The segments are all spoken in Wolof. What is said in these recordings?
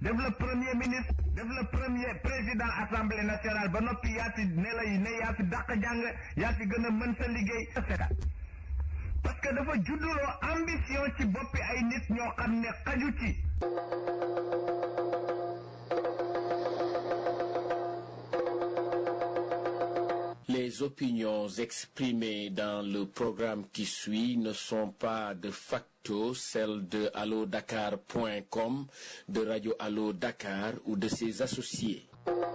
def la premier ministre def la premier président assemblée nationale ba noppi yaa fi ne lay ne yaa fi dàq jàng yaa fi gën a mën sa liggéey parce que dafa judduloo ambition ci boppi ay nit ñoo xam ne xaju ci Les opinions exprimées dans le programme qui suit ne sont pas de facto celles de allodakar.com, de Radio Allo Dakar ou de ses associés.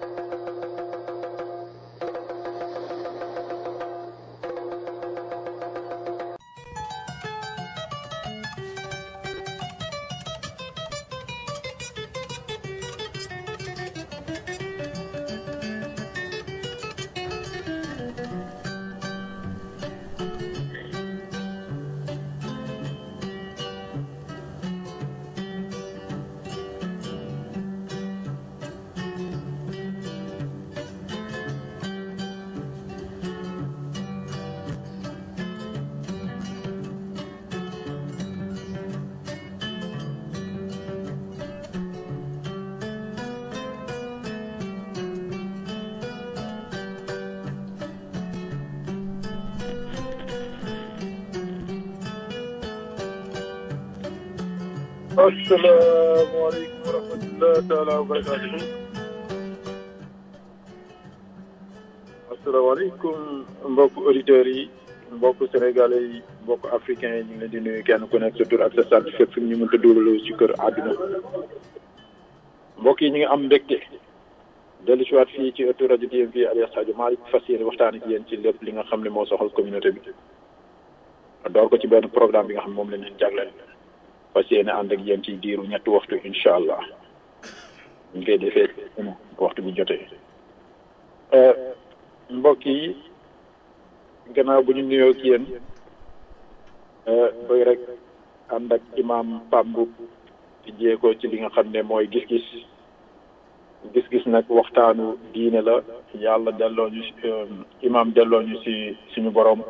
asalaamaaleykum wa rahmatulah taala wa barakaatu. asalaamaaleykum mbokk auditeurs yi mbokk sénégalais yi mbokk africains yi ñu ngi leen di nuyu kenn ku nekk sa tur ak sa sant fépp fi ñu mënta dugaloo ci kër àdduna. mbokk yi ñu ngi am mbégte dellu si waat fii ci ëttu rajo DMV alias Sadio Malick fas yéene waxtaan ak yéen ci lépp li nga xam ne moo soxal communauté bi. door ko ci benn programme bi nga xam ne moom lañ leen jagleel. fas yéene ànd ak yéen ci diiru ñetti waxtu incha allah ñu koy defee waxtu bi jotee mbokk yi gannaaw bu ñu nuyoo ak yéen bëgg rek ànd ak imam Pambu di jéego ci li nga xam ne mooy gis-gis gis-gis nag waxtaanu diine la yàlla delloo ñu imam delloo ñu si suñu borom.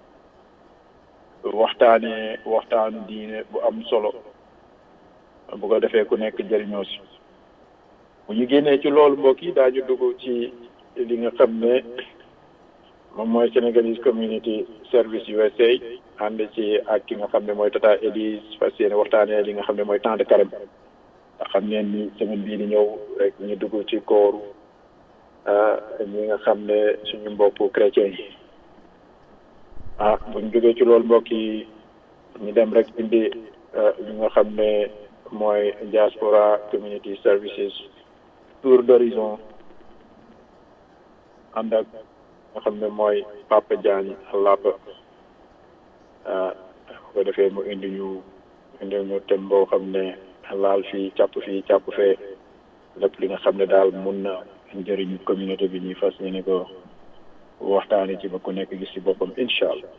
waxtaanee waxtaanu diine bu am solo bu ko defee ku nekk jëriñoo si bu ñu génnee ci loolu mbokk yi daañu dugg ci li nga xam ne moom mooy Sénégalese Community Service USA ànd ci ak ki nga xam ne mooy Tata Elise fas yéene waxtaanee li nga xam ne mooy temps de carême nga xam ne ni semaine bii di ñëw rek ñu dugg ci kooru ñi nga xam ne suñu mbokku chrétien yi ah buñ jógee ci loolu mbokk yi ñu dem rek indi li nga xam ne mooy diaspora community services tour d'horizon ànd ak nga xam ne mooy Papa Diagne Lapa bu ko defee mu indi ñu indi ñu thème boo xam ne laal fii càpp fii càpp fee lépp li nga xam ne daal mun na njëriñ communauté bi ñuy fas yéene ko waxtaani ci ba ku nekk gis ci boppam incha allah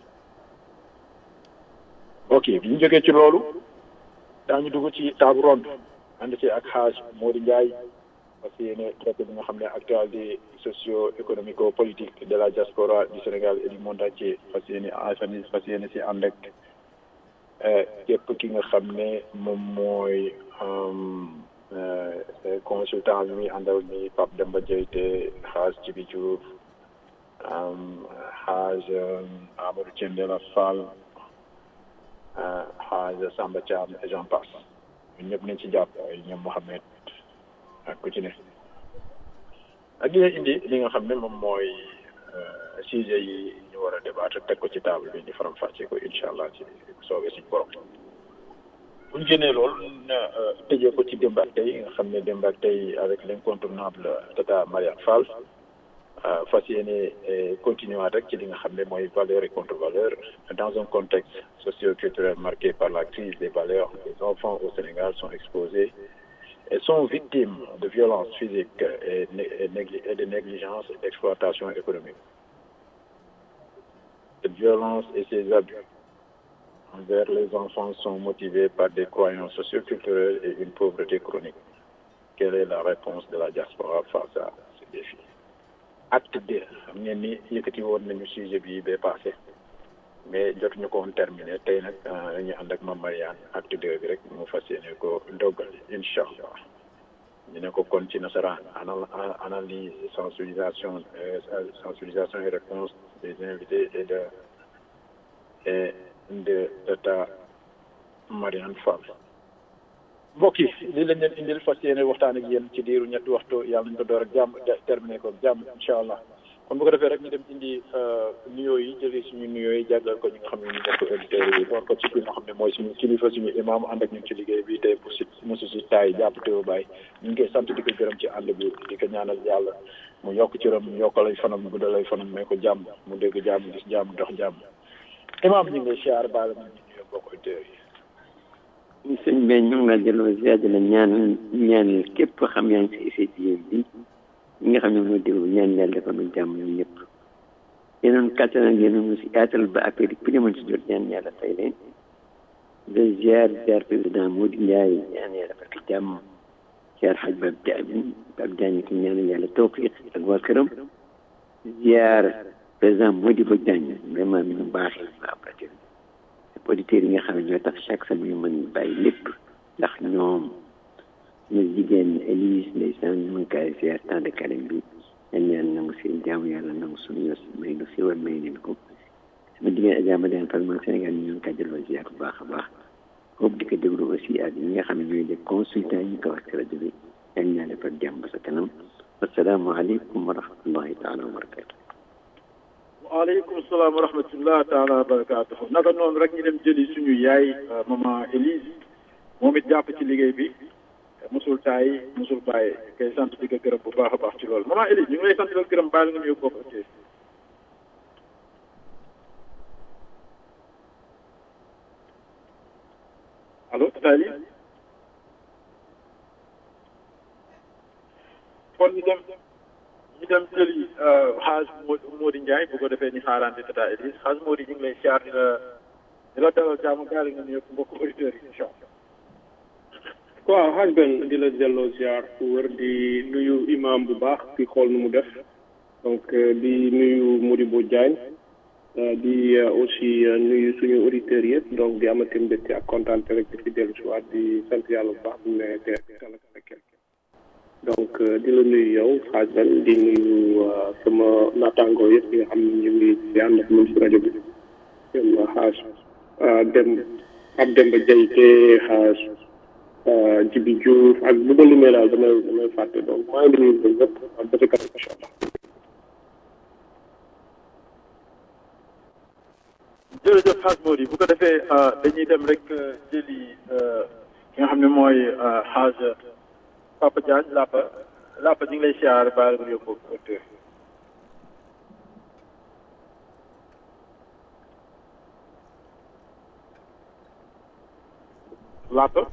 ok bi ñu jógee ci loolu daañu dugg ci table ronde ànd ci ak xaaj Modou Ndiaye parce que yéene traité bi nga xam ne actualité socio économico politique de la diaspora du Sénégal et du monde entier fas yéene asanis fas yéene si ànd ak képp ki nga xam ne moom mooy consultant bi muy àndal ni Pape Demba Diayte xaaj Djibi Diouf xaaj Amadou Thiendella Fall xaaj Samba Thiam et j'en passe ñun ñëpp nañ ci jàpp ñoom Mohamed ak ku ci ne ak dina indi li nga xam ne moom mooy sujet yi ñu war a débattre teg ko ci table bi ñu faram fàcce ko incha allah ci soobee suñ borom bu ñu génnee loolu na tëjee ko ci démb ak tey nga xam ne démb ak tey avec l'incontournable Tata Mariane Fall fas yéene continuer rek ci li nga xam ne mooy valeur et contre-valeur dans un contexte socio-culturel marqué par la crise des valeurs les enfants au Sénégal sont exposés et sont victimes de violences physiques et, et de négligence et d'exploitation économique. Cette violence et ces abus envers les enfants sont motivés par des croyances socio-culturelles et une pauvreté chronique. Quelle est la réponse de la diaspora face à ce défi? acte deux xam ngeen ni yëkkati woon nañu sujet bi bee passé mais jotuñu ko woon terminé tey nag dañuy ànd ak Mame Mariane acte deux bi rek mu fas yéene ko doggal incha allah ñu ne ko kon ci nasaraan anal analyse sensibilisation sensibilisation et réponse des invités et de et de tata Marianne Fall mbokk yi lii lañ leen indil fas yéene waxtaan ak yéen ci diiru ñetti waxtu yàlla nañ ko door ak jàmm terminé ko jàmm incha allah kon bu ko defee rek ñu dem indi nuyoo yi jëlee suñu nuyoo yi jàggal ko ñi nga xam ne ñu nekk auditeurs yi door ko ci ki nga xam ne mooy suñu kilifa suñu imaam ànd ak ñun ci liggéey bi tey pour si mosu si taay jàpp teew bàyyi ñu ngi koy sant di ko gërëm ci ànd bi di ko ñaanal yàlla mu yokk ci ram yokkal ay fanam guddal ay fanam may ko jàmm mu dégg jàmm gis jàmm dox jàmm imaam ñu ngi lay siyaar baal ñu nuyoo bokk auditeurs yi sëñ bi ñu ngi la delloo ziar di la ñaan ñaan képp xam yaa ngi si ICT bi ñi nga xam ne moo déglu ñaan yàlla defal ñu jàmm ñun ñëpp yéen kattan ak yéen ñu si yaatal ba affaire yi ku ne mën si jot ñaan yàlla fay leen de ziar ziar président Mody Ndiaye ñaan yàlla defal ko jàmm ziar xaj Bab Diagne Bab Diagne ki ñaan yàlla tawfiq ak waa këram ziar président Mody Ba Diagne vraiment mi ñu baaxee waa Pratique auditeurs yi nga xam ne ñoo tax chaque semaine ñu mën bàyyi lépp ndax ñoom ñu jigéen Élise ndeysaan ñu ngi koy ziar temps de carême bi ñaan yàlla nangu seen jaamu yàlla nangu suñu yos may nu siwal may leen ko sama jigéen Adja Madane Fall man Sénégal ñu ngi koy delloo ziar bu baax a baax foofu di ko déglu aussi ak ñi nga xam ne ñooy def consultant yi ñu ko wax ci rajo bi ñaan ñaa defal jàmm ba sa kanam asalaamaaleykum wa rahmatullahi taala wa barakatu waaleykum salaam wa rahmatullah taala wa barakatuhu naka noonu rek ñu dem jëli suñu yaay maman Élise moom it jàpp ci liggéey bi musul taay musul bàyyi kay sant di ko gërëm bu baax a baax ci loolu maman Élise ñu ngi lay sant di la gërëm bàyyi la nga nuyu bokk ok allo tata Élise kon ñu dem ñu dem jëli xaaj Mody Ndiaye bu ko defee ñu xaarante tata Élise xaaj Mody ñu ngi lay siyaar di la di la dalal jàmm gaal nga nuyu mbokk auditeurs yi incha allah. waaw xaaj benn di la delloo ziar fu wër di nuyu imam bu baax di xool nu mu def donc di nuyu Modibo Diagne di aussi nuyu suñu auditeurs yëpp donc di amati mbégte ak kontaan rek di fi dellu si waat di sant yàlla bu baax bu ne te donc di la nuyu yow xaaj benn di nuyu sama naataangoo yëpp yi nga xam ne ñu ngi di ànd ak ñun si rajo bi ñoom xaaj dem ab Demba Diayte xaaj Jibi Diouf ak bu ma limee daal damay damay fàtte donc maa ngi nuyu ñoom ñëpp ak ba ci kanam incha allah. jërëjëf xaaj Mody bu ko defee dañuy dem rek jëli ki nga xam ne mooy xaaj Papa Diagne Lapa Lapa ñu ngi lay siyaar baal nga yóbbu auteur Lapa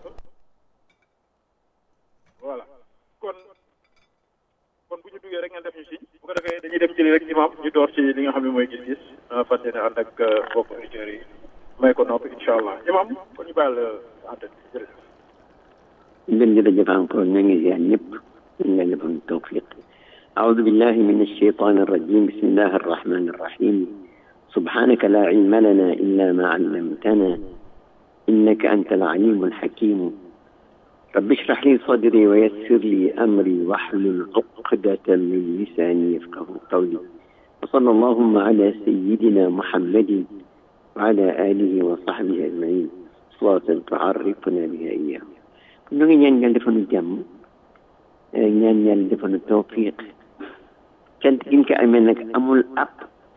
voilà kon kon bu ñu duggee rek ngeen def ñu si bu ko defee dañuy dem jëli rek imam ñu door ci li nga xam ne mooy gis-gis fas yéene ànd ak mbokk auditeurs yi may ko noppi incha allah imam kon ñu bàyyi la antenne bi jërëjëf ngeen jërëjëf encore ñu ngi ziar ñëpp ñu ngi leen tawfiq أعوذ بالله من الشيطان الرجيم بسم الله الرحمن الرحيم سبحانك لا علم لنا إلا ما علمتنا إنك أنت العليم الحكيم رب اشرح لي صدري ويسر لي أمري واحلل عقدة من لساني يفقه قولي وصلى اللهم على سيدنا محمد وعلى آله وصحبه أجمعين صلاة تعرفنا بها إياه ñu ngi ñaan yàlla defal ñu jàmm ñaan yàlla defal ñu tawfiq cant gi ñu ko amee nag amul app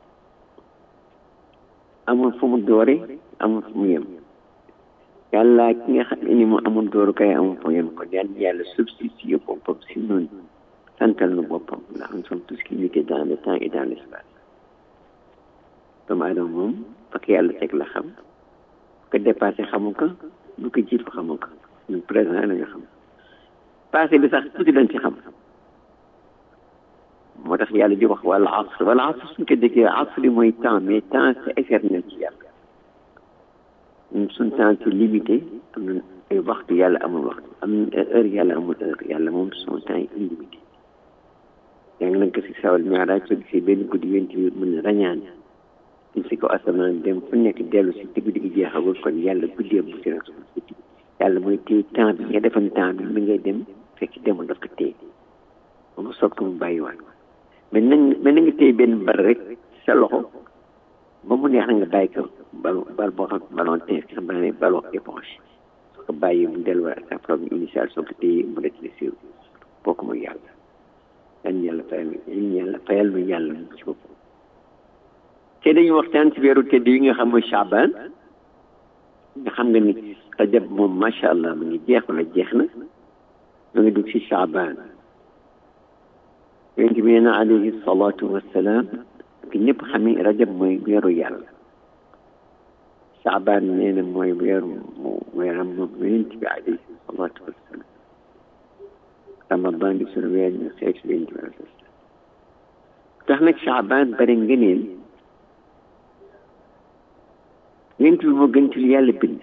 amul fu mu doore amul fu mu yem yàlla ki nga xam ne ni mu amul dooru kay amul fu mu yem kon yàlla yàlla substitué boppam si noonu santal nu boppam ndax nous sommes tous limités dans le temps et dans l'espace doomu aadama moom parce que yàlla teg la xam ko dépassé xamu ko bu ko jiitu xamu ko ñun présent la ñu xam passé bi sax tuuti lañ ci xam moo tax yàlla di wax wala asr wala asr suñ ko déggee asr mooy temps mais temps c'est éternel ci yàlla ñun suñ temps c'est limité am na ay waxtu yàlla amul waxtu am na heure yàlla amul heure yàlla moom son temps est illimité yaa ngi nañ ko si sawal miaraaj soo gisee benn guddi yonent bi mën na rañaan ñu si ko asamaan dem fu nekk dellu si te guddi gi jeexagul kon yàlla guddee bu si responsabilité yàlla mooy téye temps bi nga defoon temps bi mi ngay dem fekk demul daf ko téye ba mu soog ko mu bàyyiwaat ko mais nañ mais na nga téye benn bal rek sa loxo ba mu neex na nga bàyyi ko bal bal boo xam ballon tennis ki xam ne ballon éponge soo ko bàyyi mu delluwaat sa forme initiale soo ko téye mu def si bokk mu yàlla yan yàlla fayal yan yàlla fayal nu yàlla mu ci bopp te dañu waxtaan ci weeru tedd yi nga xam mooy Chaban nga xam nga ni rajab moom macha allah mu ngi jeex wala jeex na mu ngi dugg ci Chaban yonent bi nee na alayhi salaatu wassalaam ki ñëpp xam ni rajab mooy weeru yàlla Chaban nee na mooy weeru weeram moom yonent bi alayhi salaatu wassalaam ramadan di sunu weer ñu seet si yonent bi alayhi salaam tax nag Chaban bari ngëneel yonent bi moo gën ci lu yàlla bind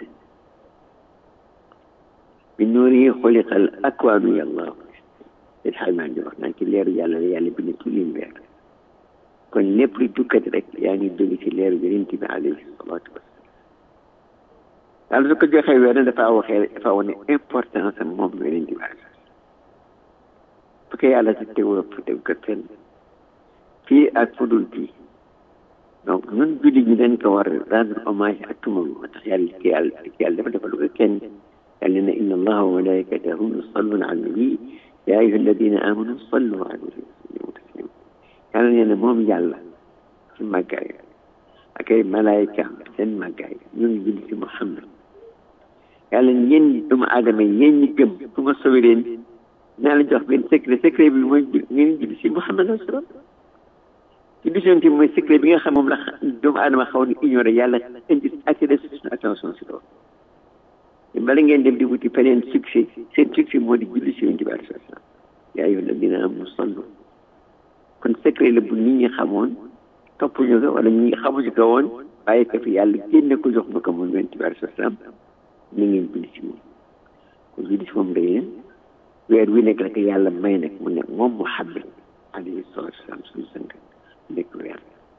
bi nuurihi xuliqal akwaanu yàlla it xaymaan di wax naan ci leeru yàlla la yàlla bind ci lim weer kon lépp lu dukkat rek yaa ngi jóge ci leeru yonent bi alayhi salaatu wasalaam yàlla su ko joxee weer na dafa waxee dafa wane importance am moom yonent bi alayhi bu ko yàlla si teewoo teg ko fenn fii ak fudul fii donc ñun jullit ñi dañ ko war a rendre hommage ak tumam moo tax yàlla ki yàlla ki yàlla dafa defal ko kenn yàlla ne inna allaha wa malaikatahu yusalluna ala nabi ya ayuha alladina amanu sallu alayhi wa sallimu taslima yàlla nee na moom yàlla ci màggaay ak ay malaayika seen màggaay ñu ngi julli ci Muhammad yàlla yéen doomu aadama yi yéen ñi gëm su ma sowe leen naa la jox benn secret secret bi mooy ngeen julli ci Muhammad alayhi salaam ci vision bi mooy secret bi nga xam moom la doomu aadama xaw ni ignoré yàlla indi attiré suñu attention si loolu bala ngeen dem di wuti feneen succès seen succès moo di julli si yonent bi alayhi salaam yaa ayyuha alladina amanu sallu kon secret la bu nit ñi xamoon toppuñu ko wala ñi xamuñu ko woon bàyyi ko fi yàlla génne ko jox ma ko moom yonent bi alayhi salaam ni ngeen julli si moom kon julli si moom day weer wi nekk rek yàlla may nag mu ne moom Muhammad alayhi salaatu wasalaam suñu sang nekk weer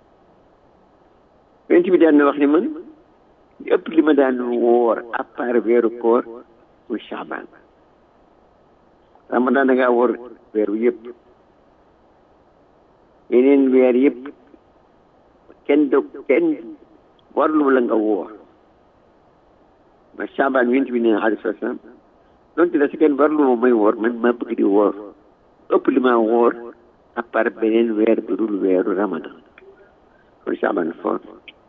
yonent bi daan na wax ni man li ëpp li ma daan woor à part weeru koor muy Chaban Ramadan da ngaa woor weeru yëpp yeneen weer yëpp kenn do kenn warlu la nga woor ma Chaban yonent bi nee na alayhi salaam donte la si kenn warlu ma may woor man maa bëgg di woor ëpp li ma woor à part beneen weer bu dul weeru ramadan kon Chaban foor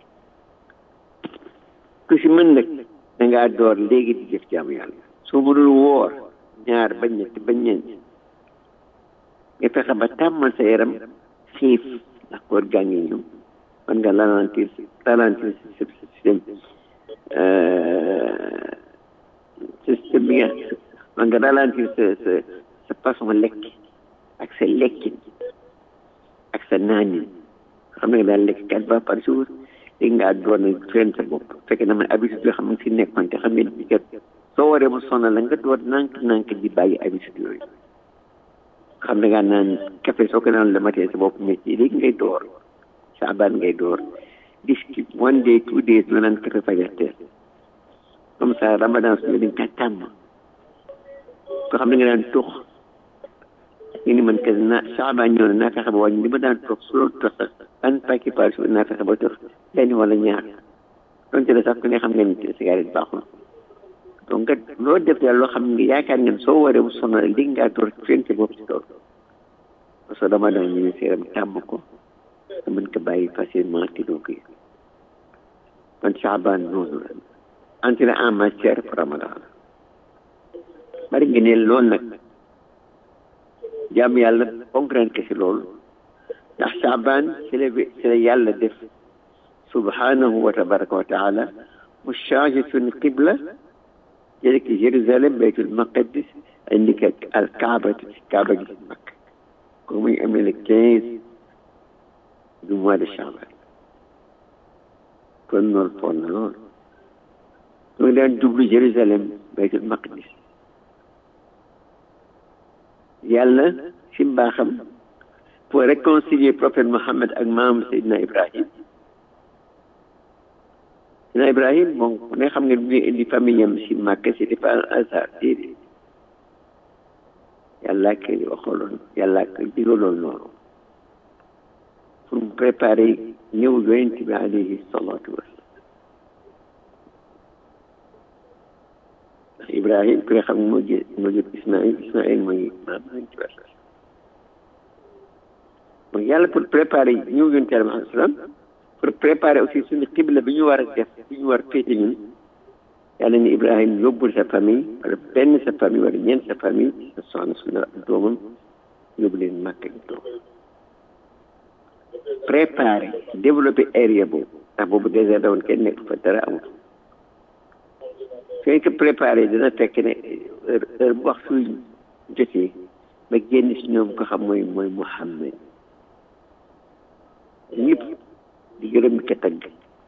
ku si mën nag da ngaa door léegi di jëf jaamu yàlla soo mënul woor ñaar ba ñett ba ñeent nga fexe ba tàmmal sa yaram xiif ndax koor gaa ngi ñëw man nga ralentir ralentir sa système système bi nga man nga ralentir sa sa sa façon lekk ak sa lekkin ak sa naanin xam nga daal lekk quatre fois par jour léegi nga doon na fenn sa bopp fekk na man habitude yoo xam ne si nekkoon te xam ngeen ni kat soo waree mu sonal la nga door nànk nànk di bàyyi habitude yooyu xam ne ngaa naan café soo ko naan le matin sa bopp métti léegi ngay door saabaan ngay door dis one day two days nga naan café fajar teel comme ça ramadan su dañ ka tàmm soo xam ne nga daan tux nga ni man kat naa saabaan ñëw na naa fexe ba wàññi li ma daan tux su loolu tux sax un paquet par jour naa fexe ba tux benn wala ñaar donte la sax ku ne xam nga ni cigarette baaxul donc nga loo def daal loo xam ne yaakaar ngeen soo waree mu sonal léegi ngaa door fenn sa bopp si loolu parce que dama daan ñu seeram tàmm ko nga mën ko bàyyi facilement te doo ko kon Chaban noonu la entrée en matière pour Ramadan bari nga ne loolu nag jàmm yàlla concret que si loolu ndax Chaban ci la ci la yàlla def subhanahu wa tabaraka wa taala mu changé suñu qibla jële ki Jérusalem baytul maqdis indi ko al kaaba kaaba gi mag ko muy amee le quinze du mois de Chaban kon loolu foon na loolu mu ngi daan jublu Jérusalem baytul maqdis yàlla si mbaaxam pour réconcilier prophète Mohammed ak maam Seydina Ibrahim Seydina Ibrahim moom ku ne xam nga bi indi famille am si Màkka c'était pas un hasard déedéet yàlla ko waxaloon yàlla ko digaloon loolu pour mu préparer ñëw yonent bi alayhi salaatu wasalaam ndax Ibrahim ku nga xam ne moo jë moo jël Ismaïl Ismaïl mooy maam yonent bi donc yàlla pour préparer ñëw yonent bi alayhi salaam pour préparer aussi suñu xibla bi ñu war a def bi ñu war a féete ñun yàlla ni Ibrahim yóbbul sa famille wala benn sa famille wala ñeent sa famille sa soxna suñu doomam yóbbu leen màkk ñu toog préparé développé area boobu ndax boobu désert da woon kenn nekk fa dara amul suñ ko préparé dina fekk ne heure heure bu wax suy jotee ba génn si ñoom ko xam mooy mooy Muhammad ñëpp di gërëm di ko tagg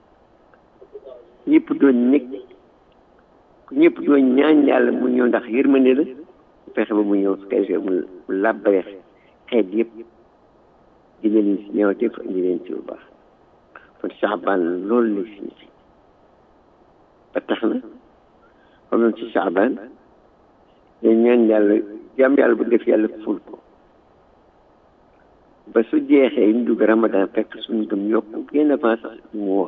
ñëpp doon nekk ñëpp doon ñaan yàlla mu ñëw ndax yërmande la fexe ba mu ñëw su ko defee mu làbbale xeet yëpp di leen si ñëwatee fa indi leen si bu baax kon Saabaan loolu lay signifié ba tax na xam nañ ci Saabaan dañ ñaan yàlla jàmm yàlla bu def yàlla ful ko ba su jeexee ñu dugg Ramadan fekk suñu gëm yokku bien avant sax mu woor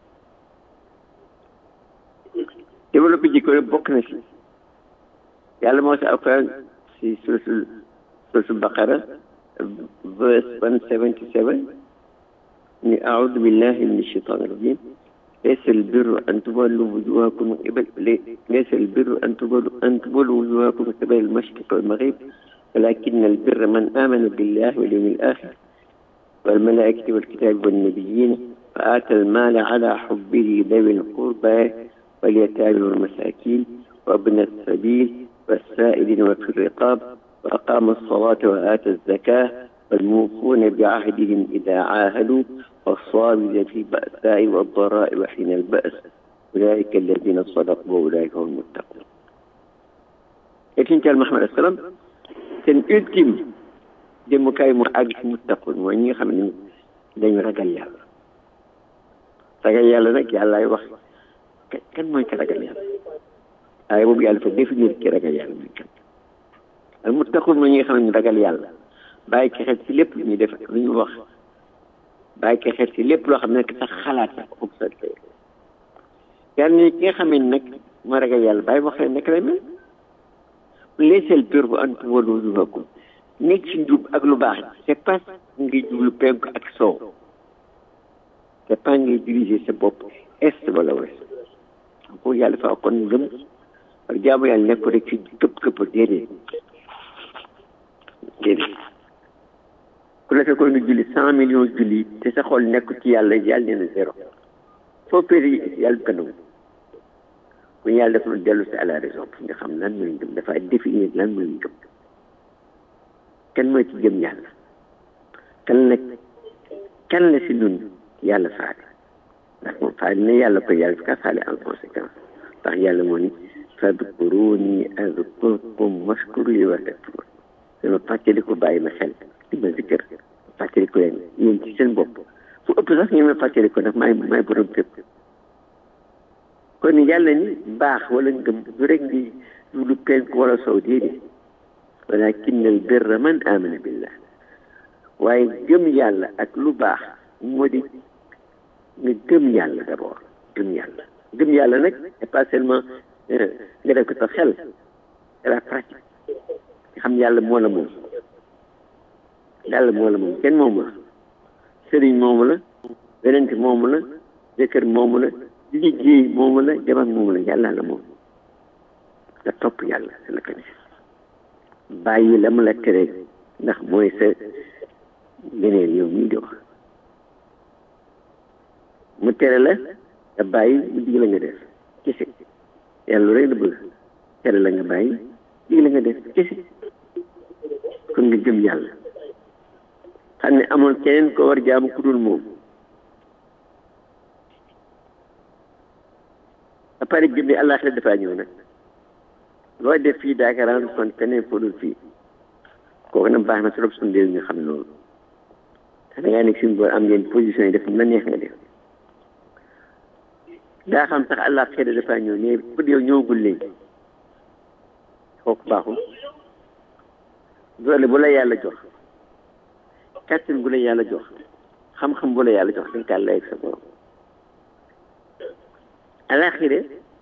développé jikko bokk na si yàlla moo si alquran si suratul suratul baqara verse 177 ni أعوذ بالله من الشيطان الرجيم ليس البر أن تولوا وجوهكم قبل ليس البر أن تولوا أن تولوا وجوهكم قبل المشرق والمغرب ولكن البر من آمن بالله واليوم الآخر والملائكة والكتاب والنبيين فآتى المال على حبه ذوي القربى واليتامى والمساكين وابن السبيل والسائلين وفي الرقاب وأقام الصلاة وآتى الزكاة والموفون بعهدهم إذا عاهدوا والصابرين في البأساء والضراء وحين البأس أولئك الذين صدقوا وأولئك هم المتقون لكن كان محمد السلام كان ultime demukaay mu àgg ci muttaqun mooy ñi nga xam ne dañu ragal yàlla ragal yàlla nag yàllaay wax kan mooy ka ragal yàlla waaye boobu yàlla fa définir ki ragal yàlla mooy kan al muttaqun mooy ñi nga xam ne ragal yàlla bàyyi ko xel ci lépp lu ñuy def lu ñu wax bàyyi ko xel ci lépp loo xam ne sax xalaat sax observé yàlla ni ki nga xam ne nag moo ragal yàlla bàyyi wax leen nekk lay mel leeseel bir bu an tuwallu wujuhakum nekk ci njub ak lu baax c'est pas ngay jublu penku ak soow c'est pas ngay diriger sa bopp est wala ouest ko yàlla fa kon ngëm ak jaamu yàlla nekk rek ci këpp këpp déedéet déedéet ku la fekkoon nga julli cent millions julli te sa xol nekk ci yàlla yàlla nee na zéro foo péri yàlla bu ko nangu bu yàlla def lu dellu si à la raison pour nga xam lan mooy ngëm dafa définir lan mooy ngëm kan mooy ci jëm yàlla kan la kan la si nun yàlla faale ndax moom faale na yàlla ko yàlla fi ka faale en conséquence ndax yàlla moo ni fadkuruni azkurkum washkuru li wa takfurun dama fàttali ko bàyyi ma xel di ma zikkër fàttali ko leen yéen ci seen bopp fu ëpp sax ngeen ma fàttali ko ndax maay maay borom fépp kon yàlla ni baax wala ngëm du rek di lu penk wala sow déedéet walakin al birra man amana billah waaye gëm yàlla ak lu baax moo di nga gëm yàlla d'abord gëm yàlla gëm yàlla nag c'est pas seulement nga def ko sa xel c'est la pratique nga xam yàlla moo la moom yàlla moo la moom kenn moomu la sëriñ moomu la wenent moomu la jëkkër moomu la liggéey moomu la jabar moomu la yàlla la moom nga topp yàlla c'est la ko bàyyi la mu la tere ndax mooy sa geneen yow mii di wax mu tere la nga bàyyi mu dig la nga def kese yàlla rek la bëgg tere la nga bàyyi dig la nga def kese kon nga gëm yàlla xam ne amul keneen ko war jaamu ku dul moom à part gëm ne àllaaxira dafaa ñëw nag loo def fii daakaaraan kon keneen foo dul fii kooku nag baax na trop suñu réew ñu xam loolu te da ngaa nekk suñu boor am ngeen position yi def na neex nga def daa xam sax àllaaxira dafaa ñëw ne pour yow ñëwagul léegi kooku baaxul doole bu la yàlla jox kàttan bu la yàlla jox xam-xam bu la yàlla jox dañ kaa lay ak sa borom alaxira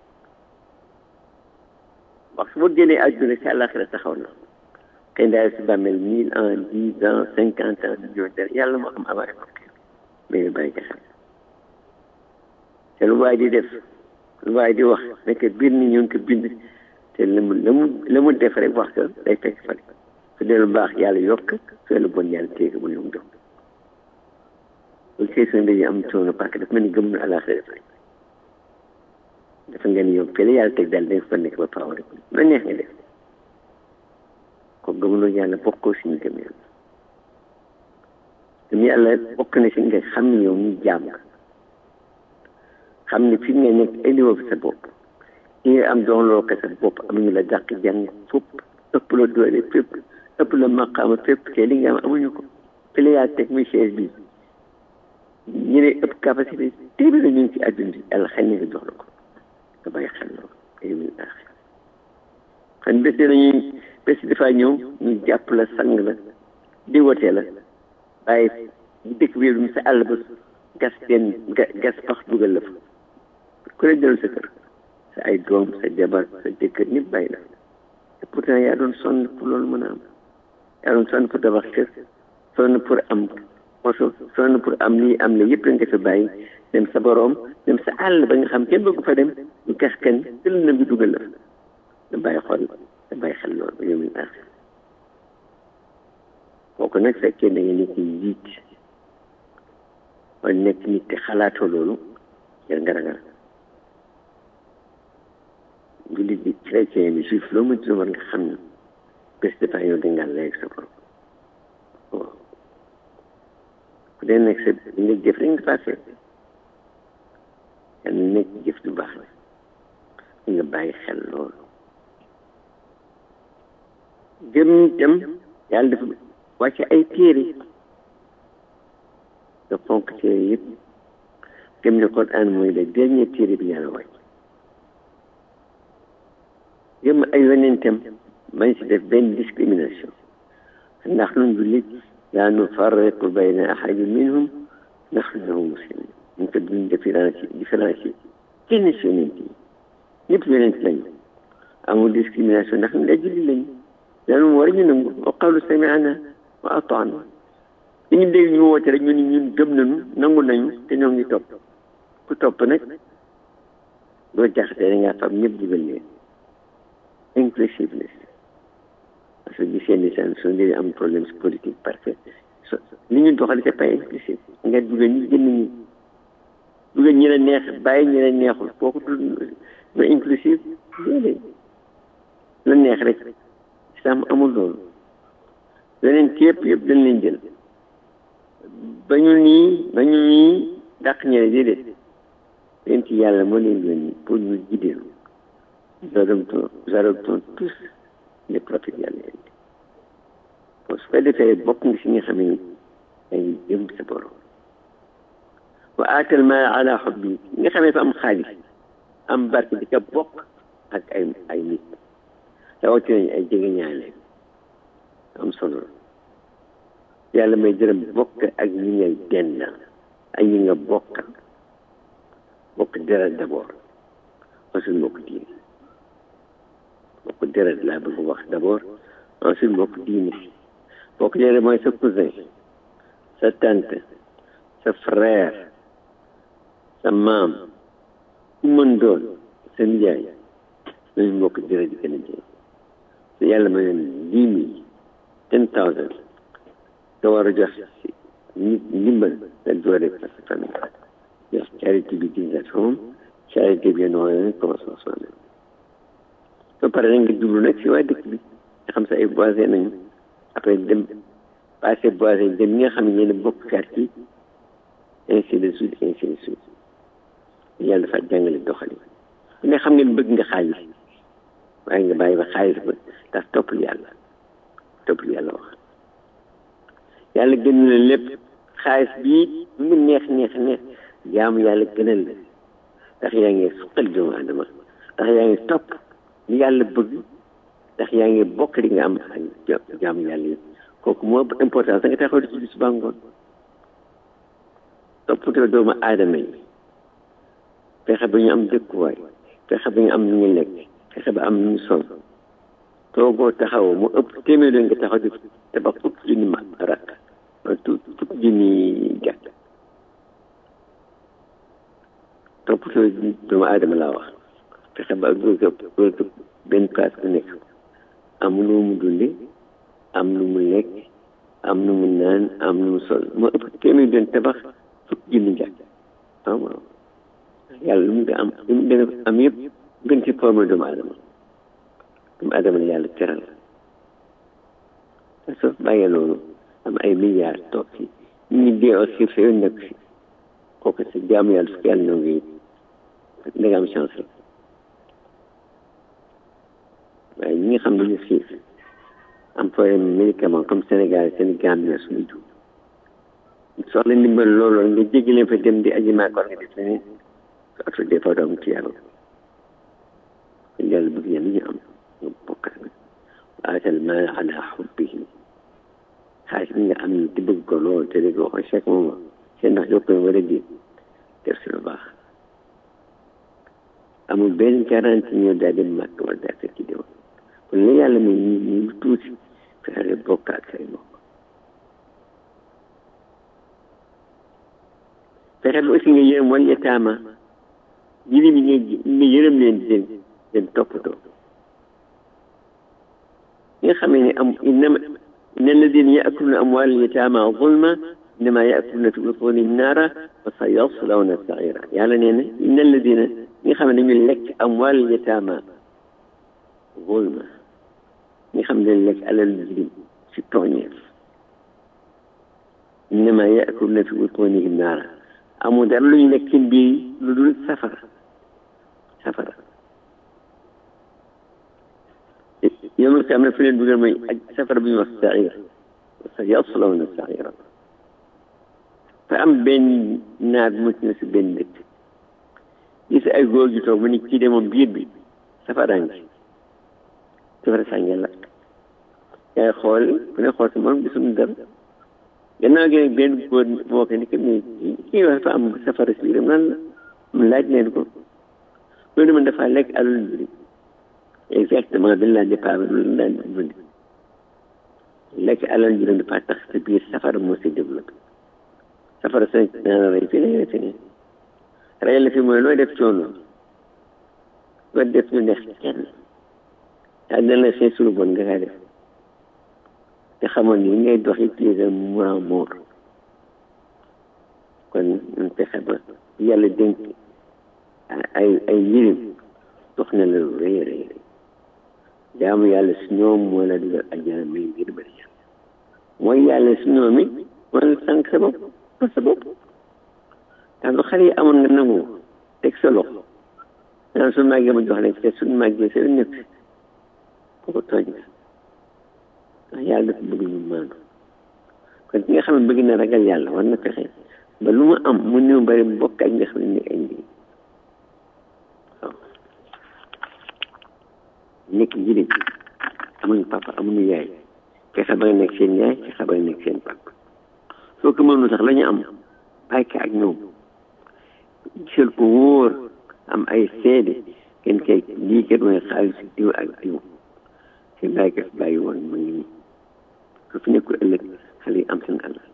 wax su ma génnee àdduna si alaxira taxaw na xëy na si bàmmeel mille ans dix ans cinquante ans million dara yàlla moo xam avant mais bàyyi ci xel te lu waay di def lu waay di wax nekk biir ni ñu ngi ko bind te la mu la mu la mu def rek wax ko day fekk fa su dee lu baax yàlla yokk su dee lu bon yàlla téye ko bu lu mu jox loolu question dañuy am coono parce que dafa mel ni gëm na àllaaxira def rek dafa ngeen yow fële yàlla teg daal dañ fa nekk ba faaw rek la neex nga def ko gëmuloo yàlla bokkoo si ñu gëm yàlla gëm yàlla bokk na si nga xam ne yow ñu jaam nga xam ne fi nga nekk indiwoo fi sa bopp li nga am doxloo ko sa bopp amuñu la dàq jàng fépp ëpp la doole fépp ëpp la maqaama fépp te li nga am amuñu ko fi la yàlla teg muy chaise bi ñu ne ëpp capacité téeméer ñu ngi ci àdduna bi yàlla xëy na nga jox la ko nga bàyyi xel loolu ay min aaxir xam bés dañuy bés dafa ñëw ñu jàpp la sang la di wotee la bàyyi dëkk bi mu sa àll ba gas teen gas pax dugal la fa ku ne dellu sa kër sa ay doom sa jabar sa jëkkër ñëpp bàyyi la et pourtant yaa doon sonn pour loolu mën a am yaa doon sonn pour tabax kër sonn pour am moso sonn pour am lii am la yëpp la nga fa bàyyi dem sa boroom dem sa àll ba nga xam kenn bëggu fa dem ñu gas kenn jël na bi dugal la fa nga bàyyi xool nga bàyyi xel loolu ba yow mi baax kooku nag fekkee da nga nit ñi jiit wala nekk nit te xalaatoo loolu yar nga ragal jullit bi chrétien bi juif loo mënti war nga xam ne bés dafa yow da ngaa lay ak sa borom waaw ku dee nekk sa li nga jëf rek nga passé yal na nekk jëf du baax la nga bàyyi xel loolu gëm itam yàlla dafa wàcce ay téere nga fonk téere yëpp gëm ne Quran mooy le dernier téere bi yàlla wàcc gëm ay yonentam bañ si def benn discrimination ndax nun jullit laa nufarriqu bayna ahadin minhum nahnu lahu muslimun ñu ko duñ différence différence yi kenn si yonent yi ñëpp yonent lañu amul discrimination ndax ñu ay jullit lañu daanu war ñu nangu wa qalu sami'na wa ata'na li ñu dégg ñu woote rek ñu ni ñun gëm nañu nangu nañu te ñoo ngi topp ku topp nag doo jaxatee da ngaa fam ñëpp dugal leen inclusiveness parce que gisee ni seen su dee am problème si politique parce que li ñu doxal c'est pas inclusif nga dugal ñi génn ñi dugal ñi la neex bàyyi ñi la neexul kooku du du inclusif déedéet la neex rek islam amul loolu leneen ci yëpp yëpp dañ leen jël ba ñu nii ba ñu nii dàq ñene déedéet leen ci yàlla moo leen yónni pour ñu gideelu nous adoptons nous adoptons tous les prophètes yàlla indi bon su ko defee bokk nga si nga xam ne dañuy jëm sa borom wa aatal maal ala xubbi nga xam ne fa am xaalis am barke di ko bokk ak ay ay nit rawatina ay jege ñaale am solo yàlla may jërëm bokk ak ñi ngay dend ak ñi nga bokkal bokk deret d'abord ensuite bokk diine bokk deret laa bëgg wax d'abord ensuite bokk diine bokk deret mooy sa cousin sa tante sa frère sa maam ku mën doon sa nijaay nañu bokk deret di gën a jël te yàlla ma leen dix mille ten thousand nga war a jox nit ndimbal nga doore parce que famille jox charité bi dix at home charité bi noonu commencé sonn ba pare nag nga jublu nag si waa dëkk bi nga xam sa ay voisins nañu après dem passé voisin dem ñi nga xam ne yéen bokk quartier ainsi de suite ainsi de suite yàlla dafa jàngale doxali ku ne xam ngeen bëgg nga xaalis waaye nga bàyyi ba xaalis ba ndax toppal yàlla toppal yàlla wax yàlla gën la lépp xaalis bii lu mu neex neex neex jaamu yàlla gënal la ndax yaa ngi suqal doomu adama ndax yaa ngi topp li yàlla bëgg ndax yaa ngi bokk li nga am ak jaam yàlla yi kooku moo ëpp importance da nga taxaw di ci bis ba ngoon toppatoo doomu aadama yi fexe ba ñu am dëkkuwaay fexe ba ñu am lu ñu lekk fexe ba am lu ñu sol toogoo taxawoo mu ëpp téeméer nga taxaw di tabax fukki junni ma rakk wala fukki junni gàtt toppatoo doomu aadama laa wax fexe ba góor góor benn place bu nekk am lu mu dunde am lu mu lekk am lu mu naan am lu mu sol moo ëpp téeméer doon tabax fukki junni gàtt waaw waaw yàlla lu mu nga am lu mu dana am yëpp gën ci forme doomu aadama doomu aadama la yàlla teral te soo bàyyee loolu am ay milliards toog ci ñu ngi dee aussi sa yoon nekk si kooku sa jaamu yàlla su yàlla ñoo ngi da nga am chance rek waaye ñi nga xam ne ñu xiif am problème médicament comme Sénégal Sénégal bi suñu jiw soxla ndimbal loolu nga jéggi leen fa dem di aji maa ko nga def leneen su atu des fois doom ci yàlla kon yàlla bëgg yàlla ñu am nga bokk ak waatal maal ala xubbihi xaalis bi nga am di bëgg ko lool te di ko wax chaque moment seen ndax yokk war a di def si lu baax amul benn garantie ñëw daal di màkk wala daal fekk ci déwén kon la yàlla may ñu ñu tuuti fexe bokk ak say mbokk fexe bi aussi nga yërëm wal yataama jirim yi nga nga yërëm leen di leen leen toppatoo ñi nga xamee ne am innama inna alladina yaakuluna amwal yataama zulma innama yaakuluna fi butunihim naara wa sa yaslawna saira yàlla nee na inna alladina ñi nga xam ne dañu lekk amwal yataama zulma ñi nga xam ne dañu lekk alal jirim si tooñeef innama yaakuluna fi butunihim naara amul dara lu ñu nekk seen biir lu dul safara safara yomul am na fi leen dugal mooy ak safara bu ñuy wax saira sa yaslawna saira fa am benn naar bu mucc na si benn dëkk gis ay góor ju toog mu ni kii de moom biir bi safara ngi safara saa ngi lakk yaay xool ku ne xool si moom gisuñu dara gannaaw gi nag benn góor moo ko ni que ni kii wax dafa am safara si biiram lan la mu laaj leen ko loolu man dafa lekk alal mbiri exactement dañ laa départ loolu daan bundi lekk alal mbiram dafa tax sa biir safara moo si développé safara sa naan rey fii lay refe ne rey la fi mooy looy def coono loo def lu neex kenn daa dana la seen sulu bon nga kaa def te xamoon ni ngay dox utiliser mourant mort kon ñun fexe ba yàlla dénk ay ay yirim dox na la lu rëy rëy rëy jaamu yàlla si ñoom moo la dugal àjjana may ngir bëri yàlla mooy yàlla si ñoom it moo la sànq sa bopp ba sa bopp ndax lu xale yi amoon nga nangu teg sa loxo naan su màggee ma jox leen te suñu màggee sa nekk kooku tooñ nga ndax yàlla dafa bëgg ñu maandu kon ki nga xam ne bëgg na ragal yàlla war na fexe ba lu mu am mu néew bari mbokk ak nga xam ne ay ndi waaw nekk jirim amuñu papa amuñu yaay fexe ba nga nekk seen yaay fexe ba nga nekk seen papa soo ko mënul sax la ñu am bàyyi ko ak ñoom gisal ko wóor am ay seede kenn kay lii kat mooy xaalis diw ak diw te bàyyi ko fi bàyyi woon mu ngi nii su fi nekkul ëllëg xale yi am seen alal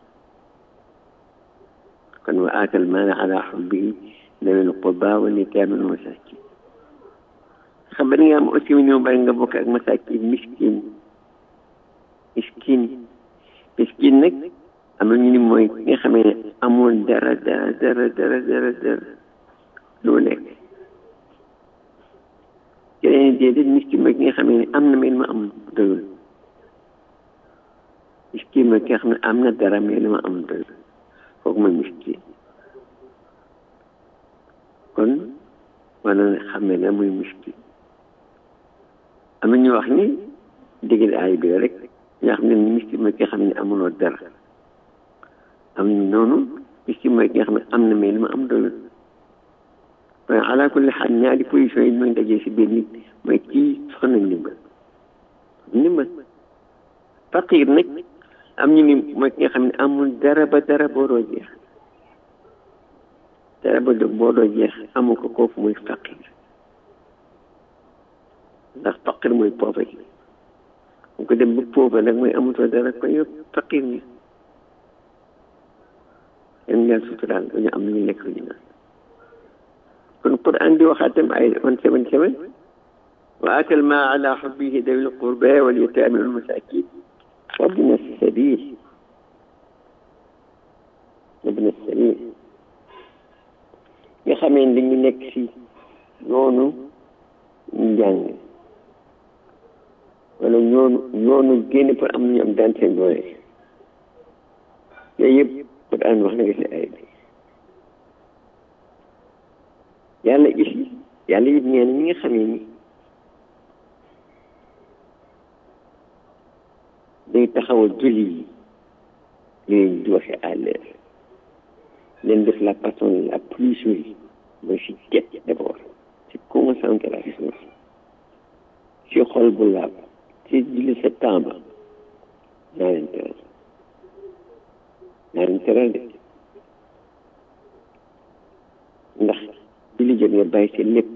kon wa aatal maala ala xubbihi dawil qurba wal yataama wal masaakin xam nga nga am aussi mu ñëw bari nga bokk ak masaakin miskin miskin miskin nag am na ñu ni mooy ki nga xamee ne amoon dara dara dara dara dara dara lu lekk keneen déedéet miskin mooy ki nga xamee ne am na mais ma am doyul miskin mooy ki nga xam ne am na dara mais li ma am doyul kooku mooy miskin kon war na xam ne la muy miskin am na ñu wax ni dégg ay bi rek ñoo xam ne miskin mooy ki nga xam ne amuloo dara am noonu miskin mooy ki nga xam ne am na mais li ma am doyul waaye ala kulli xaal ñaari position yi mooy dajee si biir nit mooy kii soxla na ndimbal ndimbal faqir nag am ñu ni mooy ki nga xam ne amul dara ba dara boo doo jeex dara ba boo doo jeex amul ko kooku muy faqir ndax faqir mooy pauvre bu ko dem ba pauvre nag mooy amutoo dara ko yow faqir ni yan ngeen suturaal dañu am lu ñu lekk lu ñu naan kon Quran di waxaatam ay one seven seven wa atal ma ala xubbihi dawil qurba wal yataami wal masakin وابن السبيل وابن السبيل nga xamee ne dañu nekk ci yoonu njàng wala yoonu yoonu génn pour am ñu am daan seen doole yooyu yëpp pour aan wax na nga si ay bi yàlla gis yàlla it ñeen ñi nga xamee ni day taxawal julli yi leen di waxe à l'heure leen def la personne la plus jolie mooy si jet d'abord si concentration si xol bu laab si julli sa tamba naa leen teral naa leen teral de ndax julli jot nga bàyyi sa lépp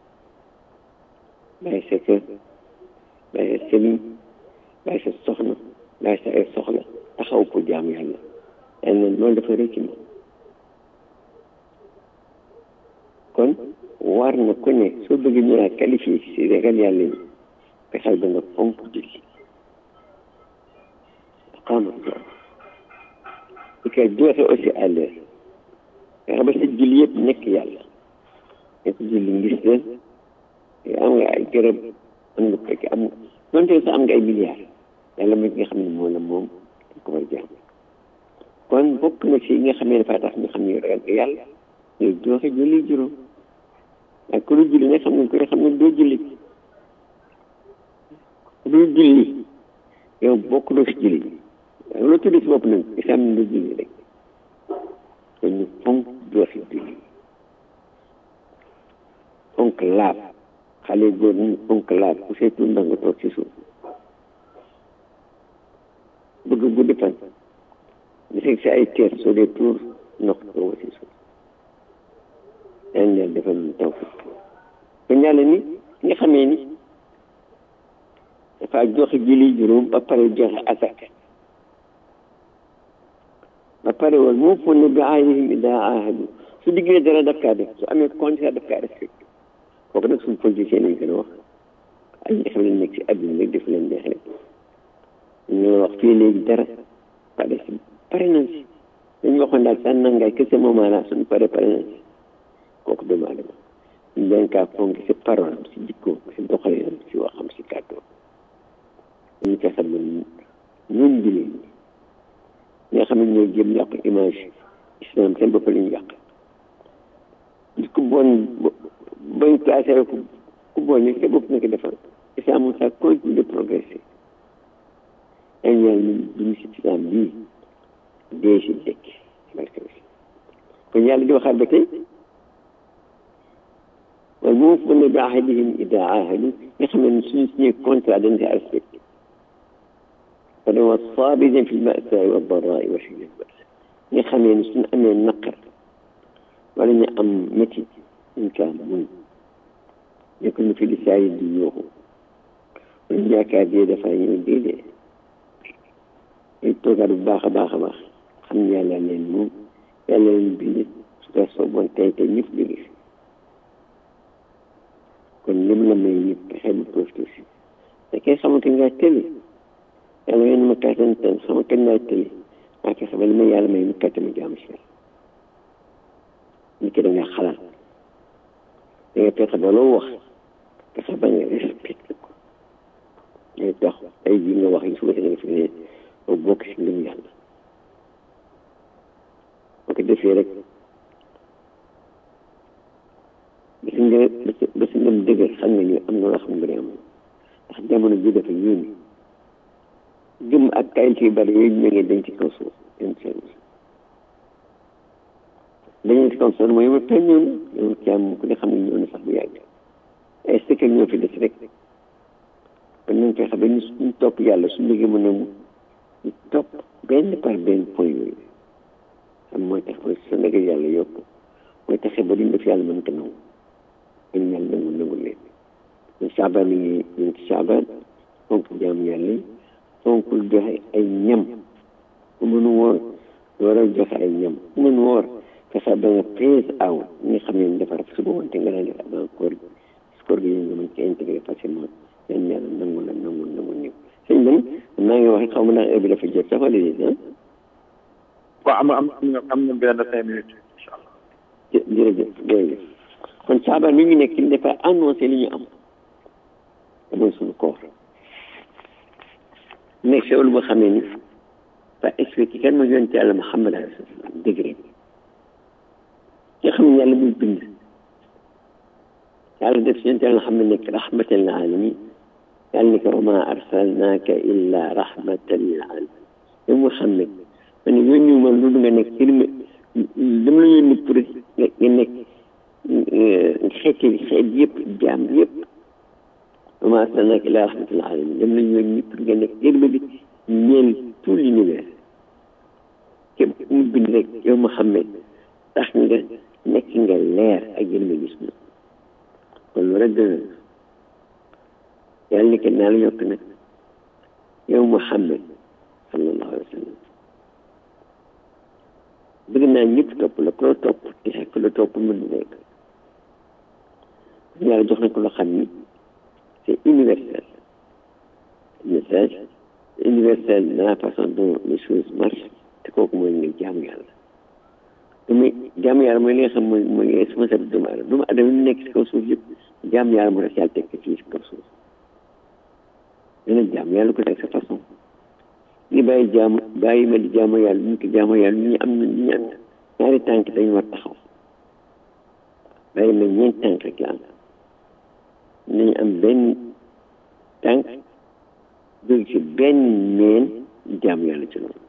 bàyyi sa kër bàyyi sa sëriñ bàyyi sa soxna bàyyi sa ay soxla taxaw pour jaamu yàlla yàlla na loolu dafa rëcc ma kon war na ku ne soo bëggee ñu laa qualifié si ragal yàlla yi fexeel ba nga fonk julli xaama loolu di koy joxe aussi à l'heure fexe ba sa julli yëpp nekk yàlla nekk julli ngis leen am nga ay gërëm am nga fekk am donte sax am nga ay milliards yàlla mooy nga xam ne moom la moom dañ ko war jaam kon bokk na ci nga xam ne dafa tax ñu xam ne ragal nga yàlla ngay joxe julli juróom ak ku lu julli nag xam ne ku ne xam ne doo julli ku dul julli yow bokk doo si julli waaye loo tudd si bopp nag islam ne doo julli rek kon ñu fonk joxe julli fonk laab xale góor ñi fonk laab ku seetu ndax nga toog ci suuf bëgg guddi fan di fekk si ay teer soo dee tuur ndox tooga si suuf yan yàlla defal ñu taw kon yàlla ni nga xamee ni dafa joxe julli juróom ba pare joxe asaka ba pare wal moo fon ne bi ahdihim idaa aahadu su diggee dara daf kaa def su amee contrat daf kaa respecté kooku nag suñu politicien nañ gën a wax ay ñi xam ne nekk si àdduna rek def leen neex rek ñu wax fii léegi dara pare si pare nañ si dañu waxoon daal sànn nangaay que ce moment là suñu pare pare nañ si kooku doomu aadama ñu leen kaa fonk si parole si jikko si doxalinam si waxam si kàddu dañu fexe ba ñun jullit ñi nga xam ne ñoo jëm yàq image islam seen bopp la ñu yàq nit ku bon bañ placé ku ku bon ñu sa bopp nekk defal islam ça continue de progresser dañ ñaan ñu dund si islam bii dee si dëkk barke kon yàlla di waxaat ba tey wal muufuna bi ahdihim ida ahadu nga xam ne suñu signé contrat dañ koy respecté kon wa saabirina fi lbasaai wa darraai wa xiina lbaas nga xamee ne suñu amee naqar wala ñu am métti ñu kaa muñ nekk ñu fi di saa yi di yooxu ñu yaakaar dee dafa ñëw déedéet ay toogaat bu baax a baax a baax xam ne yàlla leen moom yàlla leen bind su ko sooboon tey tey ñëpp jóge fi kon lim la may nit fexe bu profité si te kay xamante nga tëli yàlla ngeen ma kàttan tan xama kañ naa tëli maa fexe ba li ma yàlla may mu kàttan ma jaamu si nit ki da nga xalaat da nga fexe ba loo wax fexe ba nga respecté ko ngay tax ay ji nga wax yi suba si nga fi ne ba bokk si ngëm yàlla boo ko defee rek basi nga basi ngëm dëgër xam nga ñu am na loo xam nga am ndax jamono ji dafa yónni gëm ak qualité yu bari yooyu ñu ngi dañ ci kaw suuf dañ ci dañu ci kaw suuf mooy ma peñ ñëw na yow ci am ku ne xam ne ñëw na sax bu yàgg ay sëkkal ñoo fi des rek kon nañ fexe ba ñu ñu topp yàlla su liggéey mu nangu ñu topp benn par benn point yooyu xam mooy tax mooy sa liggéey yàlla yokk mooy taxe ba duñ def yàlla mën ko nangu kon yàlla nangu nangu leen kon saabaan mi ngi ñu ci saabaan fonk jaam yàlla yi fonkul joxe ay ñam ku mën woor war a joxe ay ñam ku mën woor fexe ba nga phase out ñi nga xam ne defar suba wante nga daan def avant koor gi koor gi nga mën ci intégré facilement yan yàlla nangu la nangu nangu ñëw sëñ man maa ngi wax xaw ma ndax heure bi dafa jot sax wala déet ah waaw am am am nga am nga benn cinq minutes incha allah jë- jërëjëf jërëjëf kon saabaan mi ngi nekk li dafa annoncé li ñu am te mooy suñu koor nekk xewlu boo xamee ni fa expliqué kan ma yonte yàlla Muhammad alayhi salaam degré nga xam ne yàlla muy bind yàlla def si yonte yàlla Muhammad nekk rahmatan lil alamin yàlla ni ko wa ma arsalnaaka illa rahmatan lil alamin yow Muhammad ma ne yónni ma lu nga nekk yërma dama la yónni pour nga nga nekk xeeti xeet yëpp jaam yëpp wa ma arsalnaaka illa rahmatan lil alamin dama la yónni pour nga nekk yërma bi ñeel tout l'univers képp ku mu bind rek yow Muhammad tax nga nekk nga leer ak yërma gis na kon lu rek dëgg yàlla ni que naa la yokk nag yow Muhammad sallallahu alayhi wa sallam bëgg naa ñëpp topp la ku la topp te ku la topp mën na nekk yàlla jox na ko loo xam ni c'est universel message universel de la façon dont les choses marchent te kooku mooy nga jaamu yàlla te muy jaamu yàlla mooy li nga xam mooy mooy responsable doomu aadama doomu aadama yi nekk si kaw suuf yëpp jaamu yàlla moo tax yàlla teg ko fii si kaw suuf dana jaamu yàlla ko teg sa façon li bàyyi jaamu bàyyi ma di jaamu yàlla ñu ko jaamu yàlla ñu am na ñu am ñaari tànk dañu war taxaw bàyyi ma ñeent tànk rek la am nañu am benn tànk jóge ci benn meen jaamu yàlla ci loolu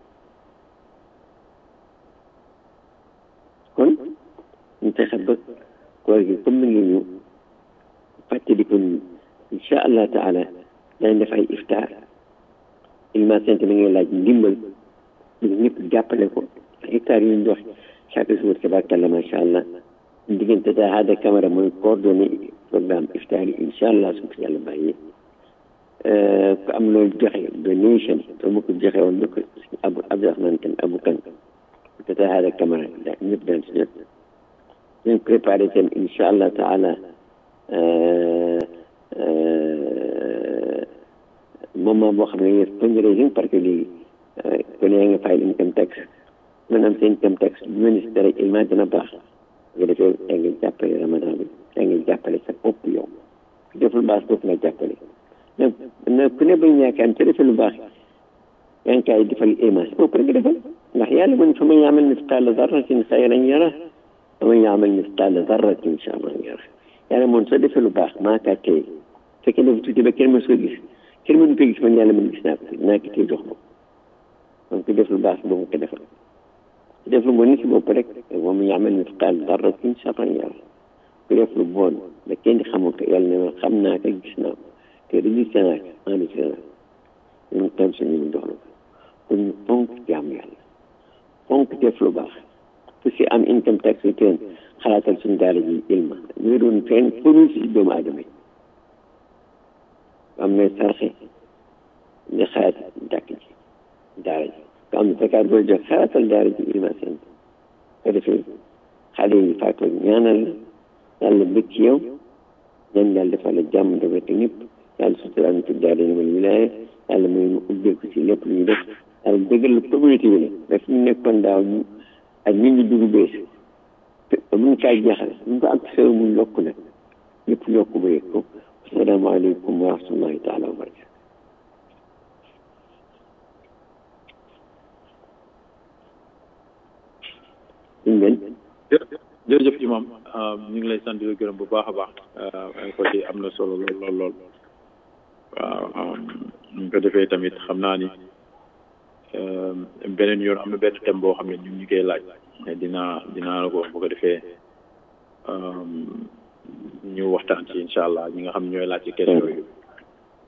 kon ñu fexe ba koor gi comme mi ngi ñëw fàttali ko incha allah taala dañ def ay iftaar ilma sant mi ngay laaj ndimbal ñu ñëpp jàppale ko iftaar yu ñu dox chaque jour tabaarkalla macha allah diggante daa Hada Camara mooy coordonné programme iftaar yi incha allah su ko yàlla bàyyee ku am loolu joxe donation soo ma ko joxe woon na ko abu Abdourahmane Kane abu kan tata Hada Camara daa ñëpp daan si jot ñu préparé seen incha allah taala moment boo xam ne yëpp fundraising parce que léegi kon yaa nga fayal income tax maanaam seen income tax bu ministère rek ilma dina baax nga defee yaa ngi jàppale ramadan bi yaa ngi jàppale sa bopp yow ku def lu baax bopp nga jàppale donc na ku ne bañ yaakaar te defee lu baax yaa ngi kaay defal ilma si bopp rek nga defal ndax yàlla man fa man yaamal misqaala darratin xayran yara fa man yaamal misqaala darratin charran yara yàlla moom soo defee lu baax maa kaa tey fekkee dafa tuuti ba kenn mën soo gis kenn mënu ko gis man yàlla mën gis naa ko naa ko tey jox ma donc ku def lu baax boobu ko defal ku def lu bon ni si bopp rek moom yaamal misqaal darratin charran yara ku def lu bon ba kenn xamul ko yàlla ne ma xam naa ko gis naa ko te registré naa ko enregistré naa ko ñun tam suñu ñu jox la ko kon ñu fonk jaamu yàlla fonk def lu baax ku si am income tax return xalaatal suñu daara ji ilma ñu doon fenn pour si doomu aadama yi am na sarxe nga xalaat jàkk ji daara ji nga am na fekkaat boo jox xalaatal daara ji ilma seen ko defee xale yi faatoo ñaanal la yàlla bëgg ci yow ñaan yàlla defal la jàmm dafa te ñëpp yàlla suturaal ñu ci daara yi wala wilaaya yàlla mooy mu ubbeeku si lépp lu ñu def yàlla dëggal la communauté bi la daf ñu nekkoon daaw ñu ak ñu ngi dugg bees te buñ kaay jeexal buñ ko ak xew mu yokk nag ñëpp yokk ba yëg ko asalaamaaleykum wa rahmatullahi taala wa barakatu suñ ngeen jërëjëf imam ñu ngi lay sant di la gërëm bu baax a baax ay côté am na solo lool lool lool waaw ñu ko defee tamit xam naa ni beneen yoon am na benn thème boo xam ne ñu ngi koy laaj dinaa dinaa la ko wax bu ko defee ñu waxtaan ci incha allah ñi nga xam ñooy laaj ci question yooyu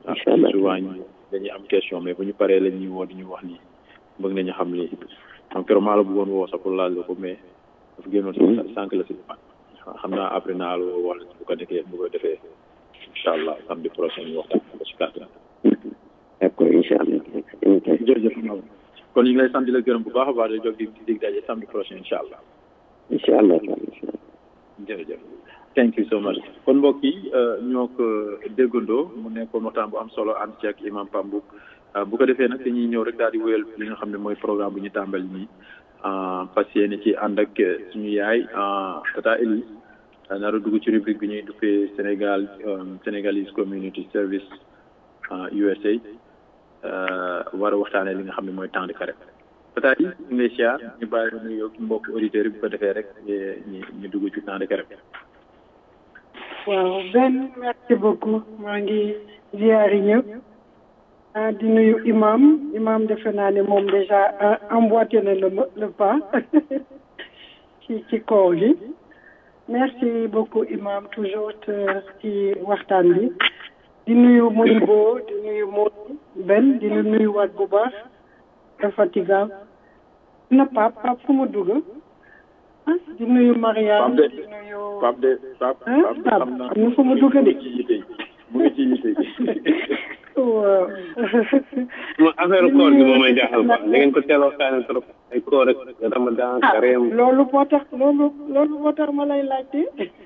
incha allah souvent ñu dañuy am question mais bu ñu paree la ñuy woo di ñu wax lii bëgg nañu xam lii donc keroog maa la bëggoon woo sax pour laaj la ko mais dafa génnoon sama sànq la si xam naa après naa la woo wala bu ko defee bu ko defee incha allah samedi prochain ñu waxtaan ko si kàttan d'accord incha allah jërëjëf kon ñu ngi lay sant di la gërëm bu baax a baax di jóg di dig daje samedi prochain incha allah incha allah jërëjëf thank you so much kon mbokk yi ñoo ko déggandoo mu nekkoon waxtaan bu am solo ànd ci ak imam Pambou bu ko defee nag dañuy ñëw rek daal di wéyal li nga xam ne mooy programme bu ñu tàmbali nii fas yéene ci ànd ak suñu yaay tata Elise nar a dugg ci rubrique bi ñuy duppee Sénégal Sénégalese Community Service USA war a waxtaanee li nga xam ne mooy temps de carême tata yi ñu ngi lay siyaar ñu bàyyi la nuyu mbokk auditeurs yi bu ko defee rek ñu ñu dugg ci temps de carême waaw benn merci beaucoup maa ngi ziyaari ñëpp ah di nuyu imam imam defe naa ne moom déjà emboîté na le le pas ci ci koor gi merci beaucoup imam toujours ci waxtaan bi di nuyu Modibo di nuyu Modou Ben di la nuyu waat bu baax infatigable na Pape Pape fu mu dugg ah di nuyu Marianne di nuyu Pape de Pape Pape de xam naa am na fu mu dugg de mu ngi ci yite waaw affaire koor gi moom may jaaxal quoi da ngeen ko teel a waxtaane trop ay koor ak ramadan kareem loolu moo tax loolu loolu moo tax ma lay laajte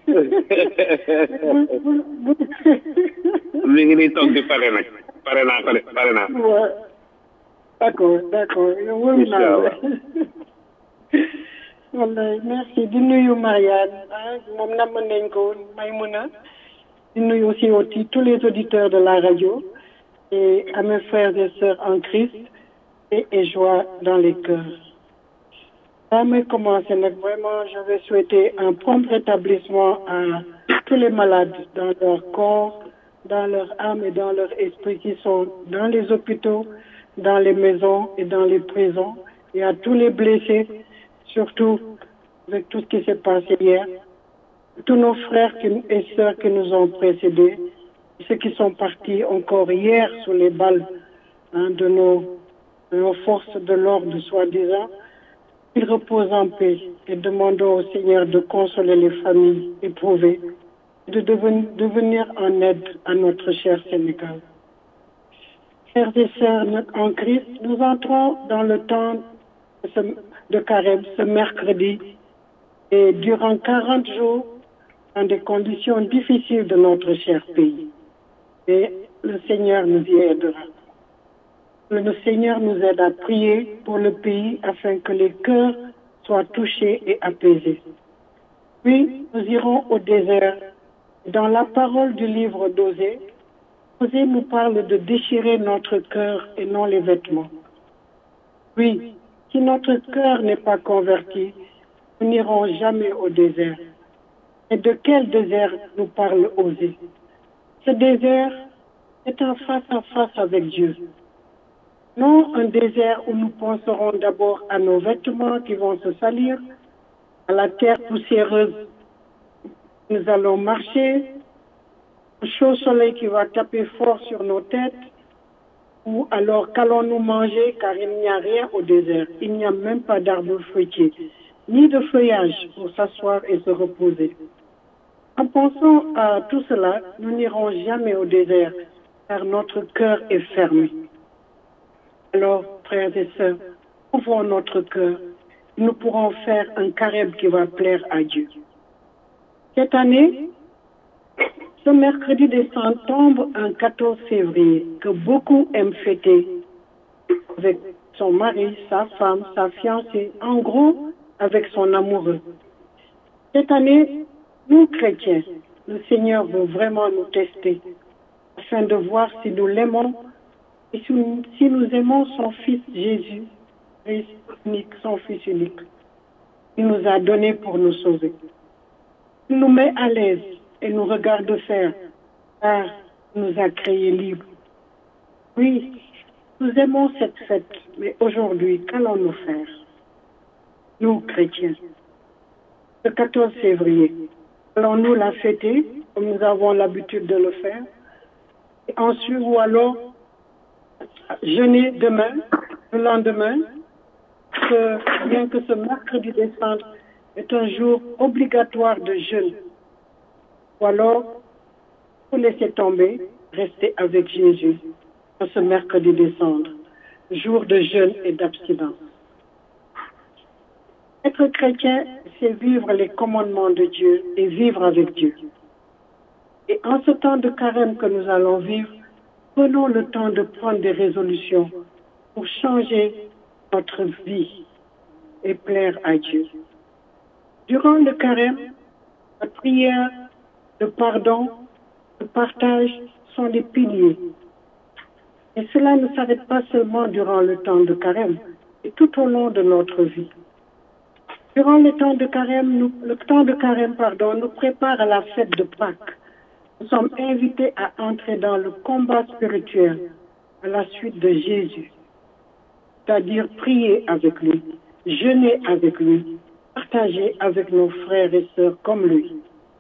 mi ngi nii toog di pare nag pare naa ko de pare naa waaw d'accord d'accord yow wóolu naa la wallaay merci di nuyu Marianne ah moom namm nañ ko may mun a di nuyu aussi aussi tous les auditeurs de la radio et à mes frères et sœurs en Christ et, et joie dans les cœurs. Avant de commencer, vraiment, je vais souhaiter un prompt rétablissement à tous les malades dans leur corps, dans leur âme et dans leur esprit qui sont dans les hôpitaux, dans les maisons et dans les prisons, et à tous les blessés, surtout avec tout ce qui s'est passé hier, tous nos frères et sœurs qui nous ont précédés, ceux qui sont partis encore hier sous les balles hein, de, nos, de nos forces de l'ordre, soi-disant, qu'ils reposent en paix et demandons au Seigneur de consoler les familles éprouvées et de, deven, de venir en aide à notre cher Sénégal. Frères et sœurs en Christ, nous entrons dans le temps de, ce, de carême ce mercredi et durant 40 jours dans des conditions difficiles de notre cher pays. Et le Seigneur nous y aidera. Le Seigneur nous aide à prier pour le pays afin que les cœurs soient touchés et apaisés. Puis nous irons au désert. Dans la parole du livre d'Osée, Osée nous parle de déchirer notre cœur et non les vêtements. Oui, si notre cœur n'est pas converti, nous n'irons jamais au désert. Et de quel désert nous parle Osée Ce désert est en face à face avec Dieu. Non un désert où nous penserons d'abord à nos vêtements qui vont se salir, à la terre poussiéreuse. Nous allons marcher, au chaud soleil qui va taper fort sur nos têtes, ou alors qu'allons-nous manger car il n'y a rien au désert. Il n'y a même pas d'arbre fruitier, ni de feuillage pour s'asseoir et se reposer. En pensant à tout cela, nous n'irons jamais au désert, car notre cœur est fermé. Alors, frères et sœurs, ouvrons notre cœur. Nous pourrons faire un carême qui va plaire à Dieu. Cette année, ce mercredi des Saints tombe un 14 février que beaucoup aiment fêter avec son mari, sa femme, sa fiancée, en gros, avec son amoureux. Cette année, nous, chrétiens, le Seigneur veut vraiment nous tester afin de voir si nous l'aimons et si nous, si nous aimons son Fils Jésus, unique, son Fils unique. Il nous a donné pour nous sauver. Il nous met à l'aise et nous regarde faire, car il nous a créés libres. Oui, nous aimons cette fête, mais aujourd'hui, qu'allons-nous faire Nous, chrétiens, le 14 février, allons-nous la fêter comme nous avons l'habitude de le faire et ensuite, ou alors jeûner demain, le lendemain, que, bien que ce mercredi décembre est un jour obligatoire de jeûne. Ou alors, vous laisser tomber, rester avec Jésus en ce mercredi décembre, jour de jeûne et d'abstinence. Être chrétien, c'est vivre les commandements de Dieu et vivre avec Dieu. Et en ce temps de carême que nous allons vivre, prenons le temps de prendre des résolutions pour changer notre vie et plaire à Dieu. Durant le carême, la prière, le pardon, le partage sont les piliers. Et cela ne s'arrête pas seulement durant le temps de carême, et tout au long de notre vie. Durant le temps de carême, nous, le temps de carême, pardon, nous prépare à la fête de Pâques. Nous sommes invités à entrer dans le combat spirituel à la suite de Jésus, c'est-à-dire prier avec lui, jeûner avec lui, partager avec nos frères et sœurs comme lui.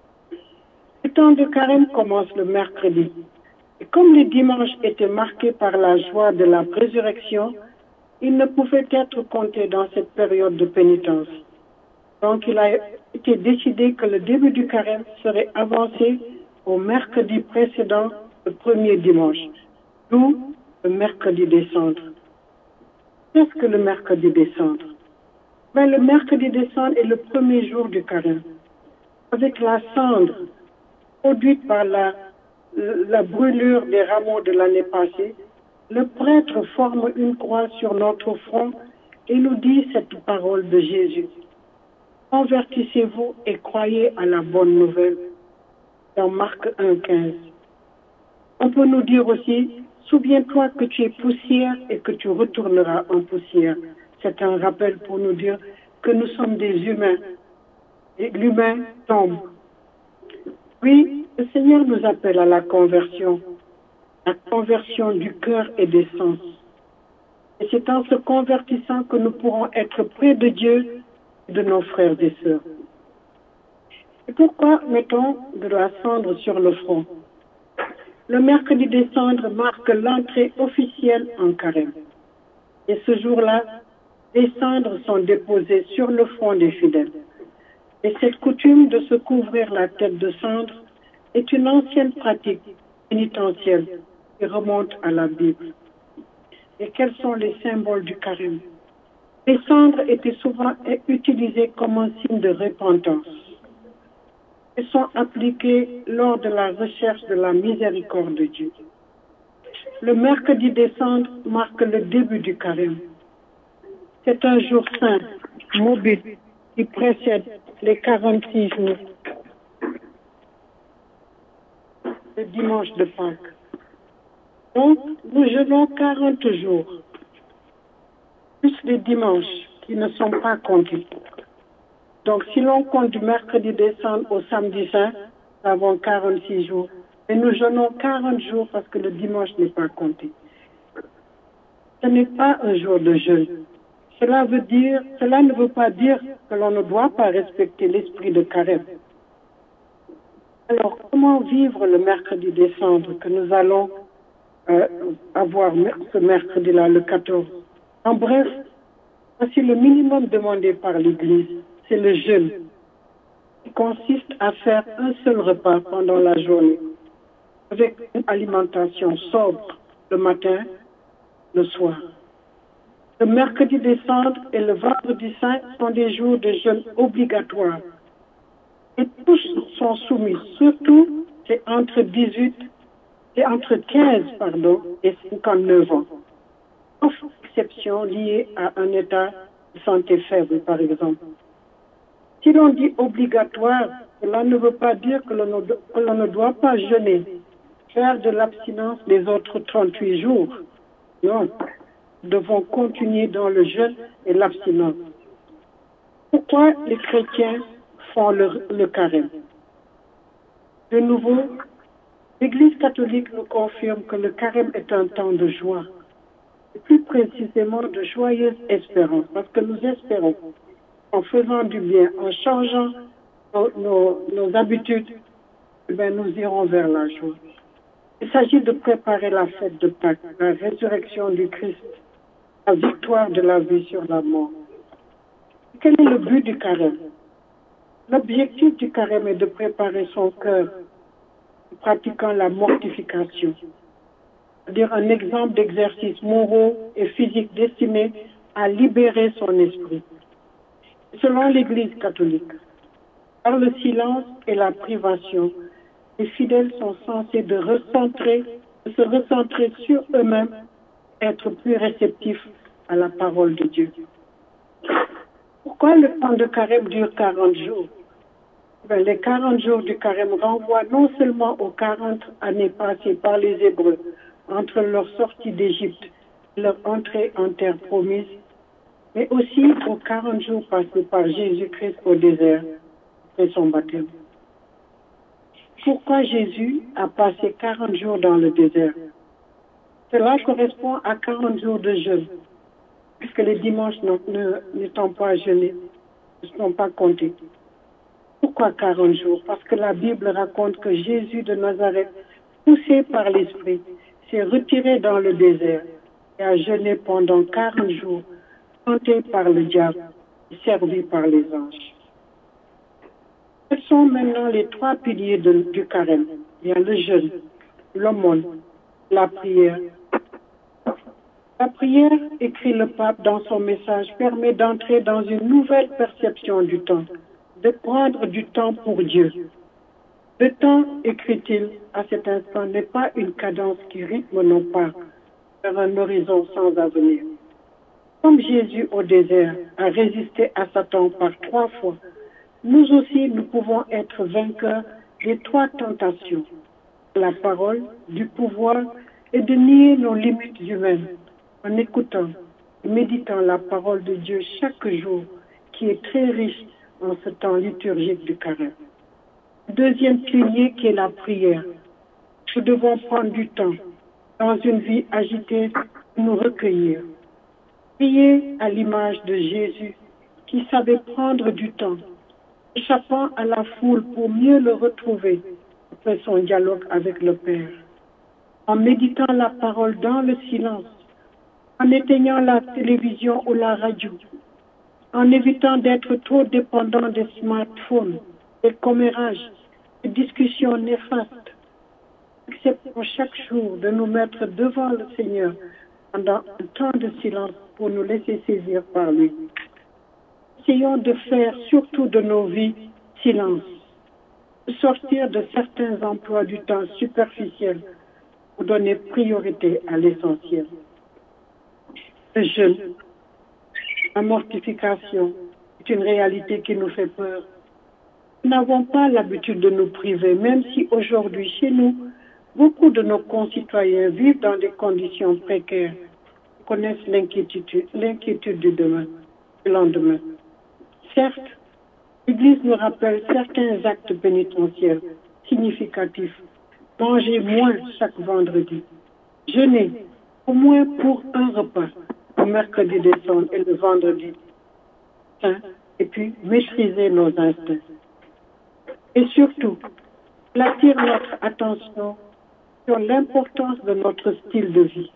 Le temps de carême commence le mercredi. Et comme les dimanches étaient marqués par la joie de la résurrection, il ne pouvait être compté dans cette période de pénitence. Donc il a été décidé que le début du carême serait avancé au mercredi précédent, le premier dimanche, d'où le mercredi décembre. Qu'est-ce que le mercredi décembre ben, Le mercredi décembre est le premier jour du carême. Avec la cendre produite par la, la brûlure des rameaux de l'année passée, le prêtre forme une croix sur notre front et nous dit cette parole de Jésus. Convertissez-vous et croyez à la bonne nouvelle. Dans Marc 1,15. On peut nous dire aussi, souviens-toi que tu es poussière et que tu retourneras en poussière. C'est un rappel pour nous dire que nous sommes des humains. Et l'humain tombe. Oui, le Seigneur nous appelle à la conversion, la conversion du cœur et des sens. Et c'est en se convertissant que nous pourrons être près de Dieu et de nos frères et sœurs. Et pourquoi mettons de la cendre sur le front Le mercredi des cendres marque l'entrée officielle en carême. Et ce jour-là, les cendres sont déposées sur le front des fidèles. Et cette coutume de se couvrir la tête de cendre est une ancienne pratique pénitentielle qui remonte à la Bible. Et quels sont les symboles du carême Les cendres étaient souvent utilisées comme un signe de repentance. Elles sont appliquées lors de la recherche de la miséricorde de Dieu. Le mercredi des cendres marque le début du carême. C'est un jour saint, mobile, qui précède les 46 jours. Le dimanche de Pâques. Donc, nous jeûnons 40 jours, plus les dimanches qui ne sont pas comptés. Donc, si l'on compte du mercredi décembre au samedi saint, nous avons 46 jours. Et nous jeûnons 40 jours parce que le dimanche n'est pas compté. Ce n'est pas un jour de jeûne. Cela veut dire, cela ne veut pas dire que l'on ne doit pas respecter l'esprit de carême. Alors, comment vivre le mercredi décembre que nous allons euh, avoir ce mercredi-là, le 14 En bref, voici le minimum demandé par l'Église, c'est le jeûne, qui consiste à faire un seul repas pendant la journée, avec une alimentation sobre le matin, le soir. Le mercredi décembre et le vendredi saint sont des jours de jeûne obligatoires. Et tous sont soumis, surtout c'est entre 18 et entre 15 pardon, et 59 ans. Sauf exception liée à un état de santé faible, par exemple. Si l'on dit obligatoire, cela ne veut pas dire que l'on ne doit pas jeûner, faire de l'abstinence les autres 38 jours. Non, nous devons continuer dans le jeûne et l'abstinence. Pourquoi les chrétiens font le, le carême De nouveau, l'Église catholique nous confirme que le carême est un temps de joie, et plus précisément de joyeuse espérance, parce que nous espérons, en faisant du bien, en changeant nos, nos, nos habitudes, eh bien, nous irons vers la joie. Il s'agit de préparer la fête de Pâques, la résurrection du Christ, la victoire de la vie sur la mort. Quel est le but du carême L'objectif du carême est de préparer son cœur en pratiquant la mortification, c'est-à-dire un exemple d'exercice moraux et physique destiné à libérer son esprit. Selon l'Église catholique, par le silence et la privation, les fidèles sont censés de recentrer, de se recentrer sur eux-mêmes, être plus réceptifs à la parole de Dieu. Pourquoi le temps de carême dure 40 jours ben, Les 40 jours du carême renvoient non seulement aux 40 années passées par les Hébreux entre leur sortie d'Égypte et leur entrée en terre promise, mais aussi aux 40 jours passés par Jésus-Christ au désert après son baptême. Pourquoi Jésus a passé 40 jours dans le désert Cela correspond à 40 jours de jeûne, puisque les dimanches n'étant pas jeûnés, ne sont pas comptés. Pourquoi 40 jours Parce que la Bible raconte que Jésus de Nazareth, poussé par l'Esprit, s'est retiré dans le désert et a jeûné pendant 40 jours, tenté par le diable et servi par les anges. Quels sont maintenant les trois piliers de, du carême Il y a le jeûne, l'aumône, la prière. La prière, écrit le pape dans son message, permet d'entrer dans une nouvelle perception du temps, de prendre du temps pour Dieu. Le temps, écrit-il à cet instant, n'est pas une cadence qui rythme nos pas vers un horizon sans avenir. Comme Jésus au désert a résisté à Satan par trois fois, nous aussi, nous pouvons être vainqueurs des trois tentations, la parole, du pouvoir et de nier nos limites humaines en écoutant et méditant la parole de Dieu chaque jour, qui est très riche en ce temps liturgique du carême. Deuxième pilier qui est la prière. Nous devons prendre du temps dans une vie agitée pour nous recueillir. Prier à l'image de Jésus qui savait prendre du temps échappant à la foule pour mieux le retrouver après son dialogue avec le Père, en méditant la parole dans le silence, en éteignant la télévision ou la radio, en évitant d'être trop dépendant des smartphones, des commérages, des discussions néfastes. Acceptons chaque jour de nous mettre devant le Seigneur pendant un temps de silence pour nous laisser saisir par lui essayons de faire surtout de nos vies silence, de sortir de certains emplois du temps superficiels pour donner priorité à l'essentiel. Le jeûne, la mortification est une réalité qui nous fait peur. Nous n'avons pas l'habitude de nous priver, même si aujourd'hui chez nous, beaucoup de nos concitoyens vivent dans des conditions précaires, connaissent l'inquiétude, l'inquiétude du demain, du lendemain. Certes, l'Église nous rappelle certains actes pénitentiels significatifs. Manger moins chaque vendredi. Jeûner au moins pour un repas, le mercredi décembre et le vendredi saint, et puis maîtriser nos instincts. Et surtout, attirer notre attention sur l'importance de notre style de vie.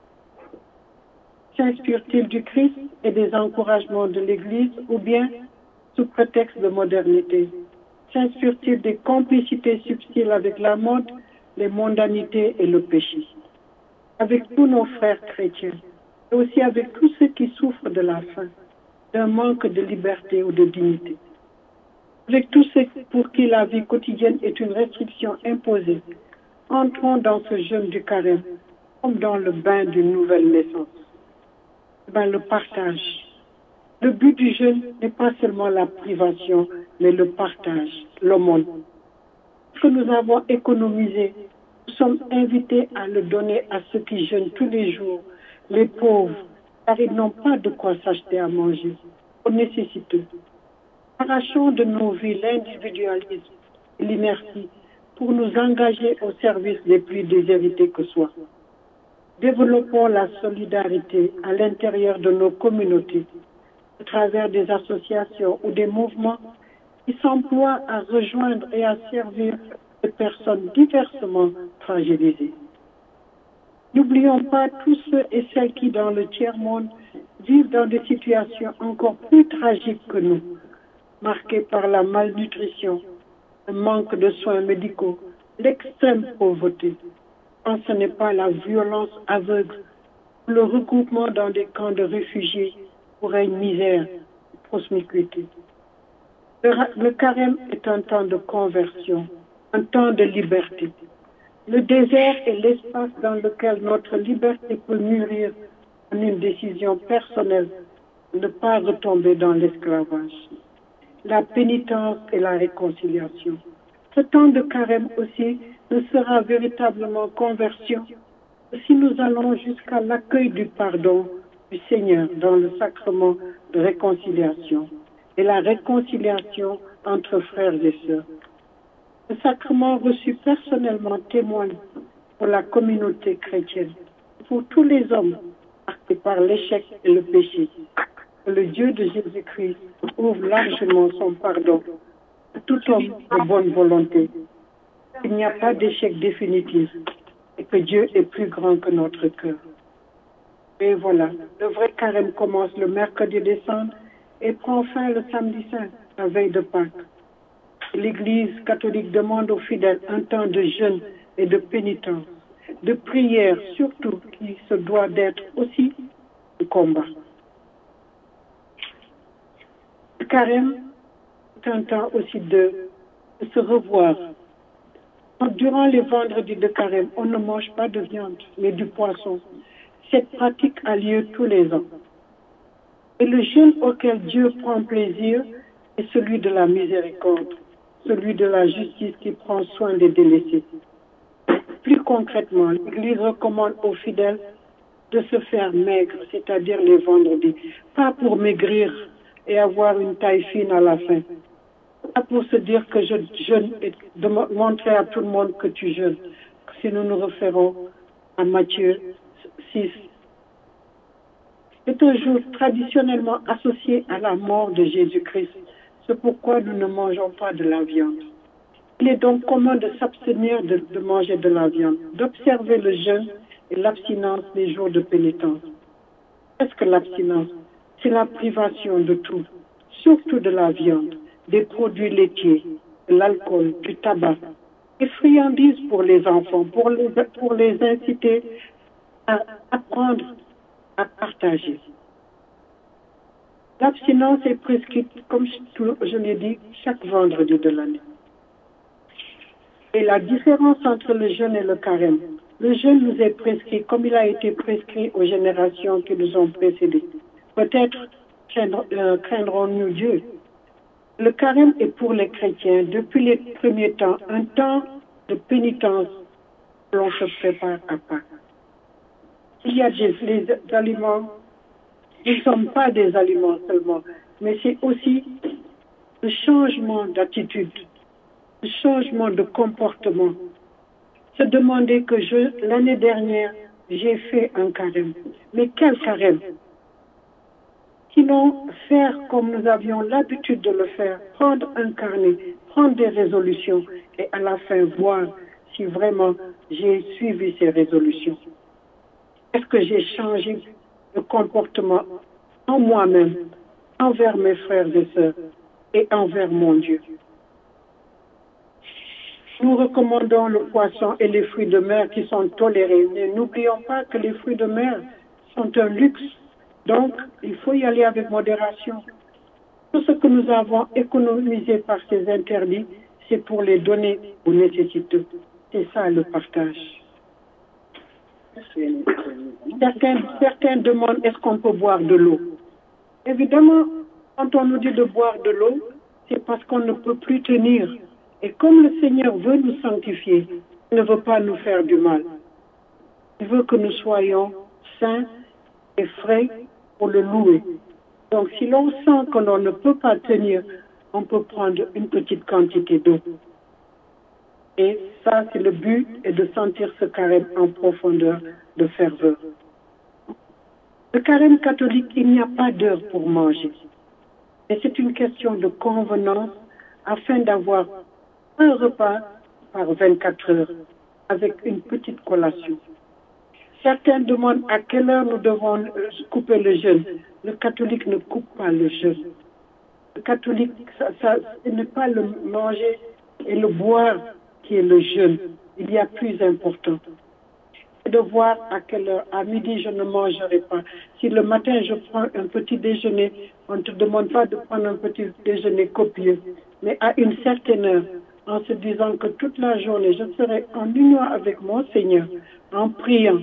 S'inspire-t-il du Christ et des encouragements de l'Église ou bien, sous prétexte de modernité, s'inspire-t-il des complicités subtiles avec la mode, les mondanités et le péché Avec tous nos frères chrétiens, et aussi avec tous ceux qui souffrent de la faim, d'un manque de liberté ou de dignité. Avec tous ceux pour qui la vie quotidienne est une restriction imposée, entrons dans ce jeûne du carême comme dans le bain d'une nouvelle naissance ben, le partage. Le but du jeûne n'est pas seulement la privation, mais le partage, l'aumône. Ce que nous avons économisé, nous sommes invités à le donner à ceux qui jeûnent tous les jours, les pauvres, car ils n'ont pas de quoi s'acheter à manger, aux nécessiteux. Arrachons de nos vies l'individualisme et l'inertie pour nous engager au service des plus déshérités que soient. Développons la solidarité à l'intérieur de nos communautés à travers des associations ou des mouvements qui s'emploient à rejoindre et à servir de personnes diversement fragilisées. N'oublions pas tous ceux et celles qui, dans le tiers-monde, vivent dans des situations encore plus tragiques que nous, marquées par la malnutrition, le manque de soins médicaux, l'extrême pauvreté, quand ce n'est pas la violence aveugle, le regroupement dans des camps de réfugiés pour une misère et promiscuité. Le, le carême est un temps de conversion, un temps de liberté. Le désert est l'espace dans lequel notre liberté peut mûrir en une décision personnelle de ne pas retomber dans l'esclavage. La pénitence et la réconciliation. Ce temps de carême aussi ne sera véritablement conversion que si nous allons jusqu'à l'accueil du pardon du Seigneur dans le sacrement de réconciliation et la réconciliation entre frères et sœurs. Le sacrement reçu personnellement témoigne pour la communauté chrétienne, pour tous les hommes marqués par l'échec et le péché. Que le Dieu de Jésus-Christ ouvre largement son pardon à tout homme de bonne volonté. Il n'y a pas d'échec définitif et que Dieu est plus grand que notre cœur. Et voilà, le vrai carême commence le mercredi décembre et prend fin le samedi saint, la veille de Pâques. L'Église catholique demande aux fidèles un temps de jeûne et de pénitence, de prière surtout qui se doit d'être aussi de combat. Le carême est un temps aussi de, de se revoir. Durant les vendredis de carême, on ne mange pas de viande, mais du poisson. Cette pratique a lieu tous les ans. Et le jeûne auquel Dieu prend plaisir est celui de la miséricorde, celui de la justice qui prend soin des délaissés. Plus concrètement, l'Église recommande aux fidèles de se faire maigre, c'est-à-dire les vendredis, pas pour maigrir et avoir une taille fine à la fin, pas pour se dire que je jeûne et de montrer à tout le monde que tu jeûnes. Si nous nous référons à Matthieu 6. C'est un jour traditionnellement associé à la mort de Jésus-Christ. C'est pourquoi nous ne mangeons pas de la viande. Il est donc commun de s'abstenir de, de manger de la viande, d'observer le jeûne et l'abstinence des jours de pénitence. Qu'est-ce que l'abstinence C'est la privation de tout, surtout de la viande, des produits laitiers, de l'alcool, du tabac, des friandises pour les enfants, pour les, pour les inciter à apprendre à partager. L'abstinence est prescrite, comme je l'ai dit, chaque vendredi de l'année. Et la différence entre le jeûne et le carême, le jeûne nous est prescrit comme il a été prescrit aux générations qui nous ont précédés. Peut-être euh, craindrons-nous Dieu. Le carême est pour les chrétiens, depuis les premiers temps, un temps de pénitence où l'on se prépare à Pâques. Il y a des les aliments, ils ne sont pas des aliments seulement, mais c'est aussi le changement d'attitude, le changement de comportement. Se demander que je, l'année dernière, j'ai fait un carême. Mais quel carême Sinon, faire comme nous avions l'habitude de le faire, prendre un carnet, prendre des résolutions et à la fin voir si vraiment j'ai suivi ces résolutions. Est-ce que j'ai changé de comportement en moi-même, envers mes frères et sœurs et envers mon Dieu Nous recommandons le poisson et les fruits de mer qui sont tolérés. Mais n'oublions pas que les fruits de mer sont un luxe. Donc, il faut y aller avec modération. Tout ce que nous avons économisé par ces interdits, c'est pour les donner aux nécessiteux. C'est ça le partage. Certains, certains demandent est-ce qu'on peut boire de l'eau. Évidemment, quand on nous dit de boire de l'eau, c'est parce qu'on ne peut plus tenir. Et comme le Seigneur veut nous sanctifier, il ne veut pas nous faire du mal. Il veut que nous soyons saints et frais pour le louer. Donc si l'on sent que l'on ne peut pas tenir, on peut prendre une petite quantité d'eau. Et ça, c'est le but, et de sentir ce carême en profondeur de ferveur. Le carême catholique, il n'y a pas d'heure pour manger. Et c'est une question de convenance afin d'avoir un repas par 24 heures avec une petite collation. Certains demandent à quelle heure nous devons couper le jeûne. Le catholique ne coupe pas le jeûne. Le catholique, ça, ça, ce n'est pas le manger et le boire qui est le jeûne. Il y a plus important. C'est de voir à quelle heure. À midi, je ne mangerai pas. Si le matin, je prends un petit déjeuner, on ne te demande pas de prendre un petit déjeuner copieux. Mais à une certaine heure, en se disant que toute la journée, je serai en union avec mon Seigneur, en priant,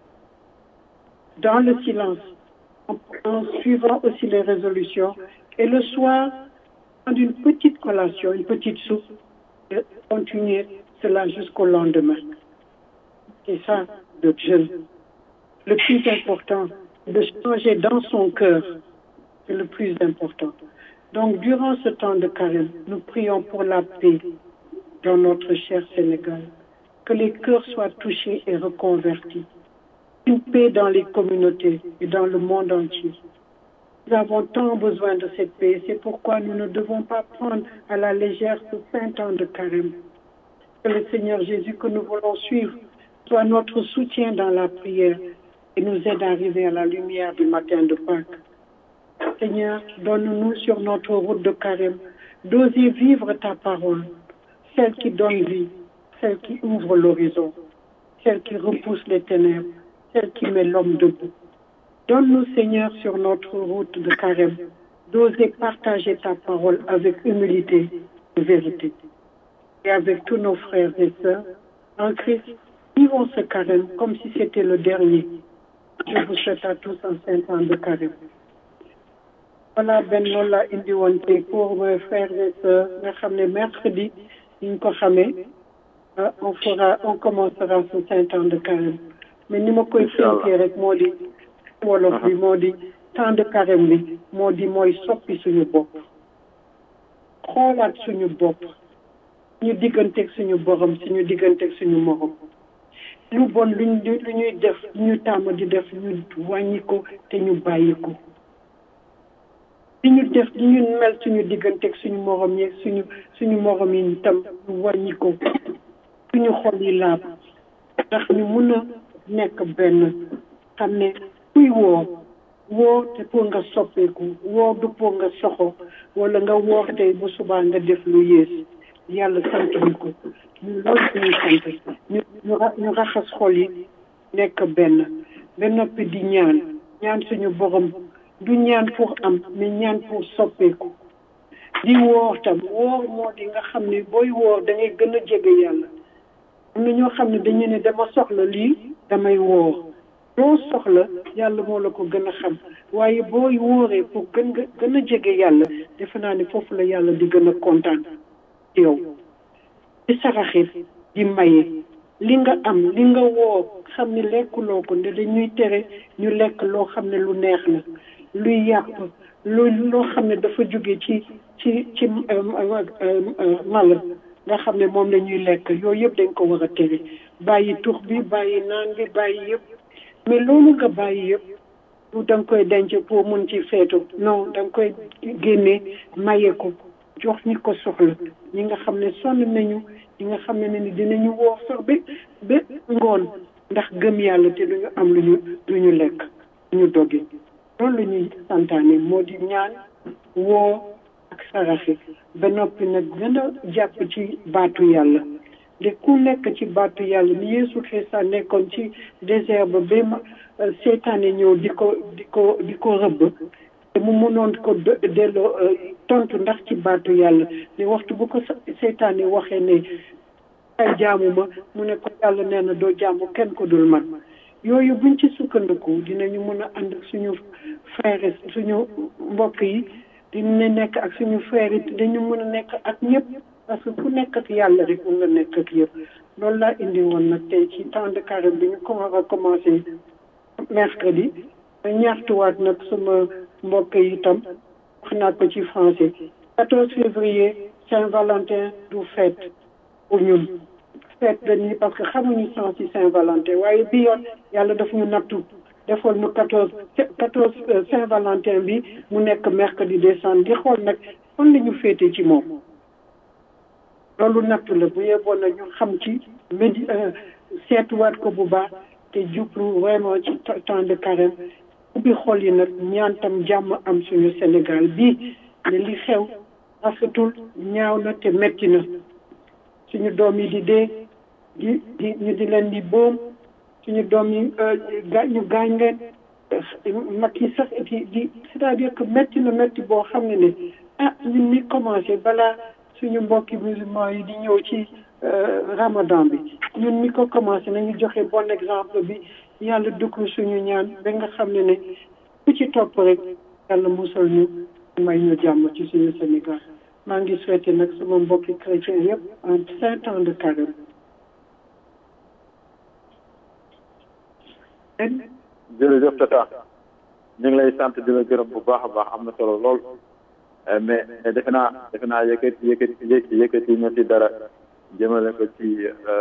dans le silence, en, en suivant aussi les résolutions. Et le soir, prendre une petite collation, une petite soupe, et continuer cela jusqu'au lendemain. C'est ça, le jeûne. Le plus important, de changer dans son cœur, c'est le plus important. Donc, durant ce temps de carême, nous prions pour la paix dans notre cher Sénégal, que les cœurs soient touchés et reconvertis, une paix dans les communautés et dans le monde entier. Nous avons tant besoin de cette paix, c'est pourquoi nous ne devons pas prendre à la légère ce saint temps de carême. Que le Seigneur Jésus que nous voulons suivre soit notre soutien dans la prière et nous aide à arriver à la lumière du matin de Pâques. Seigneur, donne-nous sur notre route de carême d'oser vivre ta parole, celle qui donne vie, celle qui ouvre l'horizon, celle qui repousse les ténèbres, celle qui met l'homme debout. Donne-nous, Seigneur, sur notre route de carême, d'oser partager ta parole avec humilité et vérité. Et avec tous nos frères et sœurs, en Christ, vivons ce carême comme si c'était le dernier. Je vous souhaite à tous un saint temps de carême. voilà benn loolu laa indi woon tey pour mes frères et sœurs nga xam ne mercredi ni ñu ko xamee on fera on commencera ce saint temps de carême mais ni ma koy tënkee rek moo di wolof bi moo di temps de carême bi moo di mooy soppi suñu bopp xoolaat suñu bopp ñu digganteeg suñu borom suñu digganteeg suñu morom lu bon luñ lu ñuy def lu ñu tàmm di def ñu wàññi ko te ñu bàyyi ko li ñu def li ñu mel suñu digganteeg suñu morom yi suñu suñu morom yi itam ñu wàññi ko suñu xol yi laab ndax ñu mun a nekk benn xam ne kuy woo woo te pour nga soppeeku woo du pour nga soxo wala nga woor tey bu subaa nga def lu yées yàlla sant ñu ko ñu loolu suñuy sant ñu ñu raxas xol yi nekk benn ba noppi di ñaan ñaan suñu borom du ñaan pour am mais ñaan pour soppeeku di woor tam woor moo di nga xam ne booy woor da ngay gën a jege yàlla am na ñoo xam ne dañu ne dama soxla lii damay woor loo soxla yàlla moo la ko gën a xam waaye booy wooree pour gën nga gën a jege yàlla defe naa ne foofu la yàlla di gën a kontaan yow di saraxit di maye li nga am li nga woor xam ne lekkuloo ko nde dañuy tere ñu lekk loo xam ne lu neex la luy yàpp lu loo xam ne dafa jóge ci ci ci mala nga xam ne moom la ñuy lekk yooyu yëpp dañ ko war a tere bàyyi tux bi bàyyi naan bi bàyyi yëpp mais loolu nga bàyyi yëpp du da nga koy denc pour mun ci feetu non da nga koy génne maye ko jox ñi ko soxla ñi nga xam ne sonn nañu ñi nga xam ne ni dinañu woor sax ba ba ngoon ndax gëm yàlla te duñu am lu ñu lu ñu lekk ñu doge loolu la ñuy santaane moo di ñaan woo ak saraxe ba noppi nag gën a jàpp ci baatu yàlla de ku nekk ci baatu yàlla ni Yeesu Krista nekkoon ci désert ba ba ma seetaane ñëw di ko di ko di ko rëbb te mu mënoon ko delloo tontu ndax ci baatu yàlla ne waxtu bu ko seetaane waxee ne ay jaamu ma mu ne ko yàlla nee na doo jaamu kenn ko dul man yooyu buñ ci sukkandiku dinañu mën a ànd ak suñu frère suñu mbokk yi dina nekk ak suñu frère yi dañu mën a nekk ak ñëpp parce que ku nekk ak yàlla rek mun nga nekk ak yëpp loolu laa indi woon nag tey ci temps de carême bi ñu ko war a commencé mercredi ma ñaxtuwaat nag sama mbokk yi itam wax naa ko ci français 14 février Saint-Valentin du fête pour ñun fête dañuy parce que xamuñu sens ci Saint-Valentin waaye bi yoon yàlla daf ñu nattu defoon ñu 14 14 Saint-Valentin bi mu nekk mercredi décembre di xool nag fan la ñu féete ci moom loolu natt la bu yeboon na ñu xam ci médi seetuwaat ko bu baax te jublu vraiment ci temps de carême ubbi xol yi nag ñaantam jàmm am suñu Sénégal bii ne li xew rafetul ñaaw na te metti na suñu doom yi di dee di di ñu di leen di boom suñu doom yi ga ñu gaañ leen mag yi sax di di c'est-à-dire que metti na metti boo xam ne ne ah ñun ni commencé balaa suñu mbokki musulman yi di ñëw ci ramadan bi ñun mi ko commencé nañu joxe bon exemple bi yàlla dugg suñu ñaan ba nga xam ne ne ku ci topp rek yàlla musal ñu may ñu jàmm ci suñu Sénégal maa ngi souhaité nag sama mbokki chrétien yëpp en cinq ans de carême jërëjëf tata ñu ngi lay sant di la gërëm bu baax a baax am na solo lool mais mais defe naa defe naa yëkkati yëkkati yëkkati nga ci dara jëmale ko ci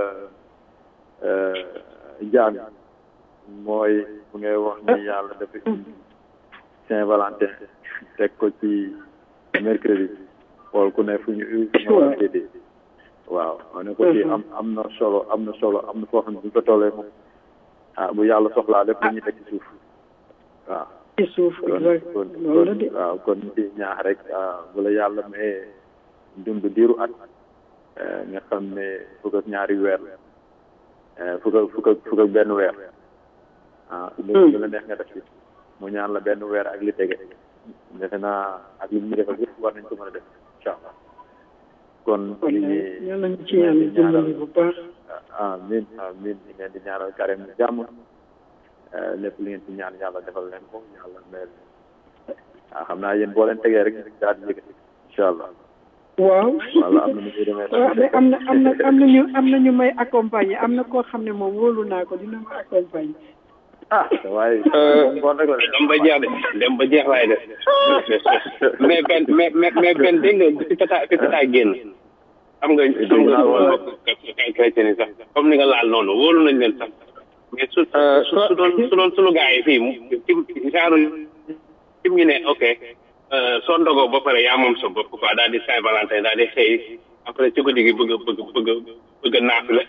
jaam mooy bu ngay wax ni yàlla dafa indi Saint Valentin teg ko ci mercredi xool ku ne fu ñu fu ñu war a déedee waaw ma ne ko ci am am na solo am na solo am na foo xam ne bu ñu ko tollee moom ah bu yàlla soxlaa lépp dañuy teg ci suuf waaw ci suuf kon kon kon waaw kon ci ñaax rek bu la yàlla mayee dund diiru at nga xam ne fukk ak ñaari weer fukk ak fukk ak fukk ak benn weer ah lu la neex nga def ci mu ñaan la benn weer ak li tege defe naa ak li ñu defal yëpp war nañ ko mën a def incha allah kon li ñuy yàlla ñu ci yàlla dimbali bu baax amin amin ñi ngeen di ñaanal carême jàmm lépp li ngeen ci ñaan yàlla defal leen ko yàlla mel waaw xam naa yéen boo leen tegee rek daal di yëkkati incha allah waaw wala am na nu muy demee waaw mais am na am na am na ñu am na ñu may accompagner am na koo xam ne moom wóolu naa ko dina ma accompagner ah waaye ngoon rek la dem ba jeex de dem ba jeex laay def mais benn mais mais mais benn dégg nga fi tata fi tata génn xam nga xam nga kay chrétien yi sax comme ni nga laal noonu wóolu nañ leen sax mais su su su doon su doon sunu gars yi fii ci genre ci ñu ne ok soo ndogoo ba pare yaa moom sa bopp quoi daal di Saint Valentin daal di xëy après ci guddi gi bëgg a bëgg bëgg bëgg a naaf la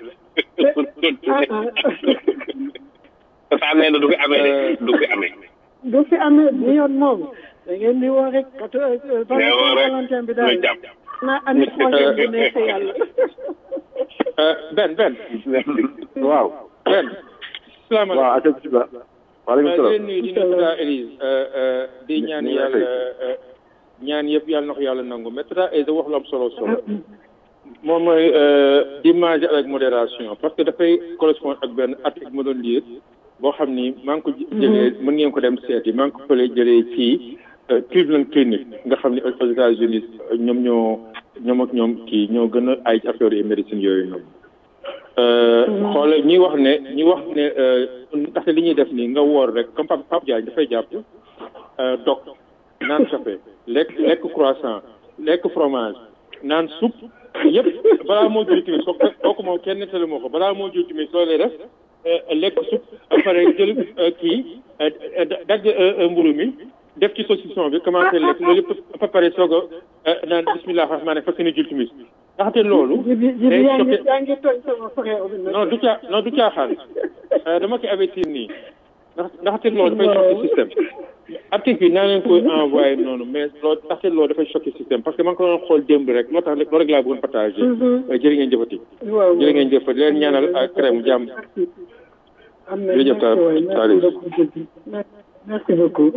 saa nee na du fi amee de du fi amee du fi amee bi yoon moom da ngeen di woo rek kat Valentin bi daal naa andi projet bu neexee yàlla Ben Ben waaw Ben salaamaaleykum waaw ak bisimilah waaleykum leen salaam nuyu di nuyu Tata Elise di ñaan yàlla ñaan yëpp yàlla na ko yàlla nangu mais Tata Elise wax lu am solo solo moom mooy d'image avec modération parce que dafay correspondre ak benn article ma doon lire boo xam ni maa ngi ko jëlee mën ngeen ko dem seeti maa ngi ko fële jëlee ci Cleveland Clinic nga xam ne aux États-Unis ñoom ñoo ñoom ak ñoom kii ñoo gën a ay affaire yi médecine yooyu ñoom xoole ñi wax ne ñi wax ne ndaxte li ñuy def nii nga woor rek comme Pape Pape Diagne dafay jàpp dog naan café lekk lekk croissant lekk fromage naan soupe yëpp balaa moo jul tamit soo kooku moom kenn nettali moo ko balaa moo jul tamit soo lay def lekk soupe après jël kii dagg mburu mi def ci saucisson bi commencé lekk loolu yëpp ba pare soog a naan bismillah rahmaani fas yéene jul tamit ndaxte loolu jibi jibi day yaa ngi choqué yaa ngi tooñ sama frère bi nag non du caa non du caaxaan dama koy avertir nii ndax ndaxte loolu dafay choqué système article bi naa leen koy envoyé noonu mais loolu ndaxte loolu dafay choqué système parce que man ko doon xool démb rek loo tax loolu rek laa bëggoon partagé jërë ngeen jëfati waaw jërë ngeen jëfati leen ñaanal ak crème jàmm am na jërëjëf merci waay Talla merci beaucoup Jibi merci beaucoup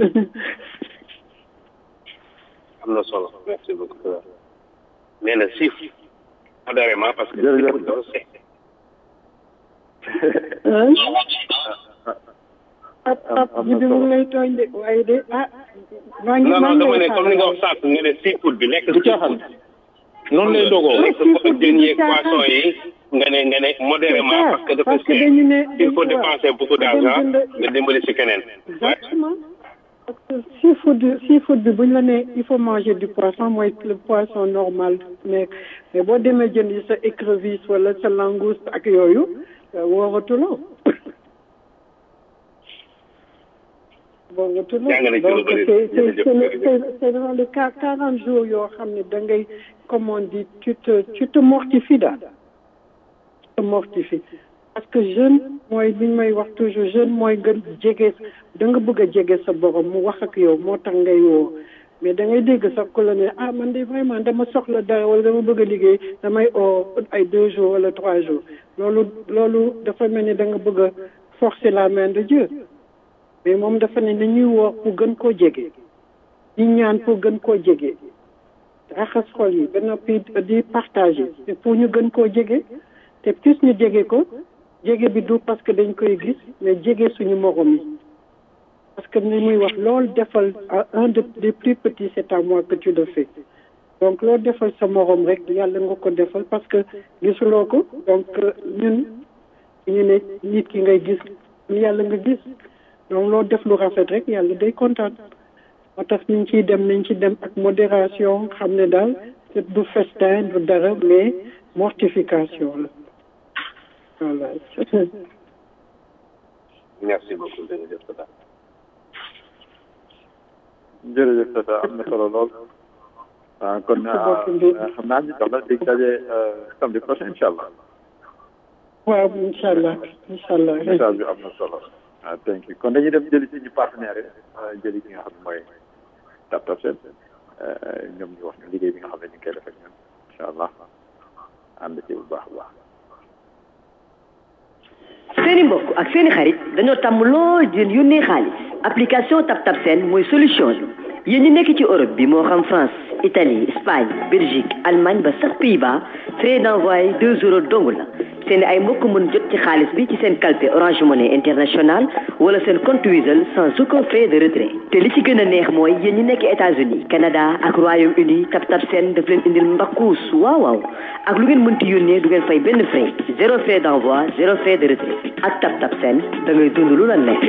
am na solo merci beaucoup nee na siif modérément parce que Jërëjëf. doo seet ab ab jibi mu ngi lay tooñ de waaye de ah maa ngi non maa non ngi dama lay ne comme ni nga wax sànq nga ne seafood bi lekk du caaxaan noonu lay dogoo lekk ko jën yeeg poisson yi nga ne nga ne modérément parce que dafa parce que cher dañu ne il faut dépenser beaucoup d'argent dem jënd- nga dimbali si keneen Exactement. Parce que seafood seafood bi buñ la nee il faut manger du poisson mooy le poisson normal mais mais boo demee jënd sa écrevisse wala sa langouste ak yooyu wooratuloo boobu jàng nañ ci lu donc bëri c'est c'est jërëjëf c'est c'est dans les qua- quarante jours yoo xam ne da ngay comme on dit tu te tu te mortifies daal tu te mortifies parce que jeune mooy li ñu may wax toujours jeune mooy gën jege da nga bëgg a jege sa borom mu wax ak yow moo tax ngay woo mais da ngay dégg sax ku la ne ah man de vraiment dama soxla dara wala dama bëgg a liggéey damay oo ay deux jours wala trois jours loolu loolu dafa mel ni da nga bëgg a forcer la main de Dieu mais moom dafa ne nañuy woo pour gën koo jege di ñaan pour gën koo jege raxas xol yi ba noppi di partager te pour ñu gën koo jege te plus ñu jege ko jege bi du parce que dañ koy gis mais jege suñu morom yi parce que ni muy wax loolu defal à un de des plus petits c'est à moi que tu le fais donc loolu defal sa morom rek yàlla nga ko defal parce que gisuloo ko donc ñun ñu ne nit ki ngay gis yàlla nga gis donc loo def lu rafet rek yàlla day kontaan moo tax ñu ngi ciy dem nañ ci dem ak modération xam ne daal du festin du dara mais mortification la voilà merci beaucoup jërëjëf Tata. jërëjëf Tata am na solo lool ah kon xam naa ñu jox la dig daje samedi prochain incha allah. waaw incha allah incha allah. message bi am na solo. ah thank you kon dañuy dem jëli suñu partenaire yi jëli ki nga xam ne mooy Tap Tap Seen ñoom ñu wax ñu liggéey bi nga xam ne ñu ngi koy def ak ñun incha allah ànd ci bu baax a baax. seeni mbokk ak seeni xarit dañoo tàmm lool di leen yónnee xaalis application Tap Tap Send mooy solution bi yéen ñi nekk ci Europe bi moo xam France Italie Espagne Belgique Allemagne ba sax Pays-Bas frais d'envoi deux euros dong la seen ay mbokk mën jot ci xaalis bi ci seen calpe Orange Money International wala seen compte Wizall sans aucun frais de retrait te li ci gën a neex mooy yéen ñi nekk États-Unis Canada ak Royaume-Uni Tap Tap Send daf leen indil mbakkuus waaw waaw ak lu ngeen mënti yónnee du ngeen fay benn frais zéro frais d'envoi zéro frais de retrait ak Tap Tap Send da ngay dund lu la neex.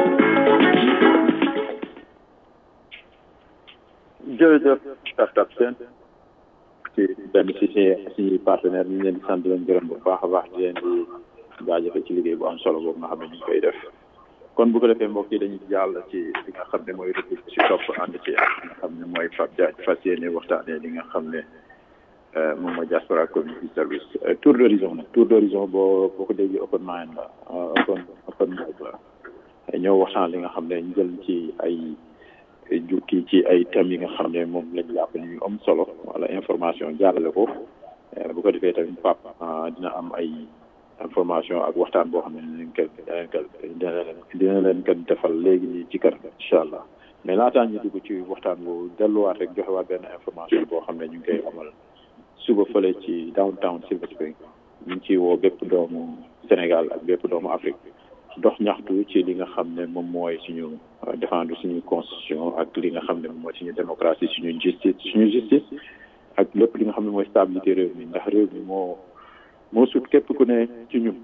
jërëjëf Tap Tap Send ci benn ci si si partenaire ñu leen di sant leen gërëm bu baax a baax di leen di jaajëfe ci liggéey bu am solo boobu nga xam ne ñu ngi koy def kon bu ko defee mbokk yi dañuy jàll ci li nga xam ne mooy rubrique si topp ànd ci ak nga xam ne mooy Pape Diagne fas yéene waxtaanee li nga xam ne moom mooy diaspora community service tour d'horizon nag tour d'horizon boo boo ko déggee open mind la open open mind la ñëw waxtaan li nga xam ne ñu jël ci ay jukki ci ay thèmes yi nga xam ne moom lañ jàpp ni ñu am solo wala information jàllale ko bu ko defee tamit pap dina am ay information ak waxtaan boo xam ne dinañ ko dina leen dina leen ko defal léegi nii ci kër incha allah mais laataa ñu dugg ci waxtaan boobu delluwaat rek joxewaat benn information boo xam ne ñu ngi koy amal suba fële ci downtown Silver Spring ñu ngi ciy woo bépp doomu Sénégal ak bépp doomu Afrique dox ñaxtu ci li nga xam ne moom mooy suñu défendre suñu constitution ak li nga xam ne moom mooy suñu démocratie suñu justice suñu justice ak lépp li nga xam ne mooy stabilité réew mi ndax réew mi moo moo sut képp ku ne ci ñun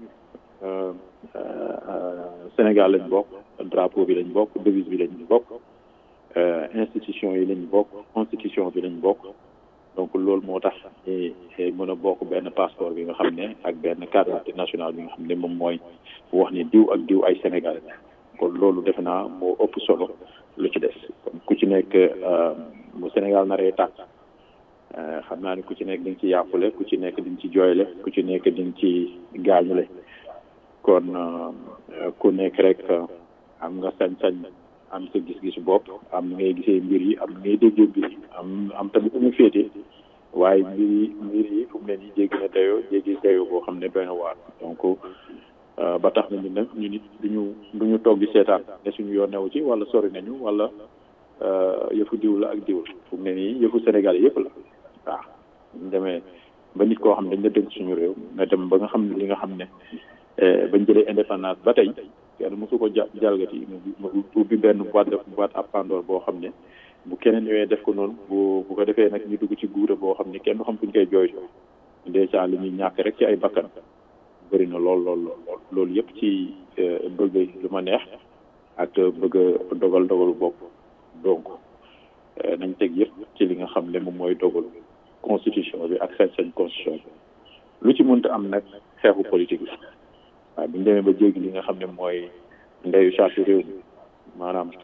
Sénégal lañ bokk drapeau bi lañ bokk devise bi lañ bokk institution yi lañ bokk constitution bi lañ bokk donc loolu moo tax mën a bokk benn passeport bi nga xam ne ak benn carte d'identité nationale bi nga xam ne moom mooy wax ni diw ak diw ay Sénégal kon loolu defe naa moo ëpp solo lu ci des kon ku ci nekk mu Sénégal naree tàkk xam naa ni ku ci nekk di nga ci yàqule ku ci nekk di nga ci jooyle ku ci nekk di nga ci gaañule kon ku nekk rek am nga sañ-sañ am sa gis-gisu bopp am na ngay gisee mbir yi am na ngay déggee mbir yi am am tamit fu mu féete waaye mbir yi mbir yi fu mu ne nii jéggi na dayoo jéggi dayoo boo xam ne doy na waar donc ba tax na ñu ne ñu nit duñu duñu toog di seetaan ne suñu yoon newu ci wala sori nañu wala yëfu diw la ak diw la fu mu ne nii yëfu Sénégal yëpp la waaw ñu demee ba nit koo xam ne dañ la dënk suñu réew nga dem ba nga xam ne li nga xam ne bañ jëlee indépendance ba tey kenn mosu ko ja jalgati mu ubbi benn boîte de boîte à Pandore boo xam ne bu keneen ñëwee def ko noonu bu bu ko defee nag ñu dugg ci guura boo xam ne kenn du xam fu ñu koy jooytoo dèjà li ñuy ñàkk rek ci ay bakkan bëri na lool lool lool loolu yëpp ci bëgg lu ma neex ak bëgg a dogal dogalu bopp donc nañ teg yëpp ci li nga xam ne moom mooy dogalu constitution bi ak sañ-sañ constitution bi lu ci mënta am nag xeexu politique la waaye bu ñu demee ba jéggi li nga xam ne mooy ndeyu charte réew mi maanaam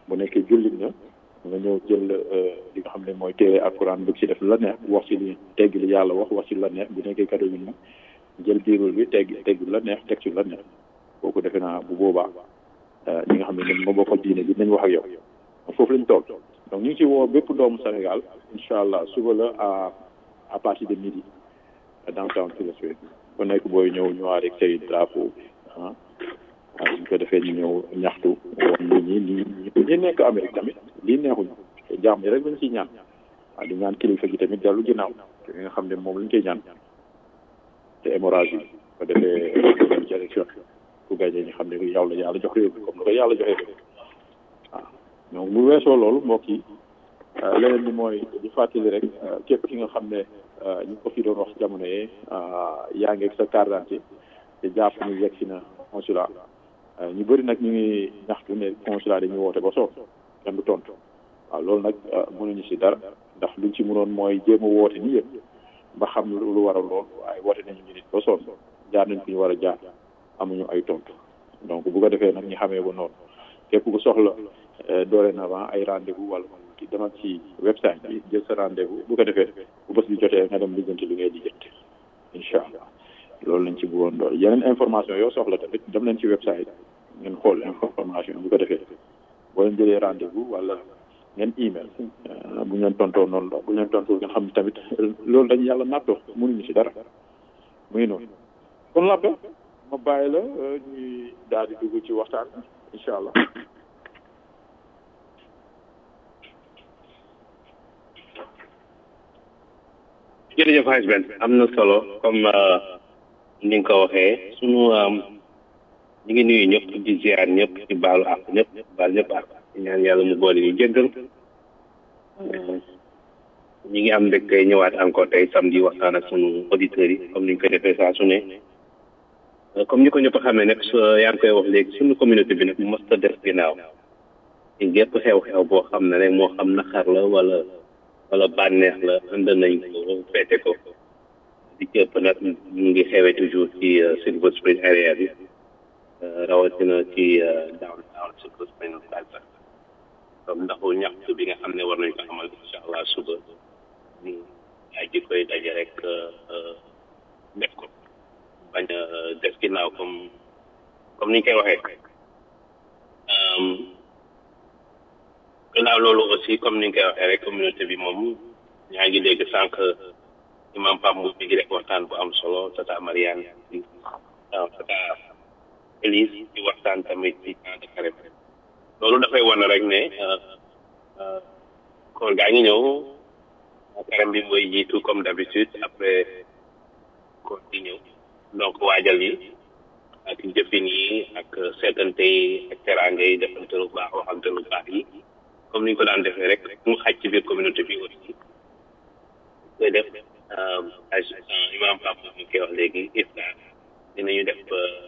bu nekkee jullit na nga ñëw jël li nga xam ne mooy téere alquran bëgg ci def la neex wax ci li tegg li yàlla wax wax ci la neex bu nekkee catholique na jël biirul bi tegg tegg la neex teg ci la neex kooku defe naa bu boobaa ñi nga xam ne ñoom moo bokkal diine bi nañ wax ak yow foofu lañ toll donc ñu ngi ci woo bépp doomu Sénégal incha allah suba la à à partir de midi downtown Philosophe ku nekk booy ñëw ñëwaat rek say drapeau ah waaw bu ko defee ñu ñëw ñaxtu woon nit ñi ñi ñi nekk Amérique tamit lii neexuñu te jàmm yi rek lañ ciy ñaan waaw di ñaan kilifa gi tamit dellu ginnaaw te nga xam ne moom lañ koy ñaan te hémorragie yi ko defee dem ci élection ku gagné ñu xam ne yow la yàlla jox réew mi comme ni ko yàlla joxee réew waaw donc bu weesoo loolu mbokk yi leneen bi mooy di fàttali rek képp ki nga xam ne ñu ko fi doon wax jamono yee yaa ngi ak sa carte d'identité te jàpp ni yegg si na consulat ñu bëri nag ñu ngi ñaxtu ne consulat dañuy woote ba soog kenn du tontu waaw loolu nag mënuñu si dara ndax luñ ci mënoon mooy jéem a woote ni yëpp ba xam lu waral lool waaye woote nañu ñu nit ba sonn jaar nañ fi ñu war a jaar amuñu ay tontu donc bu ko defee nag ñu xamee ba noonu képp ku soxla dorénavant ay rendez-vous wala ki demal ci website bi jël sa rendez-vous bu ko defee bu bés bi jotee nga dem lijjanti li ngay lijjanti incha allah loolu lañ ci bëggoon dool yeneen information yoo soxla tamit dem leen ci website ngeen xool information bu ko defee boo leen jëlee rendez-vous wala ngeen email bu ñu leen tontoo noonu la bu ñu leen tontoo ngeen xam ne tamit loolu dañu yàlla nattoo mënuñu si dara muy noonu kon la ma bàyyi la ñuy daal di dugg ci waxtaan incha allah jërëjëf Hadj Ben am na solo comme ni nga ko waxee sunu ñu ngi nuyu ñëpp di ziar ñëpp di baalu ak ñëpp baal ñëpp ak ñaan yàlla mu boole ñu jéggal ñi ngi am mbégte ñëwaat encore tey samedi waxtaan ak sunu auditeurs yi comme ni ñu koy defee saa su ne comme ni ko ñëpp xamee nag yaa ngi koy wax léegi sunu communauté bi nag mos ta def ginnaaw ci gépp xew-xew boo xam ne rek moo xam naqar la wala wala bànneex la ànd nañ ko feete ko di ci ëpp nag ñu ngi xewee toujours ci Silver Spring area bi rawatina ci downtown Silver Spring Plaza comme ndaxu ñaxtu bi nga xam ne war nañ ko amal incha allah suba ñu ay ji koy daje rek def ko bañ a def ginnaaw comme comme ni ñu koy waxee gannaaw loolu aussi comme ni nga koy waxee rek communauté bi moom ñaa ngi dégg sànq imam Pam mu ngi rek waxtaan bu am solo tata Mariane di tata Elise di waxtaan tamit ci camp de Carême loolu dafay wane rek ne koor gaa ngi ñëw Carême bi mooy jiitu comme d'habitude après koor di ñëw donc waajal yi ak jëfin yi ak seetante yi ak teraanga yi defante lu baax waxante lu baax yi comme ni ñu ko daan defee rek mu xaj ci biir communauté bi aussi koy def imam Pape mu koy wax léegi iftar dinañu def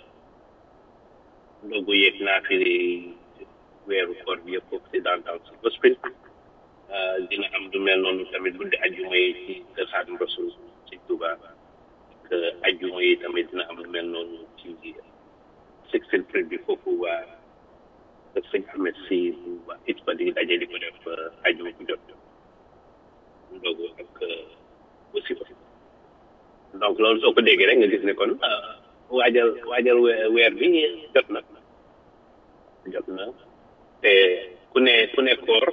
ndogu yeeg naafili weeru koor bi yëpp foofu si downtown Silver Spring dina am du mel noonu tamit guddi ajjuma yi ci kër Xaadim Rasul ci Touba ak ajjuma yi tamit dina am lu mel noonu ci Sixteen Street bi foofu waa kër sëñ Ahmed si waa it ba di daje di ko def ajjuma bu jot ndogu ak aussi donc loolu soo ko déggee rek nga gis ne kon waajal waajal weer bi jot na jot na te ku ne ku ne koor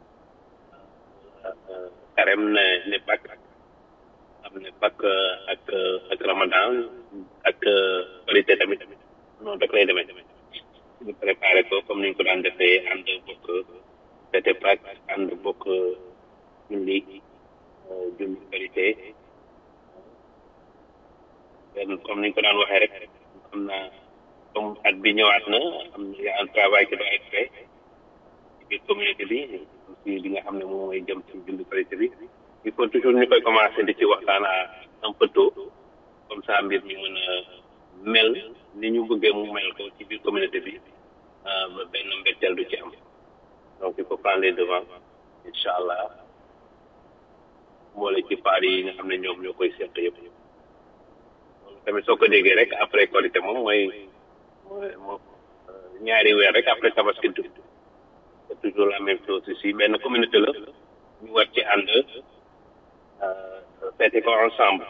karem ne ne pak am ne pak ak ak ramadan ak korité tamit noonu rek lay demee ñu préparé ko comme ni ñu ko daan defee ànd bokk fete pak ànd bokk julli julli korité comme ni ñu ko daan waxee rek am na comme at bi ñëwaat na am na y a un travail qui doit être fait ci biir communauté bi aussi bi nga xam ne moom mooy jëm ci bindu qualité bi il faut toujours ñu koy commencer di ci waxtaan à un peu tôt comme ça mbir mi mën a mel ni ñu bëggee mu mel ko ci biir communauté bi ba benn mbetteel du ci am donc il faut prendre les devants incha allah mboole ci paar yi nga xam ne ñoom ñoo koy seq yëpp tamit soo ko déggee rek après qualité moom mooy mooy moom ñaari weer rek après tabaski dugg toujours la même chose ici benn communauté la ñu war ci ànd feete ko ensemble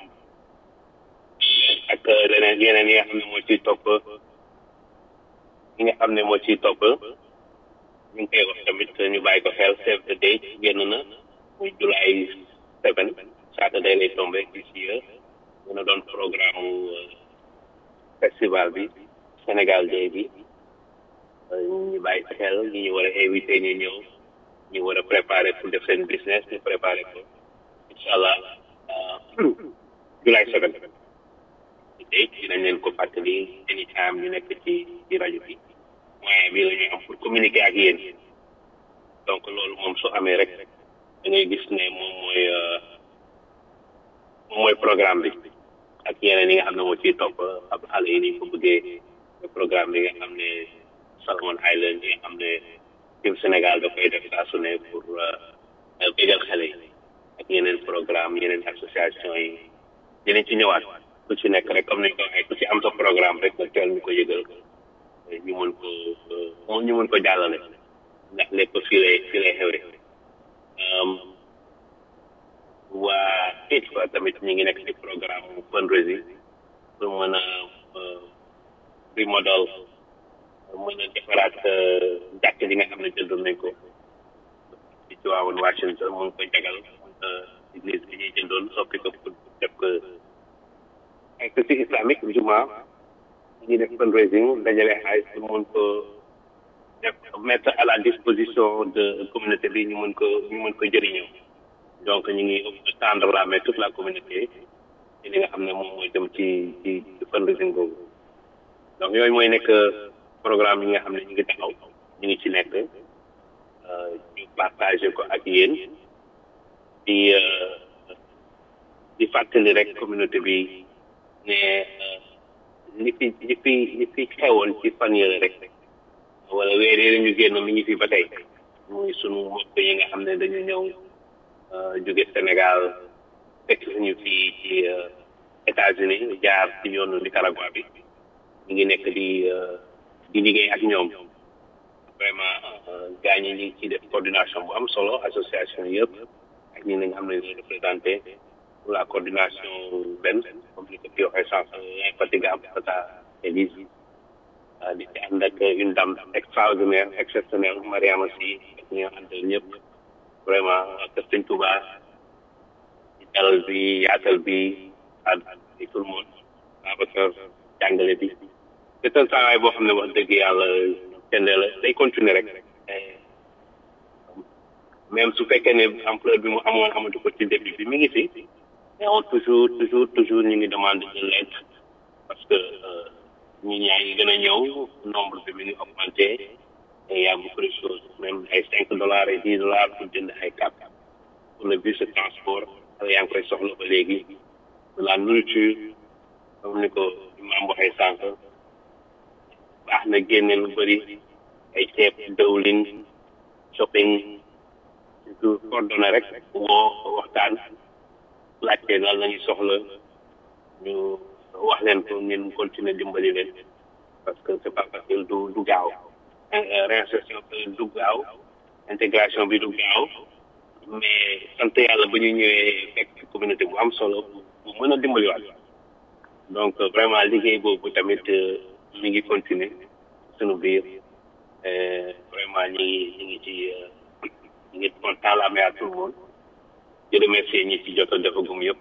ak leneen yeneen yi nga xam ne moo ciy topp yi nga xam ne moo ciy topp ñu ngi koy wax tamit ñu bàyyi ko xel save the date génn na muy July seven Saturday lay tombé this year dina doon programme festival bi Sénégal Day bi ñu bàyyi ko xel ñi ñu war a invité ñu ñëw ñu war a préparer pour def seen business ñu préparer ko incha allah July seven date dinañ leen ko fàttali anytime ñu nekk ci ci rajo bi moyen bi la ñu am pour communiquer ak yéen donc loolu moom su amee rek da ngay gis ne moom mooy moom mooy programme bi ak yeneen yi nga xam ne moo ciy topp ab xale yi ni ko bëggee programme bi nga xam ne Salomon Island yi nga xam ne team Sénégal da koy def saa su ne pour bégal xale yi ak yeneen programme yeneen association yi dinañ ci ñëwaat ku ci nekk rek comme ni ñu ko waxee ku ci am sa programme rek nga teel ñu ko yëgal ñu mën ko ñu mën ko jàllale ndax lépp fii lay fii lay xewee waa it fa tamit ñu ngi nekk ci programme fundraising pour mën a remodel mën a defaraat jàkk ji nga xam ne jëndoon nañ ko ci ci waawoon Washington mu ngi ko jagal église bi ñuy jëndoon soppi ko pour def ko institut islamique juma ñu ngi def fundraising dajale xaalis pour mën ko def mettre à la disposition de communauté bi ñu mën ko ñu mën ko jëriñoo donc ñu ngi tendre la main toute la communauté ci li nga xam ne moom mooy dem ci ci fundraising boobu donc yooyu mooy nekk programme yi nga xam ne ñu ngi taxaw ñu ngi ci nekk ñu partagé ko ak yéen di di fàttali rek communauté bi ne li fi li fi li fi xewoon ci fan yële rek wala weer yi ñu génn mi ngi fi ba tey muy sunu mbokk yi nga xam ne dañu ñëw jóge Sénégal fekk suñu fii ci États-Unis jaar ci yoonu Nicaragua bi ñu ngi nekk di di liggéey ak ñoom vraiment gars ñi ñu ngi ciy def coordination bu am solo association yëpp ak ñi nga xam ne ñoo représenté pour la coordination benn comme ni ko fi waxee sànq infatigable Tata Elise di ci ànd ak une dame extraordinaire exceptionnelle Mariama Sy ak ñi nga àndal ñëpp vraiment ak Sëñ Touba ci dalal bi yaatal bi ak tout le monde Babacar jàngale bi c'est un travail boo xam ne wax dëgg yàlla kenn la day continuer rek même su fekkee ne ampleur bi mu amoon amatu ko ci début bi mi ngi fi mais on toujours toujours toujours ñu ngi demande de l'aide parce que ñi ñaa ngi gën a ñëw nombre bi mi ngi augmenté et y a beaucoup de choses même ay cinq dollars et dix dollars pour jënd ay cap pour le bus de transport xale yaa ngi koy soxla ba léegi la nourriture comme ni ko imam waxee sànq baax na génne lu bëri ay ceeb dawlin shopping surtout coordonné rek woo waxtaan laajte lan la ñuy soxla ñu wax leen ko ngeen continuer dimbali leen parce que c'est pas facile du du gaaw réinsertion du gaaw intégration bi du gaaw mais sant yàlla ba ñu ñëwee fekk communauté bu am solo bu mën a dimbaliwaat donc vraiment liggéey boobu tamit mi ngi continuer sunu biir vraiment ñi ngi ñi ngi ci ñi ngi kontaan la à tout le monde di remercier ñi ci jot a defagum yëpp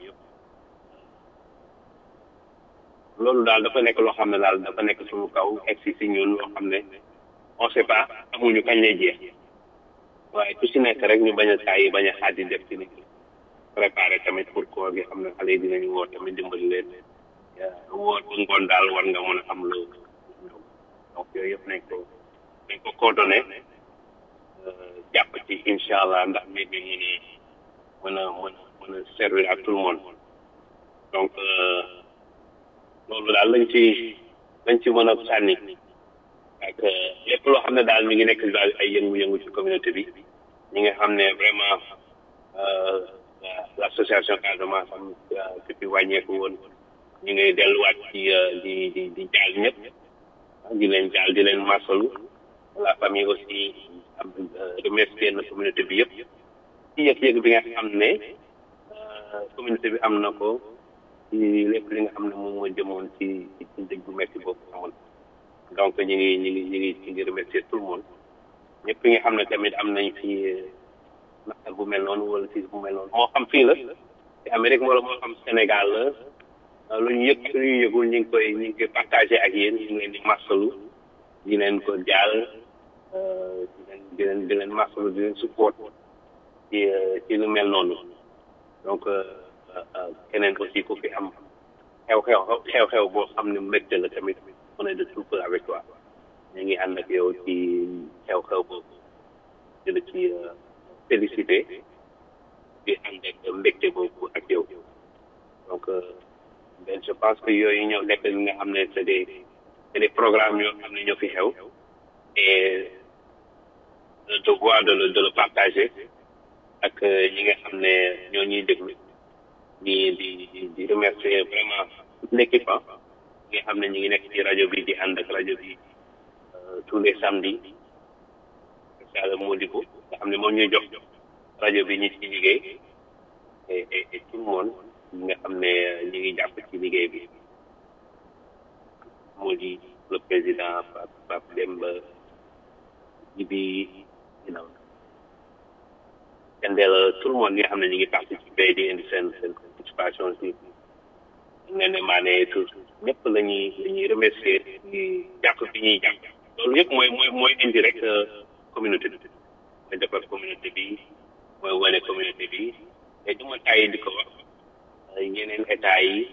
loolu daal dafa nekk loo xam ne daal dafa nekk suñu kaw egsi si ñun loo xam ne on sait pas amuñu kañ lay jeex waaye ku si nekk rek ñu bañ a tàyyi bañ a xaadi def ci nit préparé tamit pour koor gi xam ne xale yi dinañu woo tamit dimbali leen woo bu ngoon daal war nga mën a am lu donc yooyu yëpp nañ ko nañ ko coordonné jàpp ci incha allah ndax mbir mi ñu ne mën a mën a mën a servir à tout le monde donc loolu daal lañ ci lañ ci mën a sànni ak lépp loo xam ne daal mi ngi nekk daal ay yëngu-yëngu ci communauté bi ñi nga xam ne vraiment l' association Casamance am depuis wàññeeku woon ñu ngi delluwaat ci di di di jaal ñëpp di leen jaal di leen masalu la famille aussi am remercier na communauté bi yëpp ci yëg-yëg bi nga xam ne communauté bi am na ko ci lépp li nga xam ne moom moo jëmoon ci ci dëj bu metti boobu amoon donc ñu ngi ñu ngi ñu ngi ñu ngi remercier tout le monde ñëpp ñi nga xam ne tamit am nañ fi naqar bu mel noonu wala siis bu mel noonu moo xam fii la ci Amérique wala moo xam Sénégal la lu ñu yëg lu ñu yëgul ñu ngi koy ñu ngi koy partagé ak yéen ñu ngi leen di marsalu di leen ko jaal di leen di leen di leen marsalu di leen support ci ci lu mel noonu donc keneen aussi ku fi am xew-xew xew-xew boo xam ne mbégte la tamit on est de tout cœur avec toi ñu ngi ànd ak yow ci xew-xew boobu di la ci félicité di ànd ak mbégte boobu ak yow donc ben je pense que yooyu ñëw nekk li nga xam ne c'est des c'est des programmes yoo xam ne ñoo fi xew et le devoir de le de le partager ak ñi nga xam ne ñoo ñuy déglu di di di remercier vraiment l'équipe nga xam ne ñu ngi nekk ci rajo bi di ànd ak rajo bi tous les samedis Sall Modibo nga xam ne moom ñuy jox rajo bi ñi ci liggéey et et tout le monde ñi nga xam ne ñu ngi jàpp ci liggéey bi moo di le président Pape Pape Demba Jibi you know kendeel tout le monde ñi nga xam ne ñu ngi participer di indi seen seen participation si ne ne maa ne tout ñëpp la ñuy la ñuy remercier di jàpp bi ñuy jàpp loolu yëpp mooy mooy mooy indi rek communauté bi mooy defar communauté bi mooy wane communauté bi te du ma tàyyi di ko wax yeneen état yi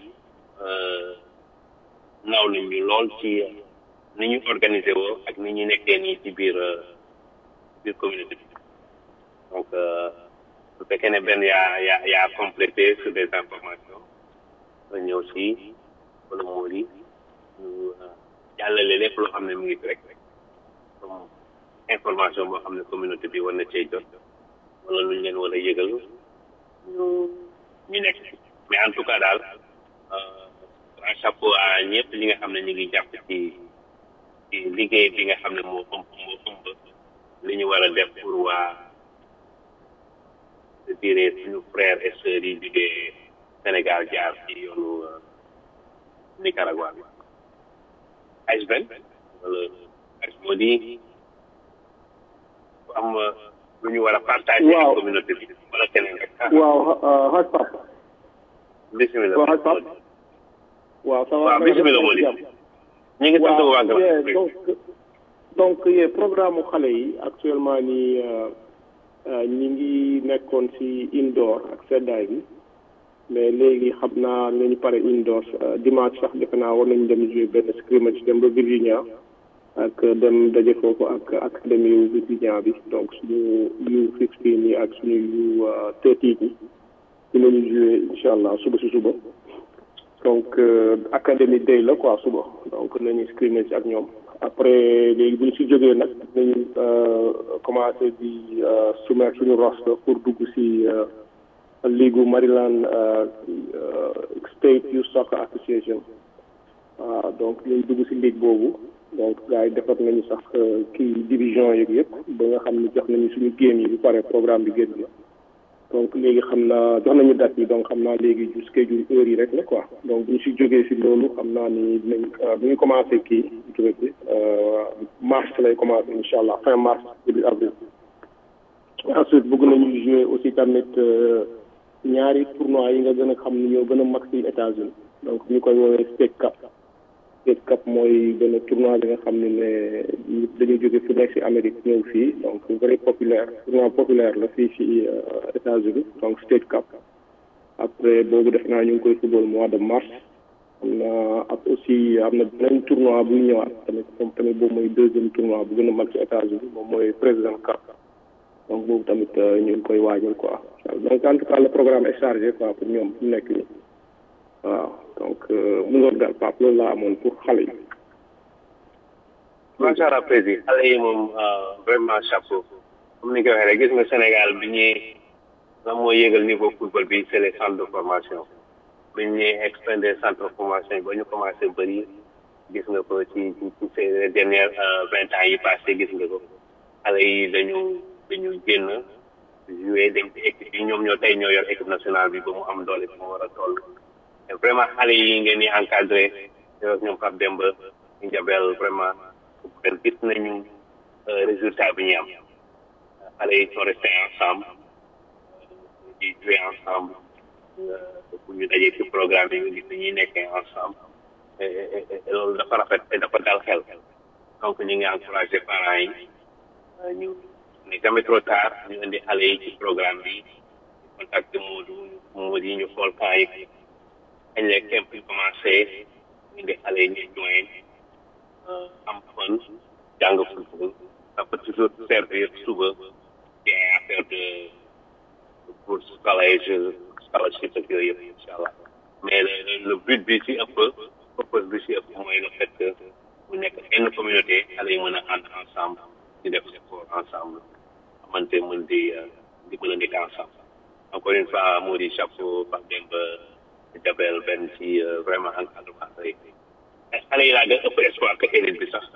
naw nañ ñu lool ci ni ñu organisé woo ak ni ñu nekkee nii ci biir biir communauté bi donc su fekkee ne benn yaa yaa yaa complété sur des informations nga ñëw si wala moo di ñu jàllale lépp loo xam ne mu ngi fi rek comme information boo xam ne communauté bi war na cee jot wala lu ñu leen war a yëgal ñu ñu nekk mais en tout cas daal un chapeau à ñëpp ñi nga xam ne ñu ngi jàpp ci ci liggéey bi nga xam ne moo ëmb moo ëmb li ñu war a def pour waa je dirais suñu frères et sœurs yi liggéey Sénégal jaar ci yoonu Nicaragua bi Iceberg wala Ice moo di am lu ñu war a partager ak communauté bi wala keneen rek waaw xaj pap bismillah waaw xaj pap waaw ça va waaw bismillah moo di ñu ngi sant waa donc donc yee programme mu xale yi actuellement nii ñi ngi nekkoon ci indoor ak seddaay bi mais léegi xam naa nañu pare indoor dimanche sax defe naa war nañu dem jouer benn scrimmage dem ba Virginia ak dem daje foofu ak académie yu Virginia bi donc suñu U fifteen yi ak suñu U thirteen yi dinañu jouer incha allah suba si suba donc académie day la quoi suba donc nañu scrimmage ak ñoom après léegi bu ñu si jógee nag nañu commencé di soumettre suñu roster pour dugg si ligu Maryland State Youth Soccer Association waaw donc nañ dugg si ligue boobu donc gars yi defar nañu sax kii division yeeg yëpp ba nga xam ne jox nañu suñu game yi bu pare programme bi génn na donc léegi xam naa jox nañu date yi donc xam naa léegi ju schedule heure yi rek la quoi donc bu ñu si jógee si loolu xam naa ni dinañ bu ñu commencé kii turet bi mars lay commencé incha allah fin mars début avril ensuite bëgg nañu jouer aussi tamit ñaari tournoi yi nga gën a xam ni ñoo gën a mag si États-Unis donc ñu koy woowee State Cup State Cup mooy benn tournoi bi nga xam ne ne dañuy jóge fu nekk si Amérique ñëw fii donc very populaire tournoi populaire la fii si États-Unis donc State Cup après boobu def naa ñu ngi koy football mois de mars am na ak aussi am na beneen tournoi buy ñëwaat tamit moom tamit boobu mooy deuxième tournoi bu gën a mag si États-Unis moom mooy President Cup donc boobu tamit ñu ngi koy waajal quoi donc en tout cas le programme est chargé quoi pour ñoom fu nekk nii waaw donc mu ngoon daal Pape loolu laa amoon pour xale yi. macha allah président xale yi moom vraiment chapeau comme ni nga ko waxee rek gis nga Sénégal bi ñuy lan moo yéegal niveau football bi c'est les centres de formation bi ñuy expandé centre de formation yi ba ñu commencé bëri gis nga ko ci ci ces dernières vingt ans yi passé gis nga ko xale yi dañu dañu génn joué dem ci équipe yi ñoom ñoo tey ñoo yor équipe nationale bi ba mu am doole bi mu war a toll et vraiment xale yi ngeen di encadré yow ñoom Pape Demba ñu jabel vraiment ren gis nañu résultat bi ñuy am xale yi sont restés ensemble di jouer ensemble bu ñu dajee ci programme yi nga gis ni ñuy nekkee ensemble et loolu dafa rafet te dafa dal xel donc ñu ngi encouragé parents yi ñu ne jamais trop tard ñu indi xale yi ci programme bi contacté Modou Modou yi ñu xool camp yi kañ la kemp yi commencé indi xale yi ñu join am fun jàng football ça peut toujours servir suba ci ay affaire de bourse collège scholarship ak yooyu yëpp incha allah mais le but bi ci ëpp purpose bi ci ëpp mooy le fait que mu nekk benn communauté xale yi mën a ànd ensemble di def sport ensemble xamante mën di di mën a nekk ensemble encore une fois moo di chapeau Pape Demba Jabel benn ci vraiment encadrement xale yi xale yi laa gën ëpp espoir que élite bi sax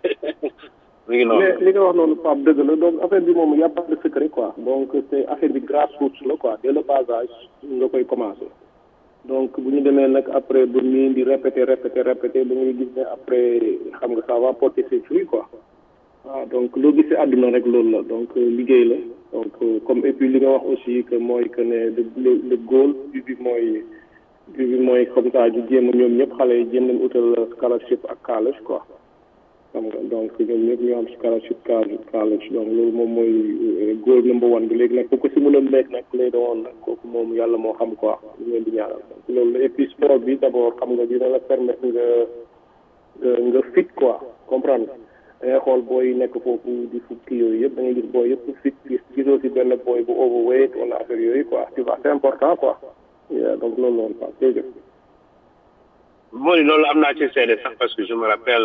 mi ngi noonu mais li nga wax noonu Pape dëgg la donc affaire bi moom y a pas de secret quoi donc c'est affaire bi grassroots la quoi dès le bas âge nga koy commencer donc bu ñu demee nag après ba nii di répéter répéter répéter ba ngay gis ne après xam nga ça va porter ses fruits quoi waaw donc loo gisee àdduna rek loolu la donc liggéey la donc comme et puis li nga wax aussi que mooy que ne le le goal bi bi mooy bi bi mooy comme ça ñu jéem a ñoom ñëpp xale yi jéem leen utal scholarship ak college quoi xam nga donc ñoom ñëpp ñu am scholarship college donc loolu moom mooy goal number one bi léegi nag bu ko si mën a nekk nag lay doon nag kooku moom yàlla moo xam quoi ñu leen di ñaanal donc loolu la et puis sport bi d' abord xam nga dina la permettre nga nga fit quoi comprendre da ngay xool booy nekk foofu di fukki yooyu yëpp da ngay gis booy yëpp fit gis gisoo si benn booy bu overweight wala affaire yooyu quoi tu vois c' est important quoi donc loolu noonu quoi jërëjëf. moo ni loolu am naa ci seede sax parce que je me rappelle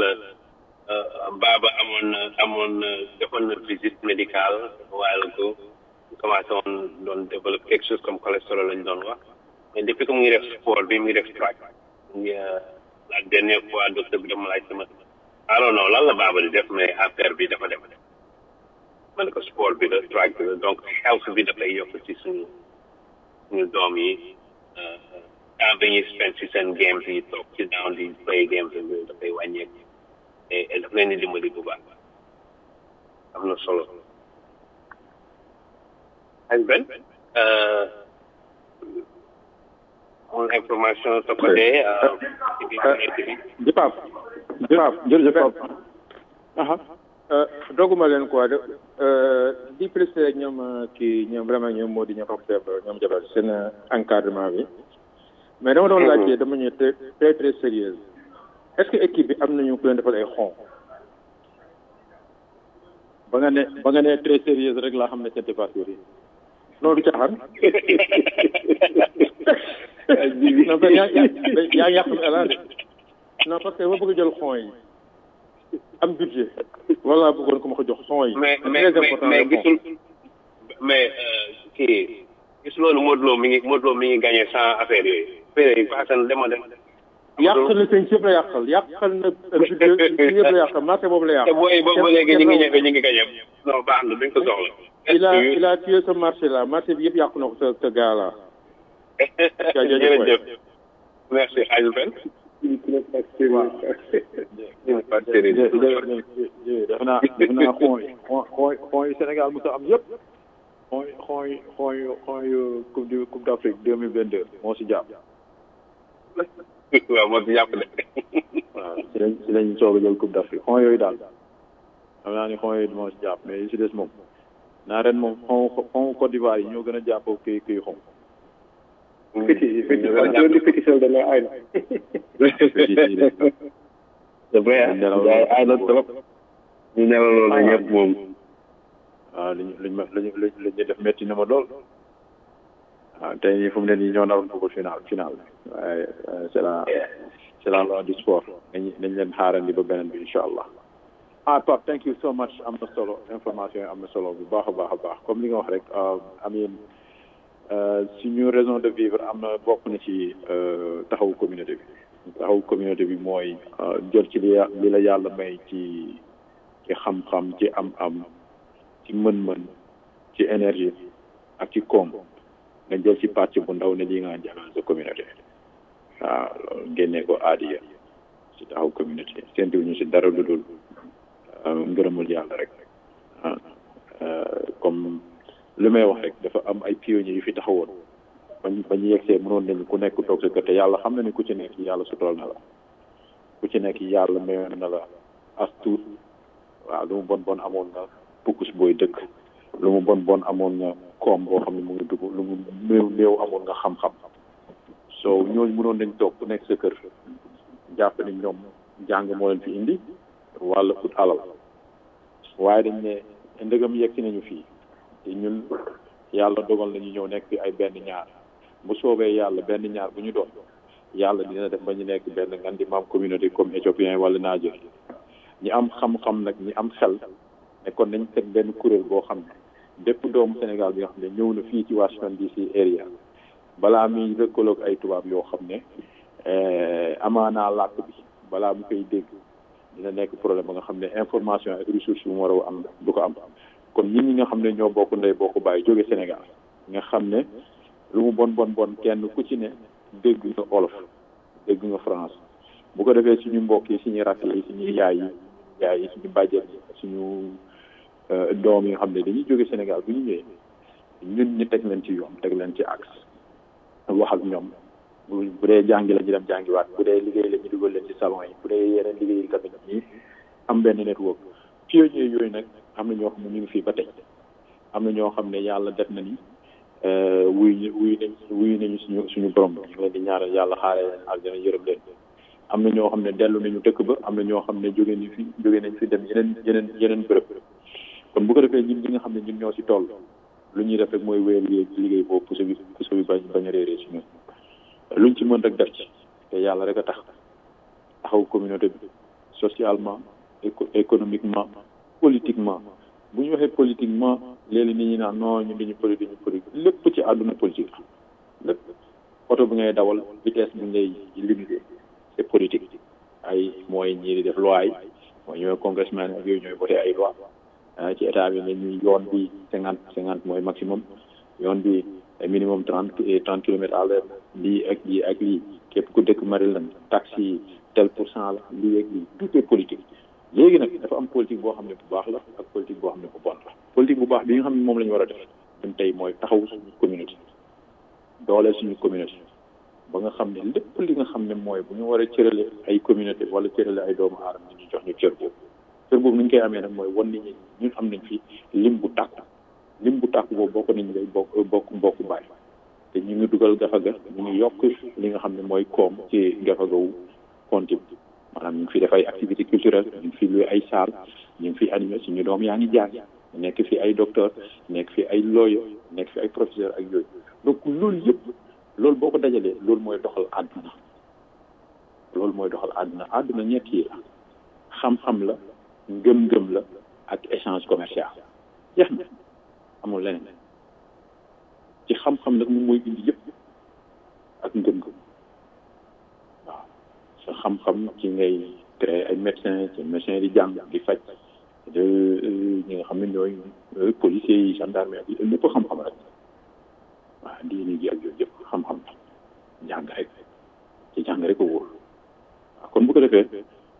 Baba amoon na amoon na defoon na visite médicale waaye la ko commencé woon doon développer quelque chose comme cholestérol lañ doon wax mais depuis que mu ngi def sport bi mu ngi def track mu ngi la dernière fois docteur bi dama laaj sama I don't know lan la Baba di def mais affaire bi dafa dem ma ne ko sport bi la track bi la donc health bi dafay yokk ci suñu suñu doom yi temps bi ñuy spend ci seen games yi toog ci down di play games yooyu dafay wàññeeku et daf leen di dimbali bu baax am na solo ak benn amul information sa côté ci biir nekk bi Jëpaaf Jëpaaf jërëjëf Pape aha doguma leen quoi de di préciser ñoom kii ñoom vraiment ñoom moo di ñoom xam ñoom jabal seen encadrement bi mais dama doon laajte dama ñëw très très très sérieuse est-ce que équipe bi am nañu ku leen defal ay xon ba nga ne ba nga ne très sérieuse rek laa xam ne c'était pas sérieux non du caaxaan non mais yaa yaa yàq mi ala de non parce que ma bëgg jël xon yi am budget wala bëggoon ko ma ko jox xon yi mais mais mais gisul mais kii gis loolu Modou Lo mi ngi Modou Lo mi ngi gagné sans affaire yooyu affaire yi passé na dema dem yàqal na seen yëpp la yàqal yàqal na budget yëpp la yàqal marché boobu la yàqal te booy boobu ba léegi ñu ngi ñëfe ñu ngi gagné non baax na duñ ko soxla il a il a tué ce marché là marché bi yëpp yàqu na ko sa sa gars là jërëjëf merci Aliou Ben defe naa defe naa xooy xooy xooy Sénégal mu am yëpp xooy xooy xooy xooy coupe du coupe d'Afrique deux mille vingt deux moo si jàpp waaw moo si jàpp de waaw si lañ si lañ soog a jël coupe d'Afrique xooy yooyu daal xam naa ni xooy yooyu moo si jàpp mais yi si des moom naa ren moom xon xon Côte d'Ivoire yi ñoo gën a jàpp kii kii xon fiti fiti loolu di fiti sel dana ay na c'est vrai ay na trop ñu nelaw loolu ñëpp moom waaw liñ liñ ma liñ liñ liñ def métti na ma lool waaw tey nii fu mu ne nii ñoo naroon football final final waaye c'est la c'est la loi du sport nañ nañ leen xaarandi ba beneen bi incha allah ah Pape thank you so much am na solo information yi am na solo bu baax a baax a baax comme li nga wax rek amin suñu raison de vivre am na bokk na ci taxawu communauté bi taxawu communauté bi mooy jël ci li li la yàlla may ci ci xam-xam ci am-am ci mën-mën ci énergie ak ci koom nga jël ci pàcc bu ndaw ne lii nga jagal sa communauté waaw loolu génnee ko aadiya ci taxaw communauté séntu ñu si dara lu dul ngërëmul yàlla rek comme li may wax rek dafa am ay pionniers yu fi taxawoon bañ ba ñu yegsee mënoon nañu ku nekk toog sa kër te yàlla xam na ni ku ci nekk yàlla sutural na la ku ci nekk yàlla mayoon na la as tuut waaw lu mu bon bon amoon nga pukkus booy dëkk lu mu bon bon amoon nga koom boo xam ne mu ngi dugg lu mu néew néew amoon nga xam-xam so ñooñu mënoon nañ toog ku nekk sa kër jàpp ni ñoom jàng moo leen fi indi wala ut alal waaye dañ ne ndëgam yegg si nañu fii te ñun yàlla dogal nañu ñëw nekk fi ay benn ñaar bu soobee yàlla benn ñaar bu ñu doon yàlla dina def ba ñu nekk benn ngan di maam communauté comme éthiopien wala Niger ñi am xam-xam nag ñi am xel ne kon nañ teg benn kuréel boo xam ne bépp doomu Sénégal bi nga xam ne ñëw na fii ci Washington DC area balaa muy lëkkaloog ay tubaab yoo xam ne amaanaa làkk bi balaa mu koy dégg dina nekk problème ba nga xam ne information ak ressource yu mu war a am du ko am kon ñun ñi nga xam ne ñoo bokk ndey bokk bàyyi jóge Sénégal nga xam ne lu mu bon bon bon kenn ku ci ne dégg nga olof dégg nga France bu ko defee suñu mbokk yi suñu rakk yi suñu yaay yi yaay yi suñu bàjjen yi suñu doom yi nga xam ne dañuy jóge Sénégal bu ñu ñëwee ñun ñu teg leen ci yoon teg leen ci axe wax ak ñoom bu bu dee jàngi la ñu dem jàngiwaat bu dee liggéey la ñu dugal leen ci salon yi bu dee yeneen liggéey yi tamit ñi am benn network pionniers yooyu nag am na ñoo xam ne ñu ngi fii ba tey am na ñoo xam ne yàlla def na ni wuy wuy nañ wuy nañu suñu suñu borom ñu ngi leen di ñaanal yàlla xaare leen aljana yërëm leen am na ñoo xam ne dellu nañu dëkk ba am na ñoo xam ne jóge nañu fi jóge nañ fi dem yeneen yeneen yeneen bërëb kon bu ko defee ñun ñi nga xam ne ñun ñoo si toll lu ñuy def rek mooy wéyal liggéey boobu puso bi puso bi bañ bañ a réeree si ñun luñ ci mën rek def ci te yàlla rek a tax taxaw communauté bi socialement éco économiquement politiquement bu ñu waxee politiquement léegi nit ñi naan non ñun dañu politique ñu politique lépp ci àdduna politique la lépp oto bi ngay dawal vitesse bi ngay limité c'est politique ay mooy ñii di def loi yi mooy ñooy congressman ak yooyu ñooy voté ay loi ci état bi ne ñuy yoon bi cinquante cinquante mooy maximum yoon bi minimum trente trente kilomètres à l'heure lii ak lii ak lii képp ku dëkk Maryland taxi tel pour cent la lii ak lii tout est politique léegi nag dafa am politique boo xam ne bu baax la ak politique boo xam ne bu bon la politique bu baax bi nga xam ne moom la ñu war a def ñun tey mooy taxaw suñu communauté dooleel suñu communauté ba nga xam ne lépp li nga xam ne mooy bu ñu war a cërale ay communauté wala cërale ay doomu aadama ñu jox ñu cër boobu cër boobu ni ñu koy amee nag mooy wan nit ñi ñun am nañ fi lim bu tàkk lim bu tàkk boobu bokk nañ lay bokk bokk mbokk baay te ñu ngi dugal gafaga ñu ngi yokk li nga xam ne mooy koom ci gafagawu compte bi maanaam ñu ngi fi def ay activité culturelle ñu ngi fi luy ay salle ñu ngi fi animé suñu doom yaa ngi jàng nekk fi ay docteur nekk fi ay lawyer nekk fi ay professeur ak yooyu donc loolu yëpp loolu boo ko dajalee loolu mooy doxal àdduna loolu mooy doxal àdduna àdduna ñett yi la xam-xam la ngëm-ngëm la ak échange commercial jeex na amul leneen ci xam-xam nag moom mooy indi yëpp ak ngëm-ngëm waaw sa xam-xam ci ngay créer ay médecin ci médecin di jàng di faj de ñi nga xam ne ñooy policiers yi gendarme yi lépp xam-xam rek waaw diini gi ak yooyu yëpp xam-xam jàng rek ci jàng rek a wóor waaw kon bu ko defee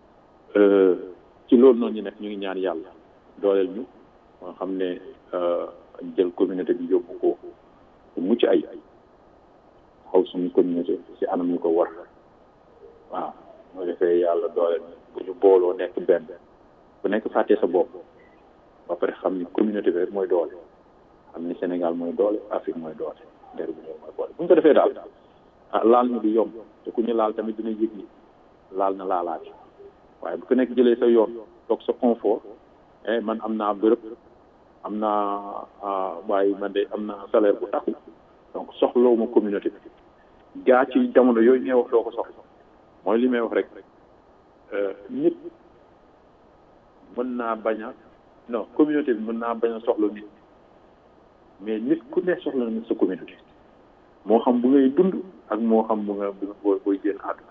ci loolu noonu ñu nekk ñu ngi ñaan yàlla dooleel ñu nga xam ne jël communauté bi yóbbu ko bu mucc ay xaw suñu communauté ci anam ñu ko war waaw moo defee yàlla dooleel bu ñu booloo nekk benn bu nekk fàttee sa bopp ba pare xam ni communauté bi rek mooy doole xam ni Sénégal mooy doole Afrique mooy doole der bi mooy boole bu ñu ko defee daal ah laal ñu du yomb te ku ñu laal tamit dina yëg ni laal na laalaat waaye bu ko nekk jëlee sa yoon toog sa confort eh man am naa bërëb am naa waaye man de am naa salaire bu takku donc soxlawuma communauté bi gaa ci jamono yooyu ngay wax doo ko soxla mooy li may wax rek nit mën naa bañ a non communauté bi mën naa bañ a soxla nit mais nit ku ne soxla na sa communauté moo xam bu ngay dund ak moo xam bu nga bu booy booy génn àdduna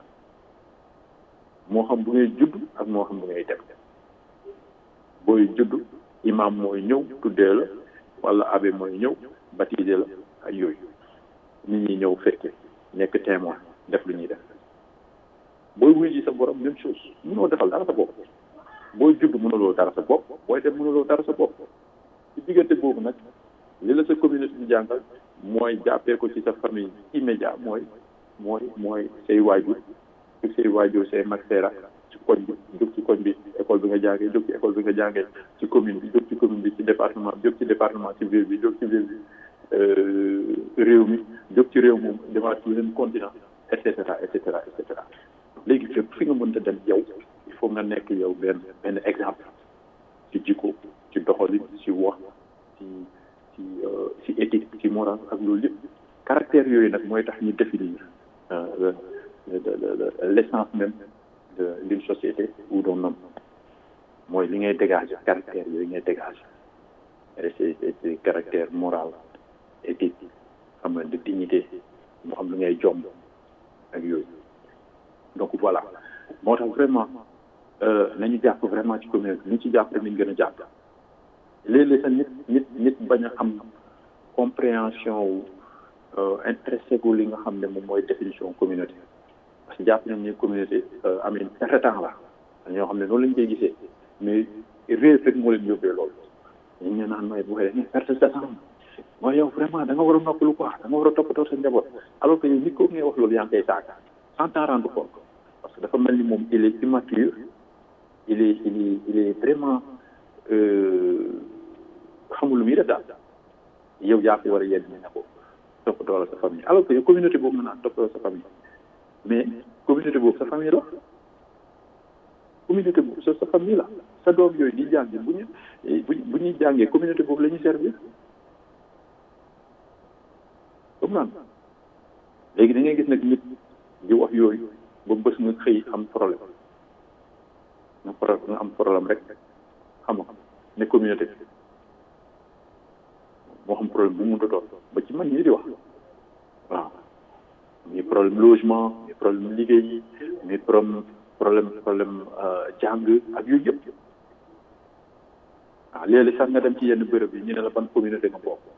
moo xam bu ngay judd ak moo xam bu ngay dem booy judd imam mooy ñëw tuddee la wala abbé mooy ñëw baptisé la ak yooyu nit ñi ñëw fekke nekk témoin def lu ñuy def booy wuy ji sa borom même chose mënoo defal dara sa bopp booy judd mënuloo dara sa bopp booy dem mënuloo dara sa bopp ci diggante boobu nag li la sa communauté bi jàngal mooy jàppee ko ci sa famille immédiat mooy mooy mooy say waajur ak say waajur say mag say rak ci koñ bi jóg ci koñ bi école bi nga jàngee jóg ci école bi nga jàngee ci commune bi jóg ci commune bi ci département bi jóg ci département ci ville bi jóg ci ville bi réew mi jóg ci réew moom demaat ci yeneen continent et cetera et cetera et cetera léegi fépp fi nga mënta dem yow il faut nga nekk yow benn benn exemple ci jikko ci doxalin ci wax ci ci ci éthique ci moral ak loolu yëpp caractère yooyu nag mooy tax ñu définir l'essence même de d'une société ou d'un homme mooy li ngay dégager caractère yooyu ngay dégager et c'est c'est caractère moral éthique xam nga de dignité mu xam lu ngay jomb ak yooyu donc voilà moo tax vraiment nañu jàpp vraiment ci commune bi ñu ci jàpp nañ gën a jàpp léeg-léeg sax nit nit nit bañ a am compréhension wu intéressé gu li nga xam ne moom mooy définition communauté parce que jàpp nañ ne communauté amin certain temps la ñoo xam ne noonu lañ koy gisee mais réer rek moo leen yóbbee loolu ñu ngi naan mooy bu xëyee ni perte sa temps mooy yow vraiment da nga war a noppalu quoi da nga war a toppatoo sa njaboot alors que yow nit ko ngay wax loolu yaa ngi koy saaga sans t'en rendre compte parce que dafa mel ni moom il est immature il est il est il est vraiment xamul lu muy def daal yow yaa ko war a yedd ñu ne ko toppatoo la sa famille alors que yow communauté boobu nga naan toppatoo sa famille mais communauté boobu sa famille la communauté boobu sa sa famille la sa doom yooyu di jàng bu ñu bu bu ñuy jàngee communauté boobu la ñuy servir comme naan léegi da ngay gis nag nit di wax yooyu ba bés nga xëy am problème nga problème nga am problème rek xam nga ne communauté bi moo xam problème bu mu mënta doon ba ci man ñii di wax waaw mi problème logement mi problème liggéey mi problème problème problème jàng ak yooyu yëpp waaw léeg-léeg sax nga dem ci yenn bërëb yi ñu ne la ban communauté nga bokk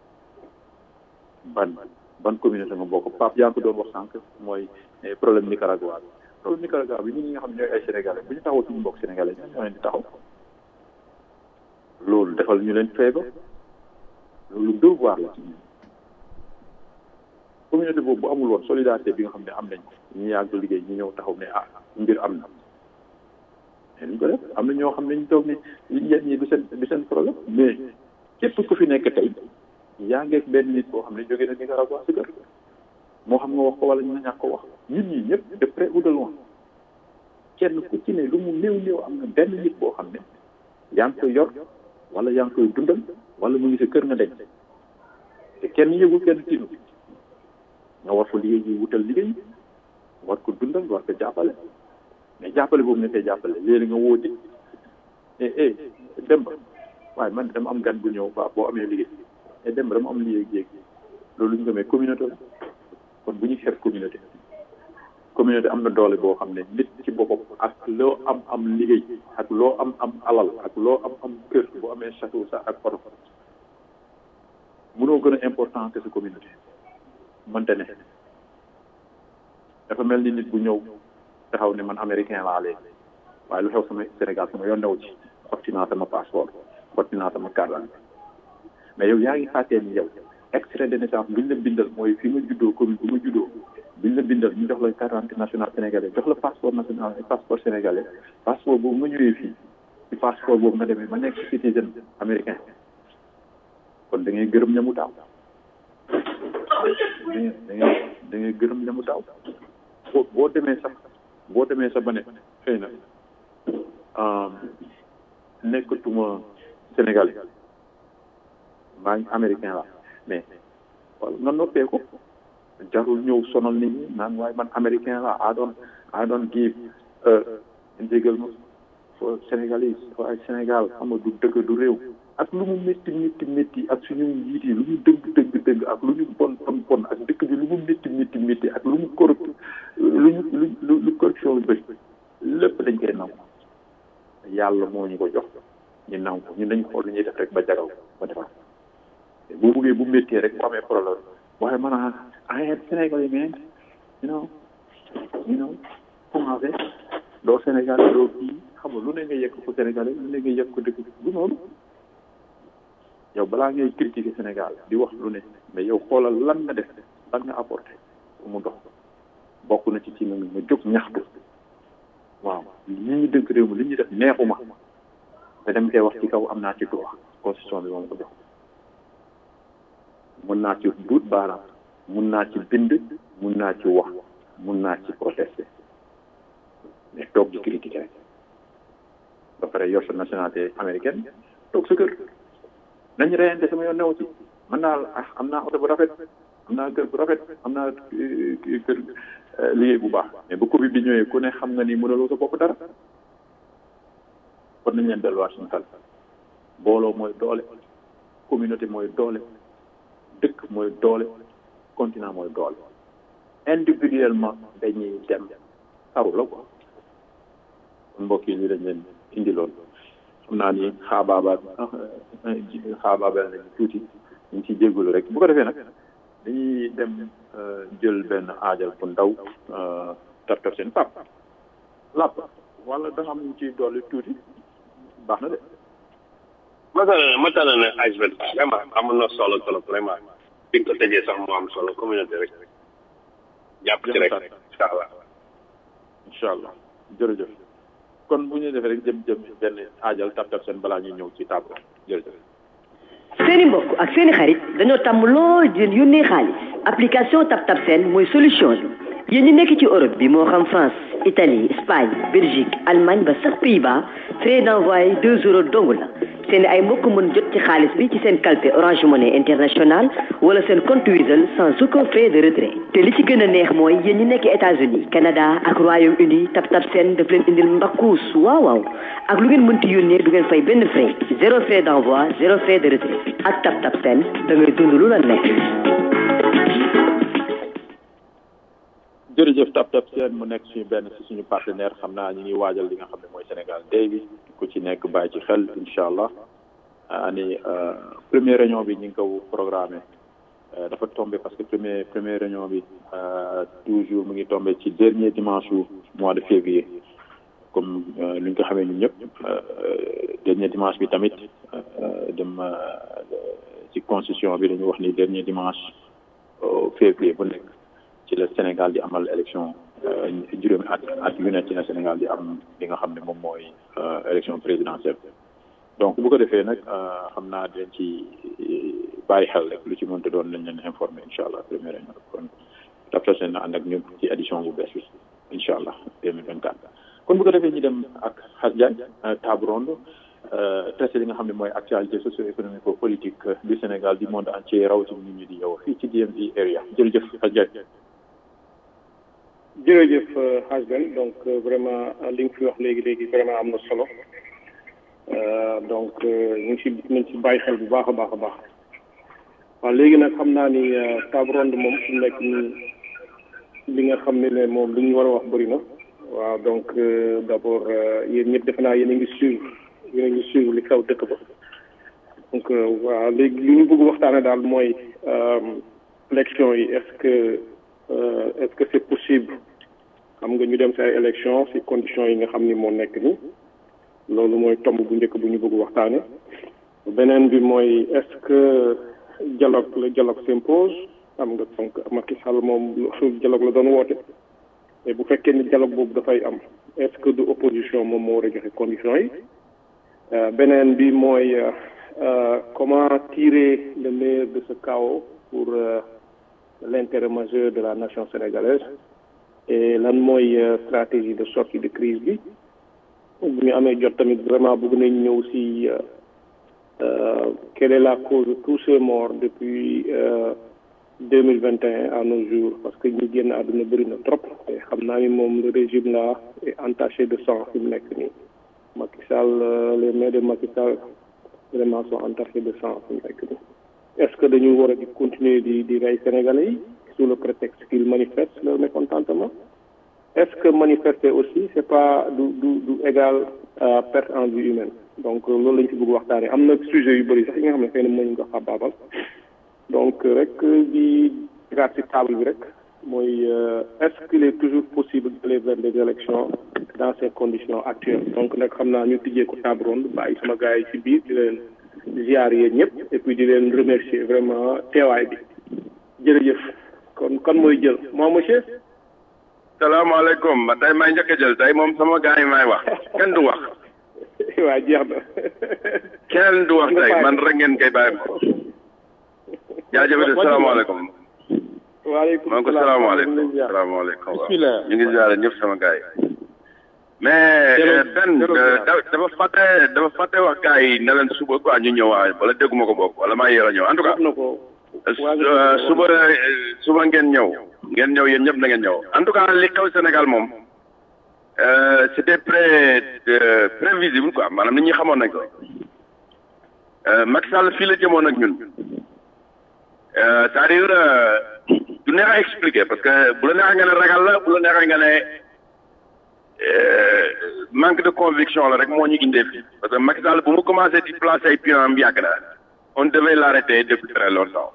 ban ban communauté nga bokk Pape yaa ngi ko doon wax sànq mooy problème Nicaragua bi problème Nicaragua bi ñun ñi nga xam ne ñooy ay sénégalais bu ñu taxaw suñu mbokk sénégalais ñoo ñoo leen di taxaw loolu defal ñu leen feebar loolu devoir la ci ñun communauté boobu bu amul woon solidarité bi nga xam ne am nañ ñu yàgg liggéey ñu ñëw taxaw ne ah mbir am na mais ñu ko def am na ñoo xam ne ñu toog ne yéen ñi du seen du seen problème mais képp ku fi nekk tey yaa ngeeg benn nit boo xam ne jógee na Nicaragua si kër moo xam nga wax ko wala ñu ñàkk ko wax ñun ñi ñëpp de près ou de loin kenn ku ci ne lu mu néew néew am na benn nit boo xam ne yaa ngi koy yor wala yaa ngi koy dundal wala mu ngi sa kër nga denc te kenn yëgul kenn tiinu nga war ko liggéey yi wutal liggéey war ko dundal war ko jàppale mais jàppale boobu nga koy jàppale léegi nga wóoti eh eh dem ba waaye man dama am gan bu ñëw ba boo amee liggéey et dem ba dama am liggéey jéeg loolu ñu ko mais communauté la kon bu ñu xeeb communauté communauté am na doole boo xam ne nit ci boppam ak loo am am liggéey ak loo am am alal ak loo am am kër boo amee château sax ak oto mënoo gën a important que sa communauté mënte ne dafa mel ni nit bu ñëw taxaw ne man américain laa léegi waaye lu xew sama Sénégal sama yoon new ci xotti naa sama passeport xotti naa sama carte d'identité mais yow yaa ngi fàttee ni yow extrait de naissance bi ñu la bindal mooy fi nga juddoo commune bu ma juddoo bi ñu la bindal ñu jox la carte d'identité nationale sénégalais jox la passeport national passeport sénégalais passeport boobu nga ñëwee fii ci passeport boobu nga demee ba nekk citizen américain kon da ngay gërëm ñamu daaw da ngay da ngay da ngay gërëm ñamu daaw boo boo demee sax boo demee sax ba ne xëy na nekkatuma sénégalais maa ngi américain la mais wala nga noppee ko jarul ñëw sonal nit ñi naan waaye man américain la I don't I don't give njégal ma for sénégalais waaye Sénégal xam nga du dëgg du réew ak lu mu métti métti métti ak suñu njiit yi lu ñu dëgg dëgg dëgg ak lu ñu bon bon bon ak dëkk bi lu mu métti métti métti ak lu mu corrupt lu ñu lu lu corruption lu bëri lépp dañ koy nangu yàlla moo ñu ko jox ñu nangu ñu ñun dañ xool lu ñuy def rek ba jagal ba defar bu buggee bu méttee rek bu amee problème waaye man a I am Sénégalais man you know you know commencé doo Sénégalais doo kii xam nga lu ne nga yegg ko Sénégalais lu ne nga yegg ko dëkk du noonu yow balaa ngay critiquer Sénégal di wax lu ne mais yow xoolal lan nga def lan nga apporté pour mu dox bokk na ci ci nga nga jóg ñaxtu waaw li ñu dënk réew mi li ñu def neexuma te dem koy wax ci kaw am naa ci droit constitution bi moom ko jox mun naa ci duut baaraam mun naa ci bind mun naa ci wax mun naa ci protester mais toog di critiquer rek ba pare yor sa nationalité américaine toog sa kër nañ reyante sama yoon new ci man naa ah am naa oto bu rafet am naa kër bu rafet am naa kër liggéey bu baax mais bu Covid bi ñëwee ku ne xam nga ni mënaloo sa bopp dara kon nañ leen delluwaat suñu xel booloo mooy doole communauté mooy doole dëkk mooy doole continent mooy doole individuellement dañuy dem xaru la quoi kon mbokk yi ñu dañ leen indi loolu xam naa ni xaabaabal xaabaabal nañu tuuti ñu ngi ciy jégalu rek bu ko defee nag dañuy dem jël benn aajal bu ndaw tar tar seen pap làpp wala da nga am ñu ciy dolli tuuti baax na de matal matal na ajbet vraiment amoon na solo trop vraiment bi nga ko tëjee sax mu am solo communauté rek jàpp ci rek incha allah incha allah jërëjëf kon bu ñu defee rek jëm jëm benn aajal tar tar seen balaa ñuy ñëw ci table jërëjëf seeni mbokk ak seeni xarit dañoo tàmm lool di leen yónnee xaalis application TapTap Send mooy solution bi yéen ñi nekk ci Europe bi moo xam France Italie Espagne Belgique Allemagne ba sax Pays-Bas frais d'envoi deux euros dong la seeni ay mbokk mën jot ci xaalis bi ci seen kalpe Orange Money International wala seen compte Wizall sans aucun frais de retrait te li ci gën a neex mooy yéen ñi nekk États-Unis Canada ak Royaume-Uni TapTap Send daf leen indil mbakkuus waaw waaw ak lu ngeen mënti yónnee du ngeen fay benn frais zéro frais d'envoi zéro frais de retrait ak TapTap Send da ngay dund lu la neex jërëjëf tap tap seen mu nekk suñu benn si suñu partenaire xam naa ñu ngi waajal li nga xam ne mooy Sénégal day bi ku ci nekk bàyyi ci xel incha allah ani première réunion bi ñu ngi ko programmé dafa tombé parce que premier première réunion bi toujours mu ngi tombé ci dernier dimanche wu mois de février comme ni ñu ko xamee ñun ñëpp dernier dimanche bi tamit dem ci constitution bi dañu wax ni dernier dimanche février bu nekk ci la Sénégal di amal élection juróomi at at yu ne ci la Sénégal di am li nga xam ne moom mooy élection présidentielle donc bu ko defee nag xam naa dinañ ci bàyyi xel rek lu ci mënta doon lañ leen informé incha allah première réunion kon TapTap Send na ànd ak ñun ci édition bu bees bi incha allah 2024 kon bu ko defee ñu dem ak Xas Diagne table ronde traité li nga xam ne mooy actualité socio-économique politique du Sénégal du monde entier rawatina nit ñi di yow fii ci DMV area jërëjëf Xas Diagne jërëjëf Hasben donc vraiment li nga fi wax léegi léegi vraiment am na solo donc ñu ngi si nañ si bàyyi xel bu baax a baax a baax waaw léegi nag xam naa ni table ronde moom su nekk nii li nga xam ne ne moom li ñu war a wax bëri na waaw donc d' abord yéen ñëpp defe naa yéen a ngi suivre yéen a ngi suivre li xew dëkk ba donc waaw léegi li ñu bëgg waxtaane daal mooy élection yi est ce que est ce que c' est possible xam nga ñu dem si ay élection si conditions yi nga xam ni moo nekk ni loolu mooy tomb bu njëkk bu ñu bëgg waxtaane beneen bi mooy est ce que dialogue le dialogue s'impose xam nga donc Macky Sall moom dialogue la doon woote mais bu fekkee ni dialogue boobu dafay am est ce que du opposition moom moo war a joxe conditions yi beneen bi mooy comment tirer le meilleur de ce chaos pour l'intérêt majeur de la nation sénégalaise et lan mooy stratégie de sortie de crise bi bu ñu amee jot tamit vraiment bëgg nañ ñëw si quelle est la cause de tous ces morts depuis deux mille vingt et un à nos jours parce que ñi génn àdduna bëri na trop te xam naa ni moom le régime là est entaché de sang fi mu nekk nii Macky Sall les mains de Macky Sall vraiment sont entachés de sang fi mu nekk nii est-ce que dañu war a di continuer di di rey Sénégalais yi sous le prétexte qu'ils manifestent leur mécontentement est-ce que manifester aussi c'est pas du du du égal à perte en vie humaine donc loolu lañ ci bëgg waxtaanee am na sujet yu bëri sax yi nga xam ne xëy na mënuñ ko xabaabal donc rek di tegaat ci table bi rek mooy est-ce qu'il est toujours possible d'aller vers des élections dans ces conditions actuelles donc nag xam naa ñu tijjee ko table ronde bàyyi sama gars yi ci biir di leen ziar yéen ñëpp et puis di leen remercier vraiment teewaay bi jërëjëf kon kon mooy jël moi monsieur salaamaaleykum tey may njëkk a jël tey moom sama gars yi may wax kenn du wax waa jeex na kenn du wax tey man rek ngeen koy bàyyi ko jaajëfate salaamaaleykum waaleykum maa ngi ko salaamaaleykum salaamaaleykum ñu ngi ziare ñëpp sama gars yi mais benn dafa fàtte dafa fàtte wax gars yi ne leen suba quoi ñu ñëwaay wala dégguma ko bokk wala maa yéex a ñëw en tout cas suba suba ngeen ñëw ngeen ñëw yéen ñëpp na ngeen ñëw en tout cas li xew Sénégal moom c'était pré prévisible quoi maanaam nit ñi xamoon nañ ko Macky Sall fii la jëmoon ak ñun c'est-à-dire du neex a expliquer parce que bu la neexee nga ne ragal la bu la neexee nga ne manque de conviction la rek moo ñu indee fii parce que Macky Sall bu mu commencé di placer ay pions am yàgg na on devait l'arrêter depuis très longtemps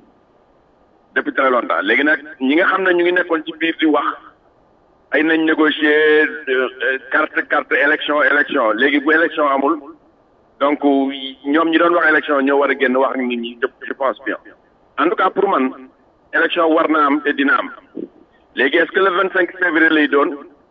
depuis très longtemps léegi nag ñi nga xam ne ñu ngi nekkoon ci biir di wax ay nañ négocier carte carte élection élection léegi bu élection amul donc ñoom ñi doon wax élection ñoo war a génn wax ak nit ñi je pense bien en tout cas pour man élection war na am te dina am léegi est-ce que le vingt cinq février lay doon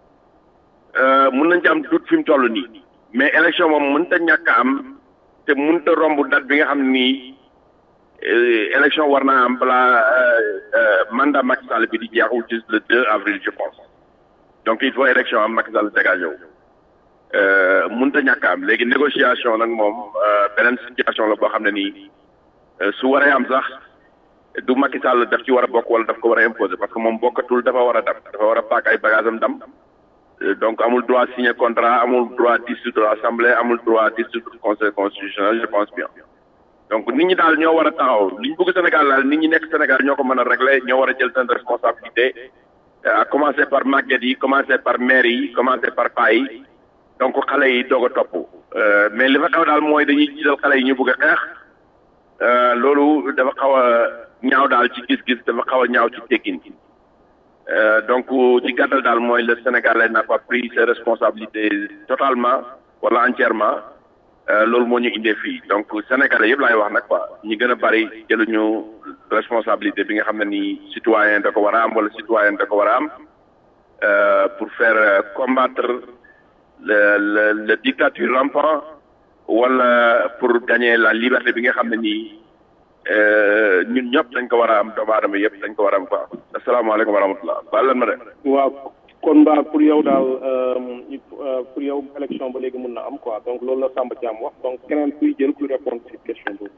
mun nañ ci am doute fi mu toll nii mais élection moom mënut a ñàkk a am te mënut a romb date bi nga xam nii élection war naa am balaa mandat Macky Sall bi di jeexul ci le 2 avril je pense donc il faut élection am Macky Sall dégagé wu mënut a ñàkk a am léegi négociation nag moom beneen situation la boo xam ne nii su waree am sax du Macky Sall daf ci war a bokk wala daf ko war a imposer parce que moom bokkatul dafa war a dam dafa war a paak ay bagages am dam donc amul droit signer contrat amul droit dissoudre l'assemblée amul droit dissoudre conseil constitutionnel je pense bien donc nit ñi daal ñoo war a taxaw li ñu bëgg Sénégal daal nit ñi nekk Sénégal ñoo ko mën a régler ñoo war a jël seen responsabilité à commencer par màgget yi commencer par maire yi commencer par paa yi donc xale yi doog a topp mais li fa xew daal mooy dañuy jiital xale yi ñu bëgg a xeex loolu dafa xaw a ñaaw daal ci gis-gis dafa xaw a ñaaw ci teggin donc ci gàttal daal mooy le Sénégalais n'a pas pris ses responsabilités totalement wala entièrement loolu moo ñu indee fii donc Sénégalais yëpp laay wax nag quoi ñi gën a bari jëluñu responsabilité bi nga xam ne nii citoyen da ko war a am wala citoyen da ko war a am pour faire combattre le le le dictature rampant wala pour gagner la liberté bi nga xam ne nii ñun ñëpp dañ ko war a am doomu aadama yëpp dañ ko war a am quoi asalaamaaleykum wa rahmatulah baal leen ma de. waaw kon mbaa pour yow daal pour yow élection ba léegi mun na am quoi donc loolu la Samba Thiam wax donc keneen kuy jël kuy répondre ci question boobu.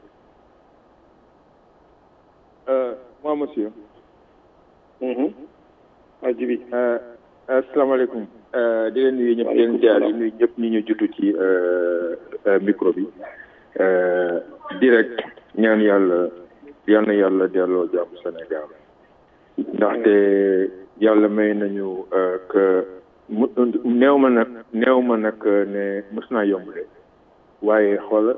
moi monsieur. waa Jibi. asalaamaaleykum. di leen nuyu ñëpp di leen jaar di nuyu ñëpp ñi ñu jutu ci micro bi. direct ñaan yàlla yal na yàlla delloo jàmm Sénégal ndaxte yàlla may nañu que mu néew ma nag néew ma nag ne mës naa yomb de waaye xool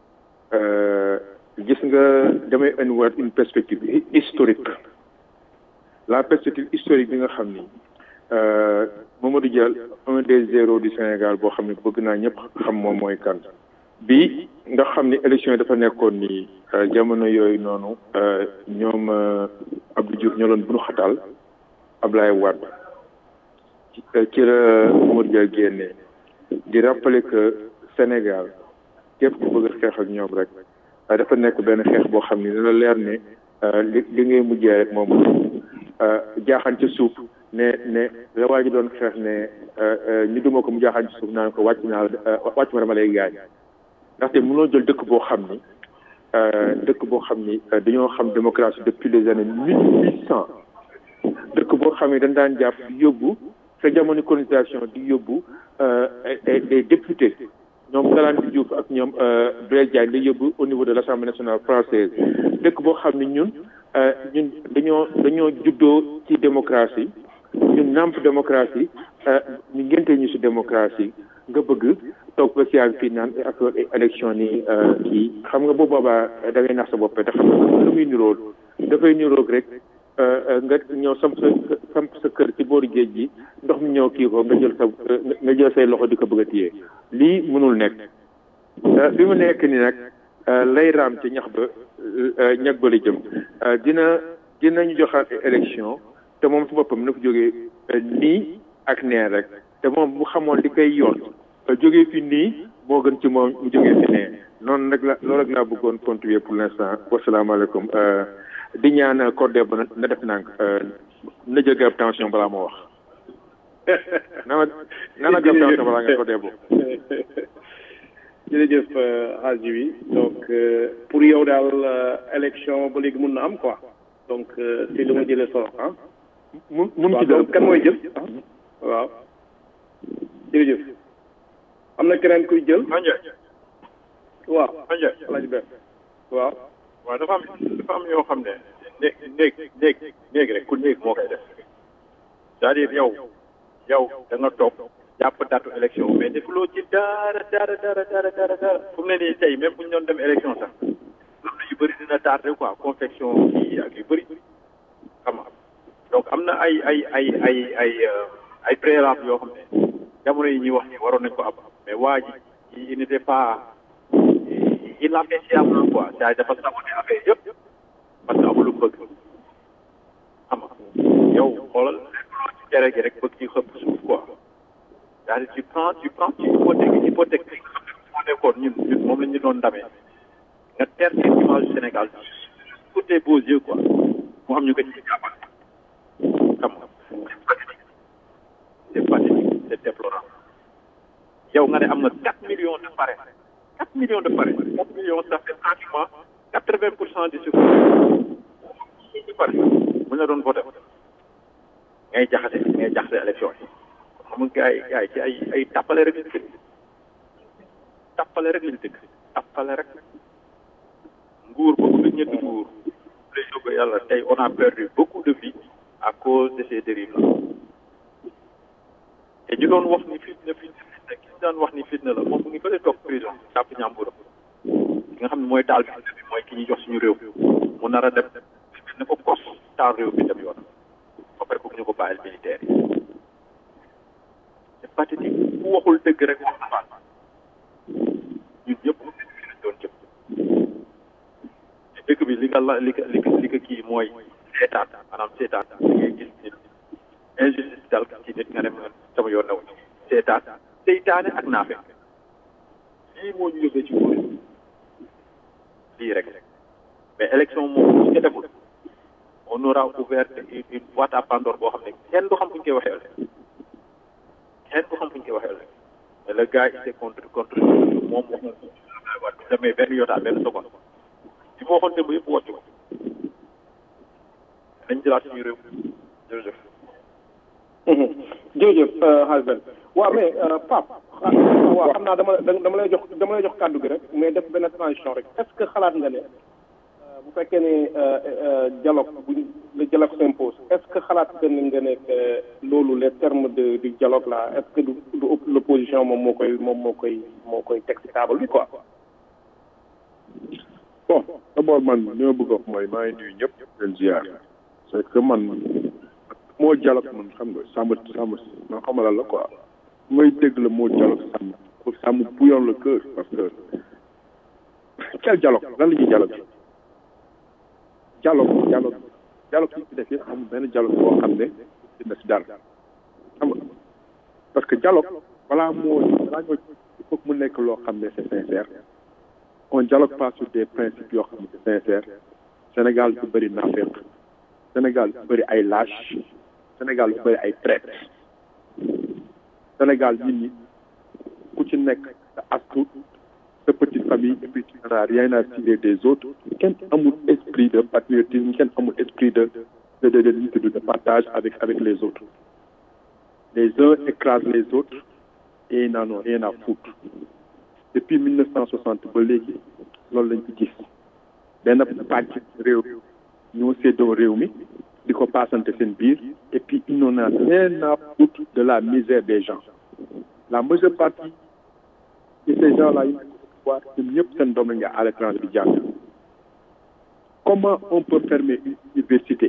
gis nga damay indiwaat une perspective historique la perspective historique bi nga xam ni Mamadou Dia un des zéros du Sénégal boo xam ne bëgg naa ñëpp xam moom mooy kan bi nga xam ni élection yi dafa nekkoon ni jamono yooyu noonu ñoom Abdou Diouf ñoo doon bunu xatal Ablaye Wade ci la Mamadou Dia génne di rappeler que Sénégal képp ku bëgg a xeex ak ñoom rek dafa nekk benn xeex boo xam ni dana leer ne li li ngay mujjee rek moom jaaxaan ca suuf ne ne la waa ji doon xeex ne ñu duma ko mu jaaxaan ci suuf naan ko wàcc naa la wàcc ma dama lay gaañ ndaxte mënoo jël dëkk boo xam ni dëkk boo xam ni dañoo xam démocratie depuis les années mille huit cent dëkk boo xam ni dañ daan jàpp di yóbbu sa jamono colonisation di yóbbu des députés ñoom Galandou Diouf ak ñoom Blaise Diagne di yóbbu au niveau de l' assemblée nationale française dëkk boo xam ni ñun ñun dañoo dañoo juddoo ci démocratie ñun nàmp démocratie ñu ngente ñu si démocratie nga bëgg toog ba si fii naan ak élection ni kii xam nga bu boobaa da ngay nax sa bopp te xam nga lu muy nirool dafay niroog rek nga ñëw samp sa samp sa kër ci booru géej gi ndox mi ñëw kii ko nga jël sa nga jël say loxo di ko bëgg a téye lii mënul nekk fi mu nekk ni nag lay raam ci ñax ba ñag ba la jëm dina dinañu joxaat élection te moom si boppam na ko jógee nii ak nee rek te moom bu xamoon li koy yoon jógee fi nii moo gën ci moom mu jógee fi nee noonu nag la loolu rek laa bëggoon contribuer pour l'instant wasalaamaaleykum di ñaan cordé ba na def nànk na jël garab tension balaa moo wax na ma na ma garab tension balaa nga cordé boobu jërëjëf Hadji bi donc pour yow daal élection ba léegi mun na am quoi donc si lu ma jëlee solo ah. mun mun ci donc kan mooy jël waaw jërëjëf am na keneen kuy jël. waaw. Alaaji Ber waaw. waaw dafa am dafa am yoo xam ne néeg néeg néeg néeg rek ku néeg moo koy def c'est-à-dire yow yow da nga toog jàpp datu élection mais defuloo ci dara dara dara dara dara dara fu mu ne nii tey même bu ñu doon dem élection sax am na yu bëri dina tardé quoi confection kii ak yu bëri xam nga donc am na ay ay ay ay ay ay préalable yoo xam ne jamono yi ñuy wax ni waroon nañ ko am mais waa ji il n'était pas il l'a fait sciemment quoi c'est dafa saboté affaire yëpp parce que amul lu bëgg xam nga yow xoolal ci tere gi rek bëgg ci xëpp suuf quoi c'est-à-dire tu prends tu prends ci hypothèque hypothèque bi nga xam ne moo nekkoon ñun ñun moom la ñu doon ndamee nga ter seen image Sénégal pour tes beaux yeux quoi mu am ñu ko ci jàppal xam nga c'est pathétique c'est déplorable yow nga ne am nga quatre millions de parrains quatre millions de parrains quatre millions ça fait pratiquement quatre vingt pour cent du suffrage ci pare bu ñu doon voté ngay jaxase ngay jaxase élection yi xam nga gars yi gars yi ci ay ay tàppale rek lañ dëkk tàppale rek lañ dëkk tàppale rek nguur boobu nga ñetti nguur lay jóge yàlla tey on a perdu beaucoup de vies à cause de ces dérives là te ñu doon wax ni fitna fitna fitna ki ñu daan wax ni fitna la moom mu ngi fële toog prison jàpp ñàmburam ki nga xam ne mooy taal fitna bi mooy ki ñuy jox suñu réew mu nar a dem ne ko kos taal réew bi dem yoon ba pare bëgg ñu ko bàyyil militaire yi c'est pathétique ku waxul dëgg rek wax na faat ñun ñëpp fi lañ doon jëm te dëkk bi li nga la li ka li ka li ka kii mooy seetaan maanaam seetaan da ngay gis nit injustice dal ci nit nga dem sama yoon naw seetaan seytaane ak naafe lii moo ñu yóbbee ci nguur lii rek mais élection moom su ko deful on aura ouvert une boîte à Pandore boo xam ne kenn du xam fu ñu koy waxee ëllëg kenn du xam fu ñu koy waxee ëllëg mais le gars il s'est contre contre moom wax na wa demee benn yotaa benn seconde li ma waxoon démb yëpp wàcc ko nañ jëlaat suñu réew jërëjëf jërëjëf Hasben waaw mais Pape waaw xam naa dama dama lay jox dama lay jox kàddu gi rek mais def benn transition rek est-ce que xalaat nga ne bu fekkee ne dialogue bu le dialogue s'impose est-ce que xalaat nga ne nga ne loolu les termes de du dialogue là est-ce que du du l'opposition moom moo koy moom moo koy moo koy teg ci table bi quoi. bon d'abord man li ma bëgg a wax mooy maa ngi nuyu ñëpp leen ziar c'est que man moo dialogue man xam nga sàmm sàmm man xamala la quoi mooy dégg la moo dialogue sàmm pour sàmm bouillon le cœur parce que quel dialogue lan la ñuy dialogue dialogue dialogue dialogue yi ci def yëpp amul benn dialogue boo xam ne dina si dara xam nga parce que dialogue balaa moo balaa ñoo il faut que mu nekk loo xam ne c'est sincère on dialogue pas sur des principes yoo xam ne c'est sincère Sénégal du bëri naafeq Sénégal du bëri ay lâche Sénégal du bëri ay traite Sénégal nit ñi ku ci nekk sa astu sa petite famille et puis tu n'as rien à tirer des autres kenn amul esprit de patriotisme kenn amul esprit de de de de de partage avec avec les autres les uns écrasent les autres et ils n'en ont rien à foutre depuis 1960 ba léegi loolu lañ ci gis benn pàcc réew ñoo séddoo réew mi di ko paasante seen biir et puis ils n'en ont rien à foutre de la misère des gens la majeure partie et ces gens là yi nekk au pouvoir ñun ñëpp seen doom la nga à l'étranger di jàng comment on peut fermer une université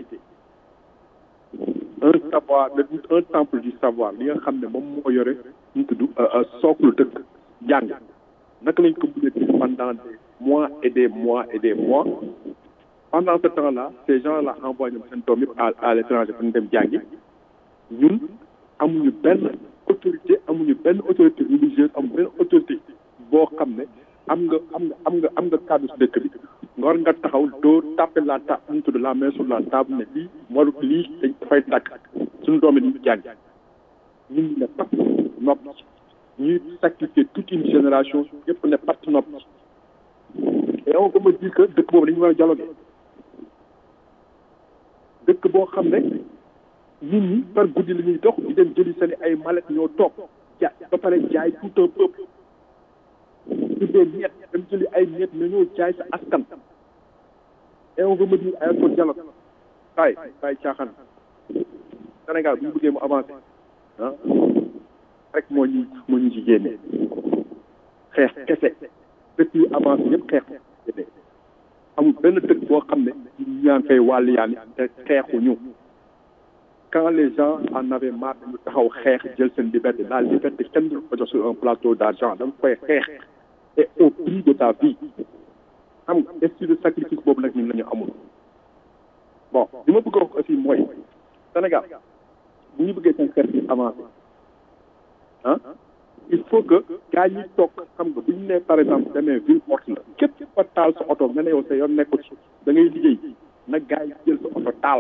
un savoir un temple du savoir li nga xam ne moom moo yore ñu tudd socle dëkk jàng naka lañ ko bëggee def pendant des mois et des mois et des mois pendant ce temps là ces gens là envoyé ñoom seen doom yëpp à à l'étranger pour ñu dem jàngi ñun amuñu benn autorité amuñu benn autorité religieuse amuñu benn autorité boo xam ne am nga am nga am nga am nga kàddu si dëkk bi nga war nga taxaw dóor tàppe la ta ñu tudd la main sur la table ne lii waru lii dañ dafay tàkk suñu doom yi dañu jàng ñun ñu ne pat nopp ñuy sacrifier toute une génération yëpp ne pat nopp et on peut me dire que dëkk boobu dañu war a dialoguer dëkk boo xam ne nit ñi par guddi la ñuy dox di dem jëli seen ay mallette ñoo toog ja ba pare jaay tout un peuple tuddee ñett dem jëli ay ñett mais ñoo jaay sa askan et on veut me dire ay ko dialogue kaay kaay caaxaan Sénégal bu ñu bëggee mu avancé ah rek moo ñu moo ñu ci génnee xeex kese dëkk yu avancé yëpp xeex génnee amul benn dëkk boo xam ne ñu ñaan fay wàllu yaan te xeexuñu quand les gens en avaient marre dañu taxaw xeex jël seen liberté la liberté kenn du ko jox sur un plateau d'argent da nga koy xeex et au prix de ta vie xam nga esprit de sacrifice boobu nag ñun la ñu amul bon li ma bëgg a wax aussi mooy Sénégal bu ñu bëggee seen xeex bi avancé ah il faut que gars yi toog xam nga bu ñu nee par exemple demee ville morte la képp fa taal sa oto nga ne yow sa yoon nekku ci da ngay liggéey nag gars yi jël sa oto taal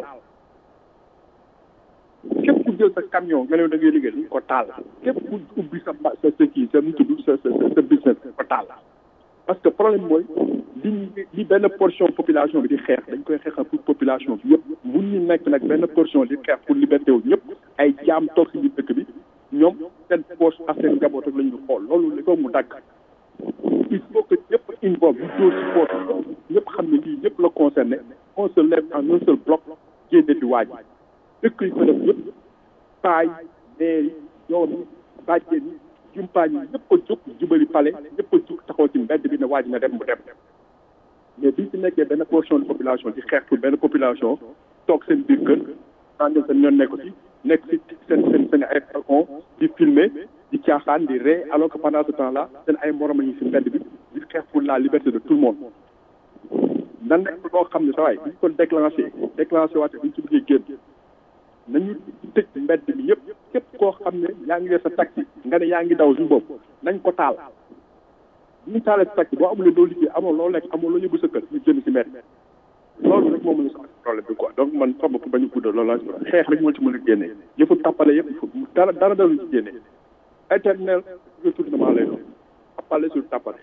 képp ku jël sa camion nga ne da ngay liggéey dañ ko taal képp ku ubbi sa sa sa kii sa nu tudd sa sa sa business ko taal parce que problème mooy li li benn portion population bi di xeex dañ koy xeexal pour population bi yëpp mun ñu nekk nag benn portion di xeex pour liberté wu ñëpp ay jaam toog si biir dëkk bi ñoom seen poche ak seen njaboot rek la ñu xool loolu li ko mu dagg il faut que ñëpp involve ñu dóor si poche ñëpp xam ne lii ñëpp la concerné on se lève en un seul bloc génne fi waaj dëkk yi ko def yëpp paay maire yi doom yi bàjjen yi jumpaañ yi ñëpp a jóg jubali pale ñëpp a jóg taxaw ci mbedd bi ne waaj na dem mu dem mais biñ ci nekkee benn portion de population di xeex pour benn population toog seen biir kër tàngal seen ñoon nekku ci nekk ci seen seen seen ay balcon di filmer di caaxaan di ree alors que pendant ce temps là seen ay morom yi si mbedd bi di xeex pour la liberté de tout le monde nan nekk loo xam ne sa waay bu ñu ko déclenché déclenché waate bu ñu ci bëggee génn nañu tëj mbedd bi yëpp képp koo xam ne yaa ngi yor sa taxi nga ne yaa ngi daw suñu bopp nañ ko taal bu ñu taalee sa taxi boo amulee doo liggéey amoo loo lekk amoo loo yóbbu sa kër ñu jënd si mbedd loolu rek moo mën a soxla problème bi quoi donc man sama bopp bañu guddal loolu laa si xeex rek moo ci mën a génnee yëfu tappale yëpp dara dara dara ci génnee éternel retournement lay doon tappale sur tappale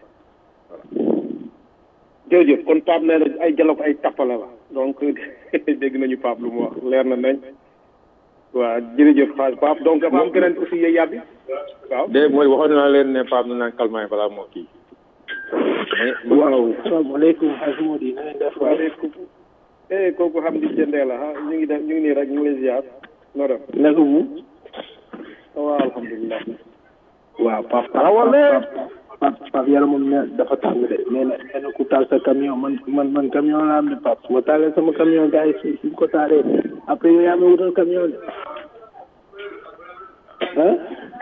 jërëjëf kon Pape nee na ay dialogue ay tappale la donc dégg nañu Pape lu mu wax leer na nañ waaw jërëjëf xaaj Pape donc dafa am keneen aussi yey yàbbi waaw de mooy waxoon naa leen ne Pape na naan calmant balaa moo kii waaw salaamaaleykum xaaj Mody na ngeen def waay eh kooku xam di jëndee la ah ñu ngi def ñu ngi nii rek ñu ngi lay ziar noo def naka mu waaw alhamdulilah waaw Pape Pape Pape Pape yàlla moom ne dafa tàng de nee na nee na ku taal sa camion man man man camion laa am de Pape su ma taalee sama camion gars yi su suñ ko taalee après yow yaa ma wutal camion de ah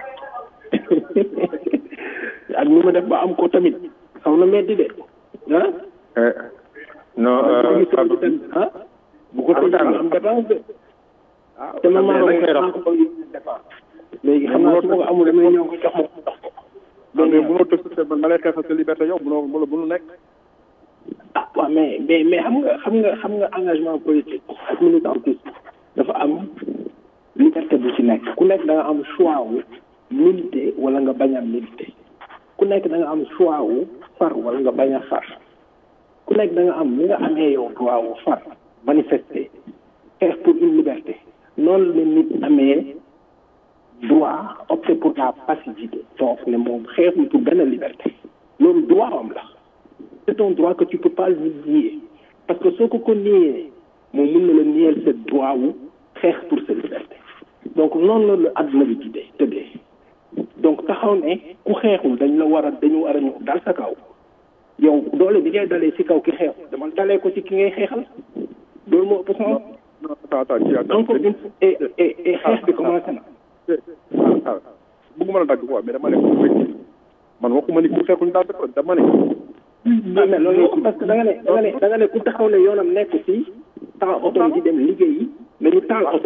ak ni ma def ba am ko tamit xaw na metti de ah. non ah bu ko tëjee am dépense de. te man maa maa ko bëgg dépense. léegi xam naa su ma ko amul damay ñëw ko jox ma ko jox ko. donc mënoo tëj sa man ma lay xeexal sa liberté yow mënoo mënoo mënu nekk. ah waaw mais mais mais xam nga xam nga xam nga engagement politique ak militantisme dafa am liberté bu ci nekk ku nekk da nga am choix wu militer wala nga bañ a militer ku nekk da nga am choix wu far wala nga bañ a far ku nekk da nga am ni nga amee yow droit wu far manifester xeex pour une liberté noonu la nit amee droit opter pour la passivité donc ne moom xeexul pour benn liberté loolu droit am la c'est un droit que tu peux pas lui nier parce que soo ko ko nier moom mën na la nier sa droit wu xeex pour sa liberté donc noonu la la àdduna bi tuddee tëddee donc taxaw ne ku ku xeexul dañ la war a dañu war a ñëw dal sa kaw yow doole bi ngay dalee ci kaw ki xeexul dama dalee ko ci ki ngay xeexal loolu moo ëpp sens non attends attends kii attends encore une fois et et et xeex bi commencé na ah bëgguma la dagg quoi mais dama ne man waxuma ni ku xeexul daal dama ne mais mais loolu parce que da nga ne da nga ne da nga ne ku taxaw ne yoonam nekk ci taxaw oto di dem liggéeyi nañu taal oto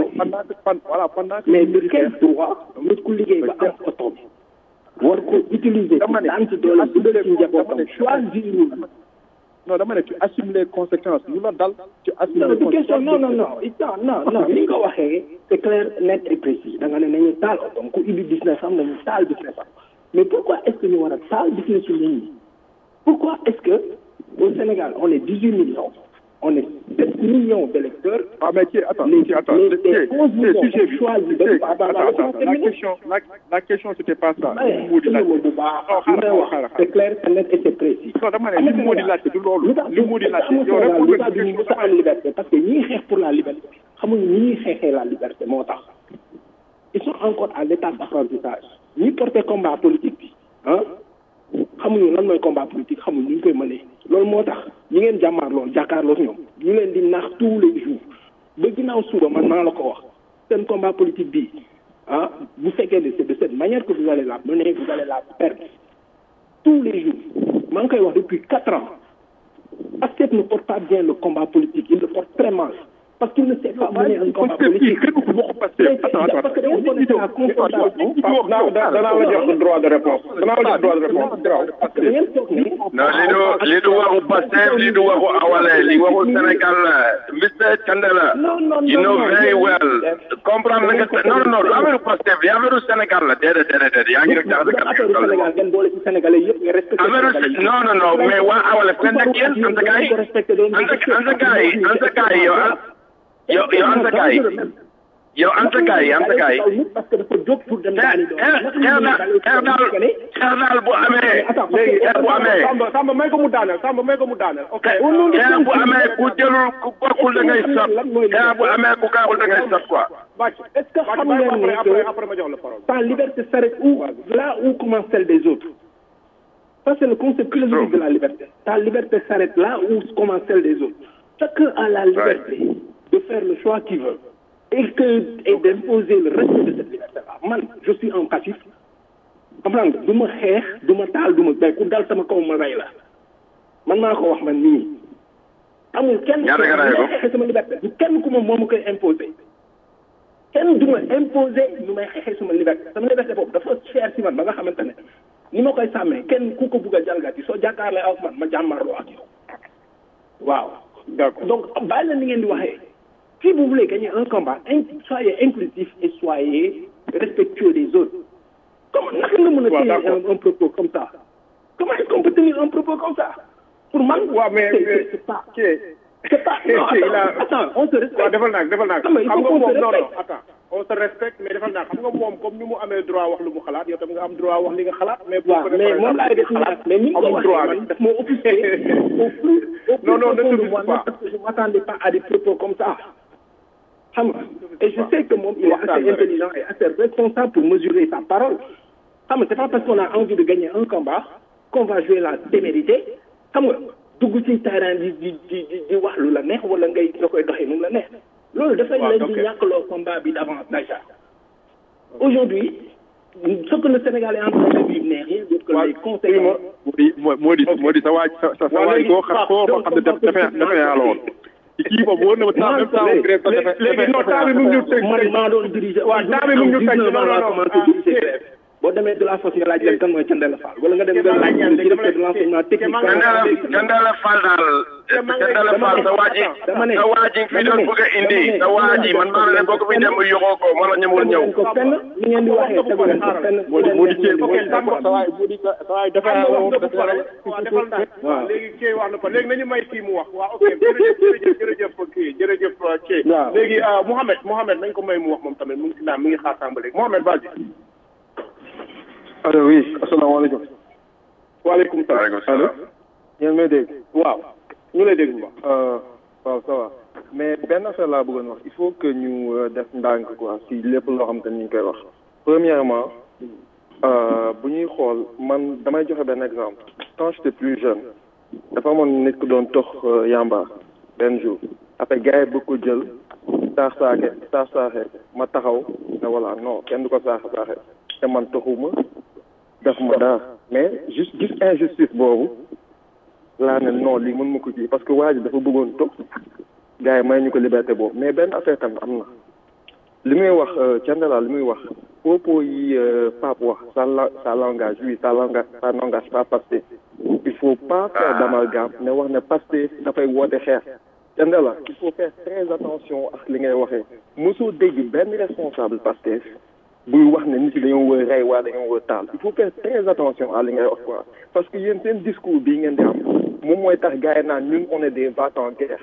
mais de quel droit nit ku liggéey ba am oto bi war ko utiliser ci daan ci doole bu dee ci njabootam choisir non dama ne tu assumes les conséquences lu la dal tu assumes non les du conséquences question non non non non non non li nga ko waxee c'est clair net et précis da nga ne nañu taal oto ku ubbi business am nañu taal business am mais pourquoi est-ce que ñu war a taal business su nit ñi pourquoi est-ce que au Sénégal on est 18 millions on est 7 millions d'électeurs ah mais qui attends les, qui attends les, qui les 11 qui millions sujet ont choisi de qui- pas attends avoir attends la question la la question c'était pas ça li mu di laaj bu baax li may wax c'est clair c'est net et c'est précis non dama ne li mu di laaj du loolu li mu di laaj yow rek lu tax duñu mës a am liberté parce que ñii xeex pour la liberté xamuñu ni ñuy xeexee la liberté moo tax ils sont encore à l'étape d'apprentissage ñi porté combat politique bi ah xamuñu lan mooy combat politique xamuñu ñu koy mënee loolu moo tax ñi ngeen jàmmaar loolu jàkkaarloo ñoom ñu leen di nax tous les jours ba ginnaaw suba man maa la ko wax seen combat politique bi ah bu fekkee ne c'est de cette manière que vous allez la mener vous allez la perdre tous les jours maa ngi koy wax depuis quatre ans Pastef ne porte pas bien le combat politique il le porte très mal parce qu'il ne sait pas mener un combat politique parce que dañu connaître la confrontation danaa la jox droit de réponse danaa la jox droit de réponse parce que da ngeen toog ne non li du li du waxu Pastef li du waxu Awale li waxu Sénégal la Mr Thiendella you know very well comprendre nga non non non affaire Pastef li affaire Sénégal la déedéet déedéet déedéet yaa ngi rek jaxase affaire Sénégal ngeen boole ci Sénégalais yëpp nga respecté affaire non non non mais waa Awale fen ak yéen anta gaay anta gaay anta gaay yow yow yow anta gaay yow anta gaay anta gaay parce que dafa jóg pour dem daani doon xeex daal xeex daal xeex daal bu amee léegi xeex bu amee Samba Samba may ko mu daaneel Samba may ko mu daaneel ok xeex bu amee ku jëlul ku bokkul da ngay sot xeex bu amee ku kaaxul da ngay sot quoi bàcc est-ce que xam ngeen après ne après que après ma jox la parole ta liberté s'arrête où là où commence celle des autres ça c'est le concept philosophique de la liberté ta liberté s'arrête là où commence celle des autres chacun a la liberté de faire le choix qu'il veut et que et d'imposer le respect de cette liberté là man je suis en passif comprendre nga du ma xeex du ma taal du ma bay ku dal sama kaw ma rey la man maa ko wax man nii amul kenn Ñaata nga rey ko? may xeexee sama liberté du kenn ku ma moo ma koy imposer kenn du ma imposer nu may xeexee sama liberté sama liberté boobu dafa cher si man ba nga xamante ne ni ma koy sàmmee kenn ku ko bugg a jalgati soo jàkkaarlee ak man ma jàmmarloo ak yow waaw d'accord donc bàyyi la ni ngeen di waxee si vous voulez gagner un combat in- soyez inclusif et soyez respectueux des autres comment naka nga mën a Waaw, tenir d'accord. un, un propos comme ça comment est-ce qu'on peut tenir un propos comme ça pour man waaw mais c'est- mais c'est c'est pas kii c'est pas non kii il a attends attends on se respecte waaw defal naa defal naa Xam nga il xam faut nga qu'on se moom non non respecte. attends on se respecte mais defal naa xam nga moom comme ni mu amee droit wax lu mu xalaat yow tam nga am droit wax li nga xalaat mais boo waaw ko defee mais par moom exemple laay def xalaat mais ni nga ko amul waxee droit man bi daf ma offusqué au plus au plus Non, non, ne te profond de offusque moi pas. parce que je m'attendais pas à des propos comme ça xam nga et je sais que moom il est Waxtaan assez la rek. intelligent et assez responsable pour mesurer sa parole xam nga c'est pas parce qu'on a envie de gagner un combat qu'on va jouer la témérité xam nga dugg ci terrain di di di di di wax lu la neex wala ngay nga koy doxee nu mu la neex loolu dafay Waaw, leen di ok. ñàkkloo combat bi d'avance déjà aujourd'hui ce que le Sénégal est en train de vivre n'est rien d'autre que les conséquences moo di moo di moo di sa waaj sa sa sa waaj koo xam koo xam ne def defe defe naa la woon kii boobu wóor na ma temps même temps grève sax defe léegi non temps bi mu ngi ñu tëj man maa doon diriger. waaw temps bi mu ngi ñu tëj non non non commencé diriger grève. boo demee de la force nga laaj leen kan mooy Thiendella Fall wala nga dem nga laaj leen directeur de l'enseignement technique. Thiendella Thiendella Fall daal Thiendella Fall sa waa ji sa waa ji fi doon bëgg a indi sa waa ji man maa ne boo ko fi dem yoxoo ko moo la ñëwul ñëw ko fenn ni ngeen di waxee tegu leen ko fenn. moo di moo di cee moo di sa waay moo di sa waay defe naa la woon defe naa la waaw defal naa waaw léegi kii wax na ko léegi nañu may kii mu wax waaw ok jërëjëf jërëjëf jërëjëf kii jërëjëf kii Waaw. léegi ah, Mouhamed Mouhamed nañ ko may mu wax moom tamit mu ngi si naan mi ngi xaar sàmba léegi Mouhamed vas-y allo oui asalaamaaleykum waaleykum salaam waaleykum salaam yéen may dégg waaw ñu lay dégg bu baax Euh, waaw ça va mais benn affaire laa bëggoon wax il faut que ñu euh, def ndànk quoi si lépp loo xam te ni ñu koy wax premièrement bu ñuy xool man damay joxe benn exemple quand j'étais plus jeune dafa amoon nit ku doon tox yamba benn jour après gars yi bëgg ko jël saax saaxe saax saaxe ma taxaw ne voilà non kenn du ko saax saaxe te man toxuma def ma dara mais juste gis injustice boobu laa ne non lii mën ma ko kii parce que waa ji dafa bëggoon tox gars yi may ñu ko liberté boobu mais benn affaire tamit am na li muy wax Thiendella li muy wax propos yi Pape wax ça ça langage oui ça langage ça n'engage pas Pastef il faut pas faire d'amalgame ne wax ne Pastef dafay woote xeex Thiendella il faut faire très attention ak li ngay waxee mosoo dégg benn responsable Pastef buy wax ne nit yi dañoo wër rey waa dañoo wër taal il faut faire très attention à li ngay wax quoi parce que yéen seen discours bii ngeen di am moom mooy tax gars yi naan ñun on est des va-t-en guerre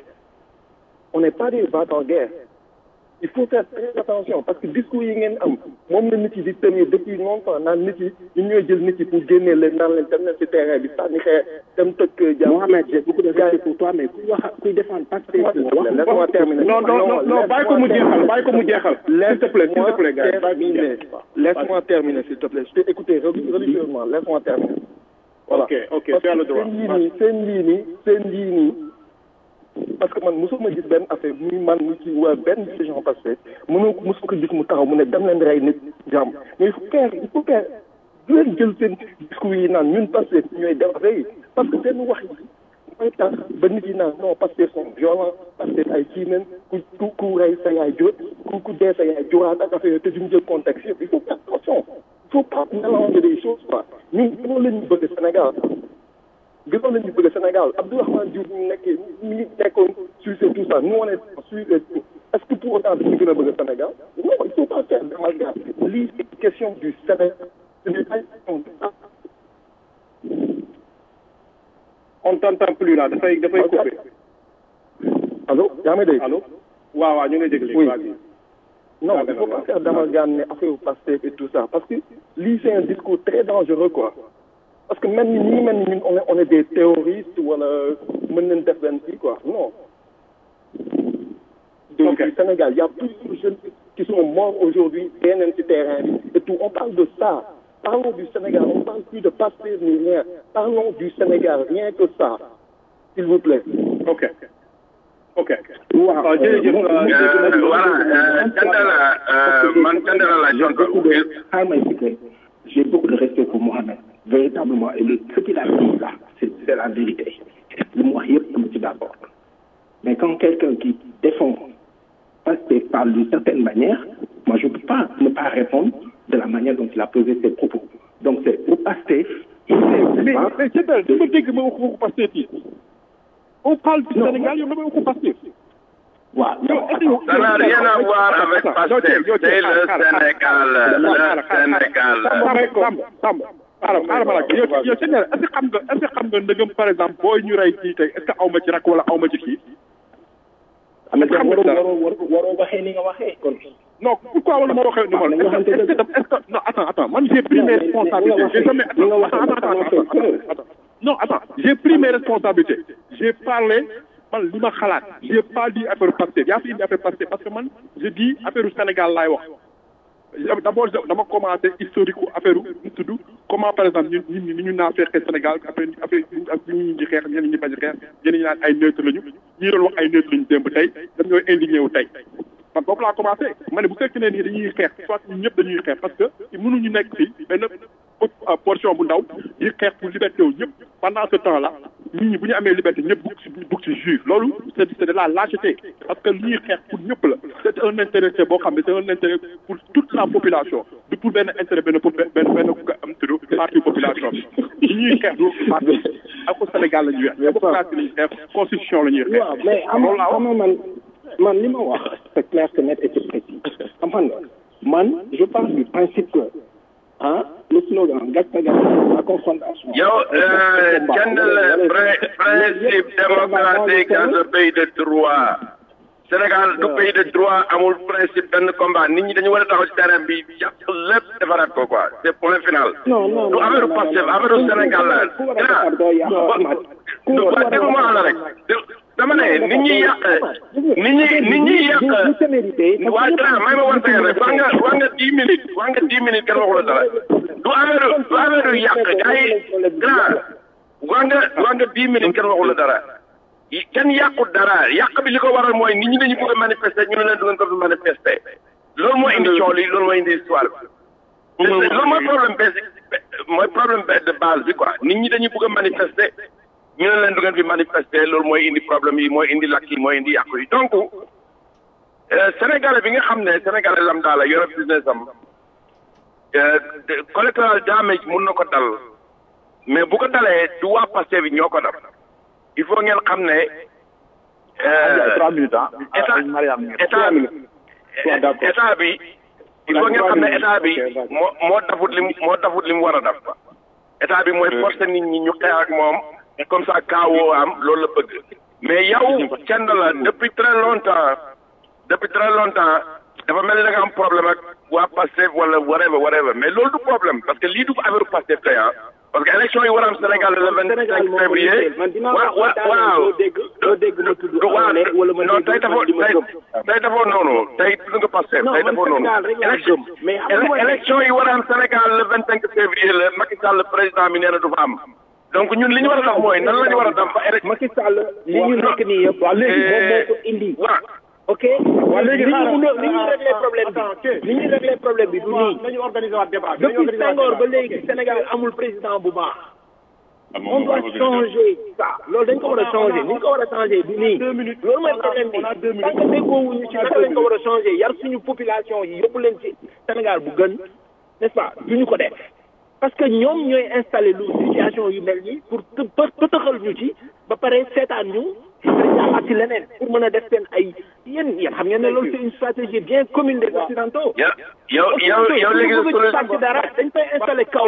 on n'est pas des va-t-en guerre il faut faire très attention parce que discours yi ngeen am moom la nit yi di tenir depuis longtemps naan nit yi ñun ñooy jël nit yi pour génnee leen naan leen dem leen ci terrain bi sànni xeer dem tëkk jàmm. Mohamed j'ai beaucoup de respect pour toi mais kuy wax kuy défendre Pastef laisse-moi terminer non non non non bàyyi ko mu jeexal bàyyi ko mu jeexal s'il te plaît s'il te plaît gars terminer laisse-moi terminer s'il te plaît je t'ai écouté religieusement laisse-moi terminer voilà ok ok tu as le droit seen lii nii seen lii nii seen lii nii parce que man mosuma gis benn affaire muy man mu ci waa benn décision passé mënoo mosuma ko gis mu taxaw mu ne dem leen rey nit jàmm mais il faut faire il faut faire du leen jël seen discours yi naan ñun passé ñooy def rey parce que seen wax yi mooy tax ba nit yi naan non passé sont violents passé ay kii nañ ku ku ku rey sa yaay jur ku ku dee sa yaay juraat ak affaire te duñ jël contexte yëpp il faut faire attention il faut pas mélanger des choses quoi ñun loolu la ñu bëgg Sénégal gënoon nañu bëgg Sénégal Abdourahmane Diouf ñu nekkee ñu ngi nekkoon sur tout ça nous on est sur et tout est-ce que pour autant dañu gën a bëgg Sénégal non il faut pas faire d'amalgame lii c'est question du Sénégal ce n'est pas une question de on t'entend plus là dafay dafay coupé allo yaa may dégg allo waaw waaw ñu ngi lay dégg léegi oui vas-y non il faut pas faire d'amalgame ne affaire Pastef et tout ça parce que lii c'est un discours très dangereux quoi parce que même ni ñi mel ni ñun on est on est des terroristes wala mën nañ def benn kii quoi non donc au Sénégal il y a plus de jeunes qui sont morts aujourd'hui dee nañ ci terrain bi et tout on parle de ça parlons du Sénégal on parle plus de Pastef ni rien parlons du Sénégal rien que ça s'il vous plaît ok ok waaw jërëjëf voilà Thiendella man Thiendella la j'ai beaucoup de xaaral ma expliquer j'ai beaucoup de respect pour Mohamed véritablement et le ce qu'il a dit là c'est c'est la vérité li mu wax yëpp dama ci d'accord mais quand quelqu'un qui défend Pastef parle d'une certaine manière moi je ne peux pas ne pas répondre de la manière dont il a posé ses propos donc c'est au Pastef mais mais c'est ça dama dégg ma wax waxu Pastef yi on parle du Sénégal yow dama waxu Pastef waaw ça n'a rien à voir avec Pastef c'est le Sénégal le Sénégal Samba Samba xaaral xaaral ma laaj yow yow sëñ est-ce que xam nga est-ce que xam nga ndëgëm par exemple booy ñu rey kii tey est-ce que aw ma ci rak wala aw ma ci kii. am na waroo waroo waroo waroo waxee ni nga waxee kon. non pourquoi wala ma waxee ni ma est-ce que est-ce que est-ce que non attends attends man j'ai pris mes responsabilités j'ai jamais attends attends attends attends non attends j'ai pris mes responsabilités j'ai parlé man li ma xalaat j'ai pas dit affaire Pastef yaa fi indi affaire Pastef parce que man je dis affaire Sénégal laay wax. d'abord dama commencé historique affaire u tudd comment par exemple ñun ñun ni ñu naa fekkee Sénégal après après ak ñu ñu di xeex ñeneen ñi bañ a xeex ñeneen ñi naan ay neutre lañu ñi doon wax ay neutre lañu démb tey dañ ñooy indigné wu tey man boobu laa commencé ma ne bu fekkee ne nii dañuy xeex soit ñun ñëpp dañuy xeex parce que mënuñu nekk fii benn portion bu ndaw di xeex pour liberté wu ñëpp pendant ce temps là nit ñi bu ñu amee liberté ñëpp bugg si bugg si juif loolu c'est c'est de la lâcheté parce que li ñuy xeex pour ñëpp la c'est un intérêt boo xam ne c'est un intérêt pour toute la population du pour benn intérêt benn pour benn benn am tudd partie population bi li ñuy xeex du parti ak au Sénégal la ñuy xeex démocratie la ñuy xeex constitution la ñuy xeex waaw mais am xam nga man man li ma wax c'est clair c'est net et c'est précis xam nga man je parle du principe que ah le slogan gàcce gàcce la confrontation. yow Thiendella principe démocratique dans un pays de droit Sénégal du pays de droit amul principe benn combat nit ñi dañu war a taxaw ci terrain bi yàq lépp defaraat ko quoi c'est point final. non non du affaire Pastef affaire Sénégal la. du ba déglu ma la rek dama ne nit ñi yàq nit ñi nit ñi yàq waaye dara may ma wan rek wax nga wax nga dix minutes wax nga dix minutes kenn waxu la dara du affaire du affaire yàq gars yi grand waa nga waa nga dix minutes kenn waxul la dara kenn yàqut dara yàq bi li ko waral mooy nit ñi dañu bëgg a manifester ñu ne leen du ngeen ko fi manifester loolu mooy indi coow li loolu mooy indi histoire bi loolu mooy problème basique mooy problème de base bi quoi nit ñi dañuy bëgg a manifester ñu ne leen du ngeen fi manifester loolu mooy indi problème yi mooy indi lakk yi mooy indi yàqu yi donc sénégalais bi nga xam ne sénégalais lambda la yore business am collateral damage mun na ko dal mais bu ko dalee du waa passé bi ñoo ko dal il faut ngeen xam ne état état état bi il faut ngeen xam ne état bi moo moo dafut lim moo dafut li mu war a def état bi mooy forcer nit ñi ñu xeex ak moom comme ça kaawoo am loolu la bëgg mais yow kenn la depuis très longtemps depuis très longtemps dafa mel ni da nga am problème ak waa Pastef wala whatever whatever mais loolu du problème parce que lii du affaire Pastef tey ah parce que élection yi war a am Sénégal le vingt cinq février wa wa waaw waaw non tey dafoo tey tey dafoo noonu tey tudd nga Pastef tey dafoo noonu élection élection yi war a am Sénégal le vingt cinq février la Macky Sall le président bi nee na du fa am donc ñun li ñu war a def mooy nan la ñu war a def ba élection Macky Sall li ñu nekk nii yëpp waaw léegi moom moo ko indi ok waaw léegi li ñu mun a li ñuy réglé problème bi li ñuy réglé problème bi du nii nañu organiser waat débat depuis Senghor ba léegi Sénégal amul président bu baax on doit changer ça loolu dañ ko war a changer ni ñu ko war a changer du nii loolu mooy problème bi tant que déggoowuñu ci naka lañ ko war a changer yar suñu population yi yóbbu leen ci Sénégal bu gën n'est-ce pas duñu ko def parce que ñoom ñooy installé lu situation yu mel nii pour pëtëxal ñu ci ba pare seetaan ñu ak ci leneen pour mën a def seen ay yéen yéen xam ngeen ne loolu c'est une stratégie bien commune des occidentaux. yow yow yow yow léegi bëgg ci dara dañ koy installé kaw.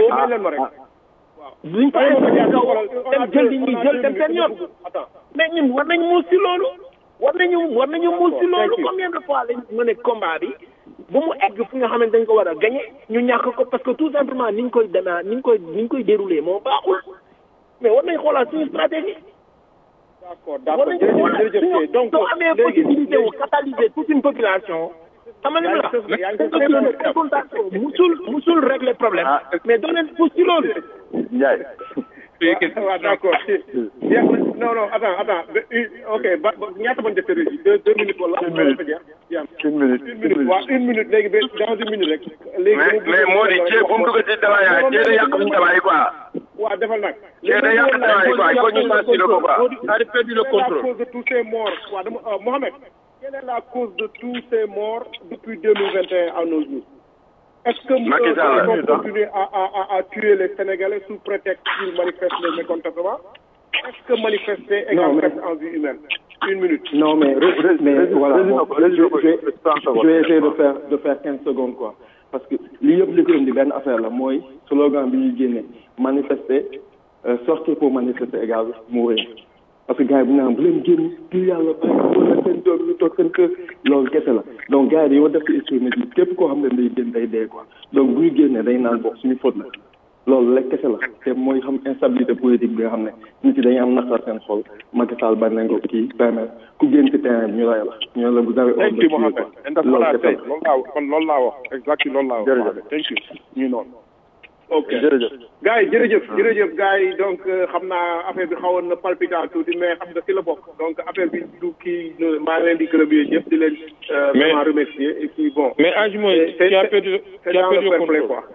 duñ ko installé kaw dem jël li ñuy jël dem seen yoon. mais ñun war nañ muus ci loolu. war nañu war nañu muus ci loolu combien de fois lañ mën a combat bi. ba mu egg fu nga xamante dañ ko war a gagné ñu ñàkk ko parce que tout simplement ni ñu koy demee ni ñu koy ni ñu koy déroulé moo baaxul mais war nañ xoolaat suñu stratégie. d'accord d'accord jërëjëf jërëjëf donc soo amee possibilité wu catalyser toute une population. xam nga la confrontation musul musul régler problème. mais doo leen pousse ci loolu. Ndiaye. waaw d'accord non non attends attends ok ba ñaata bañ def régie deux deux minutes wala. une minute une minute une minute waaw une minute léegi ba dans une minute rek. léegi mais mais moo di ceeb bu mu dugg ci débat yaa ceeb day yàq suñu débat yi quoi. waaw defal nag. ceeb day yàq débat yi quoi il faut ñu sensibiliser ko quoi. c'est perdu le contrôle. la cause de tous ces morts waaw dama Mohamed. quelle est la cause de tous ces morts depuis deux mille vingt et un à nos jours. Est-ce que Macky Sall nous allons continuer à, à, à, à tuer les Sénégalais sous prétexte qu'ils manifestent les mécontentements Est-ce que manifester égale perte en vie humaine Une minute. Non, mais, mais voilà, bon, je, je, je vais essayer de faire, de faire 15 secondes, quoi. Parce que li yëpp li ko indi benn affaire la mooy slogan bi ñuy génne manifester euh, sortir pour manifester égal mourir parce que gars yi bu ñu naan bu leen génn ngir yàlla bàyyi wala seen doom ñu toog seen kër loolu kese la donc gars yi dañoo def ci esprit nit ñi képp koo xam ne day génn day dee quoi donc bu ñu génnee day naan bokk suñu faute la loolu lekk kese la te mooy xam instabilité politique bi nga xam ne nit yi dañuy am naqar seen xol Macky Sall bañ nañ ko kii permettre ku génn ci terrain bi ñu lay la ñu la vous avez thank you Mohamed and that's what I say loolu laa kon loolu laa wax exactly loolu laa wax jërëjëf thank you ñu noonu ok jërëjëf gars yi jërëjëf jërëjëf gars yi donc xam naa affaire bi xawoon na palpitant tuuti mais xam nga ci la bokk donc affaire bi du kii maa ngi leen di gërëm yéen ñëpp di leen vraiment remercier et puis bon mais Ange mooy tu as perdu c'est tu as dans perdu le le fair play contrôle quoi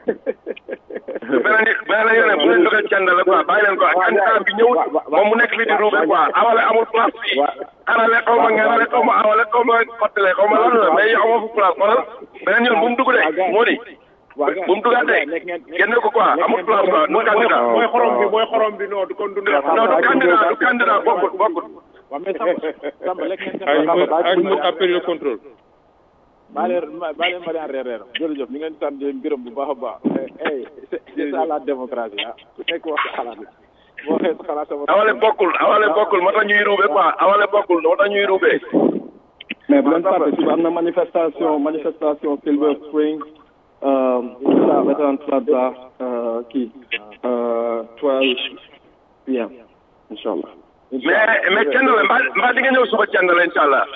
beneen beneen yoon bu leen dugal cànd la quoi bàyyi leen ko candidat bi ñëwul moom mu nekk fi di ruube quoi awale amul place fii arale xaw ma ngerale xaw ma awale xaw ma xottale xaw ma lan la mais yow amoo fu place xoolal beneen yoon bu mu dugg de moo di bu mu dugaatee génne ko quoi amul place quoi du candidat mooy xorom bi mooy xorom bi non du kon du neex non du candidat du candidat bokkut bokkut waaw mais Samba Samba lekk ngeen Ange Samba mooy baa Ange mooy a perdu le contrôle baa leen baa leen Mariane reer reer jërëjëf ñu ngeen sant di leen gërëm bu baax a baax eh c'est c'est ça la démocratie ah ku nekk wax sa xalaat boo waxee sa xalaat sama awale bokkul awale bokkul moo tax ñuy ruube quoi awale bokkul moo tax ñuy ruube mais bu leen fàtte suba am na manifestation manifestation Silver Spring euh, la Veteran Plaza euh, kii euh, 12 p.m. Inch'Allah. mais mais kenn la mbaa mbaa di nga ñëw suba kenn la incha allah